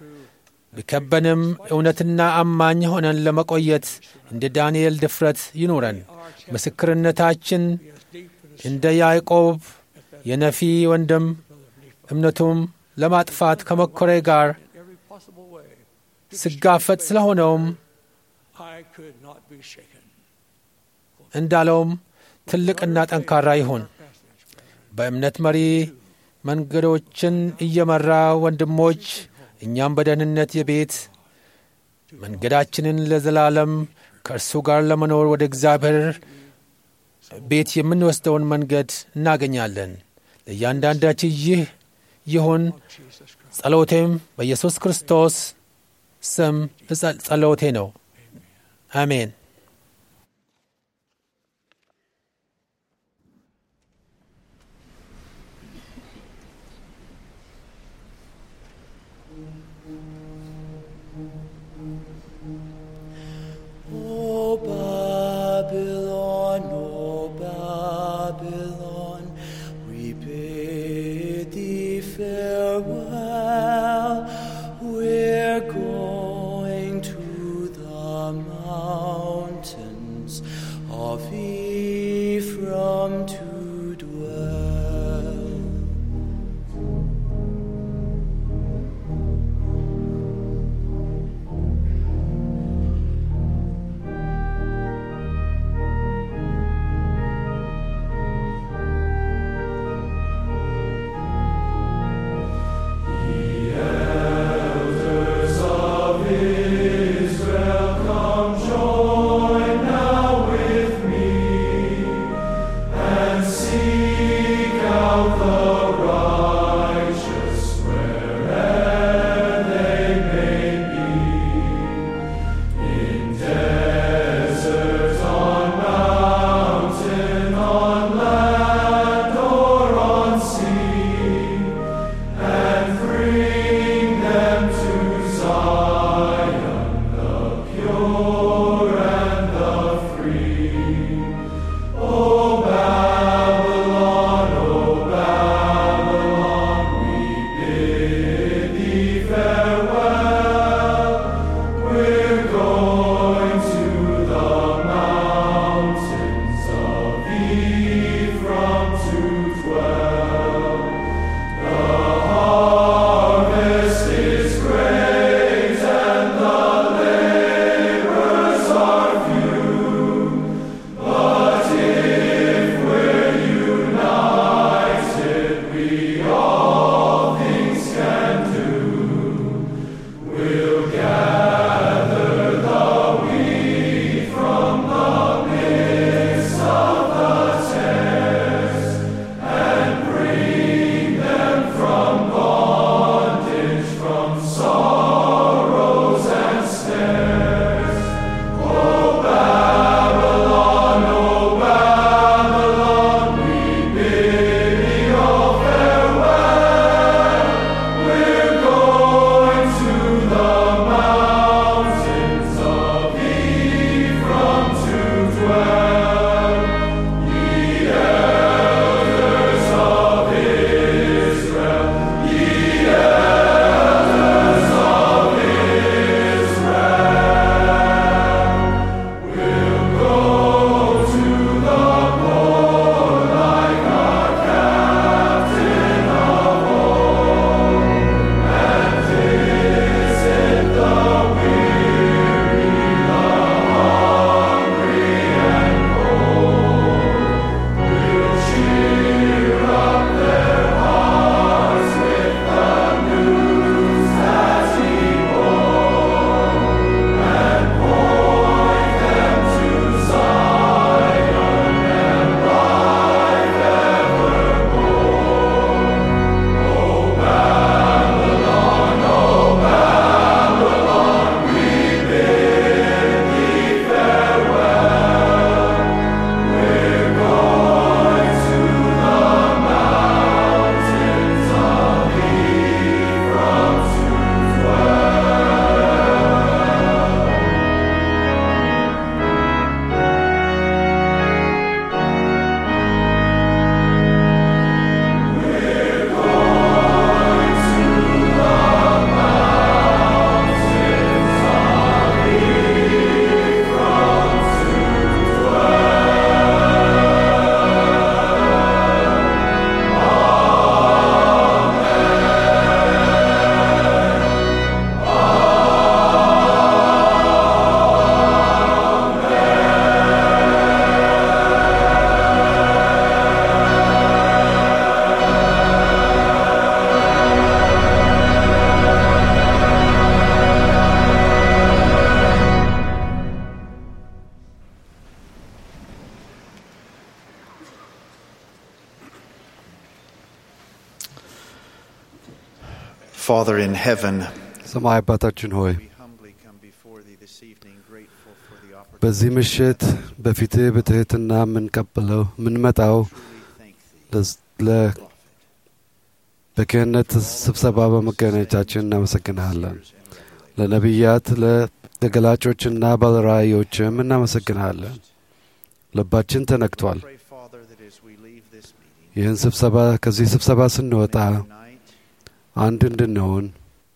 ቢከበንም እውነትና አማኝ ሆነን ለመቆየት እንደ ዳንኤል ድፍረት ይኑረን። ምስክርነታችን be as deep and as እንደ ያዕቆብ የነፊ ወንድም እምነቱም ለማጥፋት ከመኮሬ ጋር in every possible way. ስጋፈጥ ስለሆነውም I could not be shaken. እንዳለውም ትልቅና ጠንካራ ይሁን። በእምነት መሪ መንገዶችን እየመራ ወንድሞች፣ እኛም በደህንነት የቤት መንገዳችንን ለዘላለም ከእርሱ ጋር ለመኖር ወደ እግዚአብሔር ቤት የምንወስደውን መንገድ እናገኛለን። ለእያንዳንዳችን ይህ ይሁን ጸሎቴም በኢየሱስ ክርስቶስ ስም እጸ- ጸሎቴ ነው። አሜን። O Babylon, O Babylon, we bid thee farewell. We're going to the mountain Father in heaven, ሰማይ አባታችን ሆይ we humbly come before thee this evening, grateful for the opportunity በዚህ ምሽት በፊትህ በትህትና የምንቀበለው የምንመጣው to truly thank thee, ለስ- ለ- prophet, በክህነት ስብሰባ በመገናኘታችን እናመሰግንሃለን። and revelation. ለነቢያት ለተገላጮችና ባለራእዮችም እናመሰግንሃለን። ልባችን ተነክቷል። Pray, Father, that as we leave this meeting, ይህን ስብሰባ ከዚህ ስብሰባ ስንወጣ may unite አንድ እንድንሆን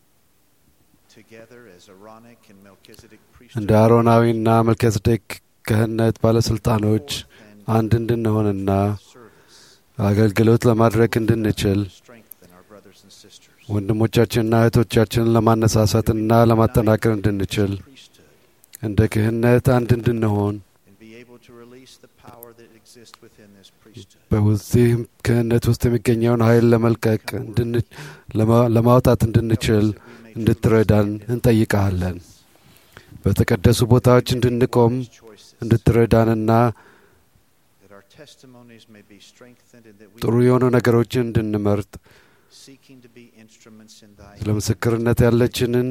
together as Aaronic and Melchizedek እንደ priesthood, አሮናዊና መልከጼዴቅ ክህነት ባለሥልጣኖች and አንድ እንድንሆንና service, አገልግሎት ለማድረግ እንድንችል strengthen our brothers and sisters. ወንድሞቻችንና እህቶቻችንን ለማነሳሳትና ለማጠናከር እንድንችል priesthood እንደ ክህነት አንድ እንድንሆን and be able to release the power that exists within this priesthood. በዚህ ክህነት ውስጥ የሚገኘውን ኃይል ለመልቀቅ እንድን- ለማ- ለማውጣት እንድንችል that we may እንድትረዳን እንጠይቀሃለን። በተቀደሱ ቦታዎች እንድንቆም these choices, እንድትረዳንና that our testimonies may be strengthened and that we ጥሩ የሆኑ ነገሮችን እንድንመርጥ seeking to be instruments in thy ስለ ምስክርነት ያለችንን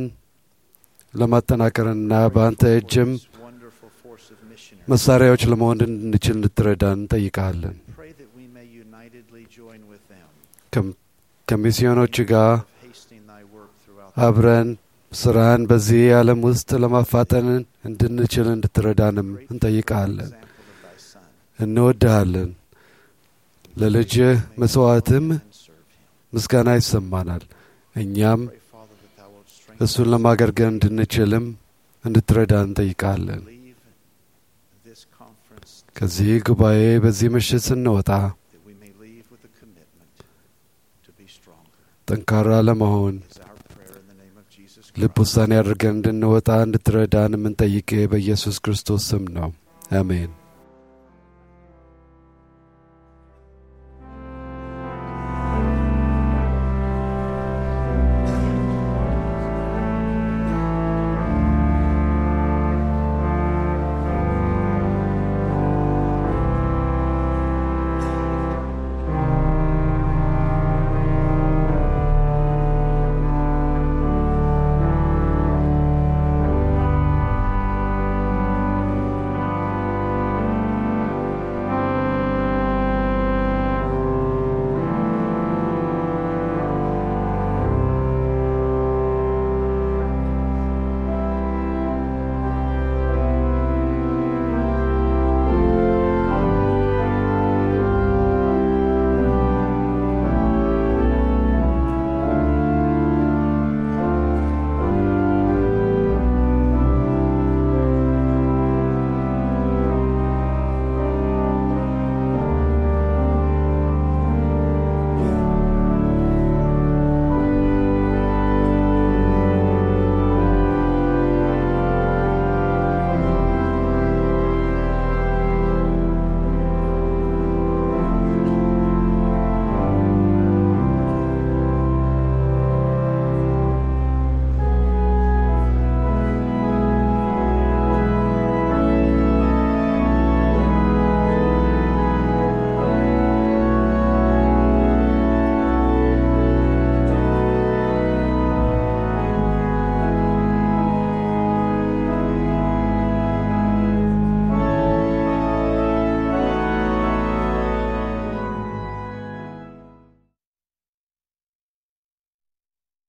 ለማጠናከርና በአንተ እጅም this wonderful force of missionaries. መሳሪያዎች ለመሆን እንድንችል እንድትረዳን እንጠይቀሃለን። Pray that we may unitedly join with them ከም- ከሚስዮኖች ጋር of hastening thy work throughout the አብረን ስራን በዚህ ዓለም ውስጥ ለማፋጠን እንድንችል እንድትረዳንም great እንጠይቀሃለን። example of thy Son. እንወድሃለን። ለልጅህ መስዋዕትም And serve him. ምስጋና ይሰማናል። እኛም Pray, Father, that thou wilt strengthen እሱን ለማገልገል እንድንችልም እንድትረዳን እንጠይቃለን። leave this conference ከዚህ ጉባኤ በዚህ ምሽት ስንወጣ that we may leave with a commitment to be stronger. ጠንካራ ለመሆን Is our prayer in the name of Jesus ልብ Christ. ውሳኔ አድርገን እንድንወጣ እንድትረዳን የምንጠይቅህ በኢየሱስ ክርስቶስ ስም ነው። አሜን።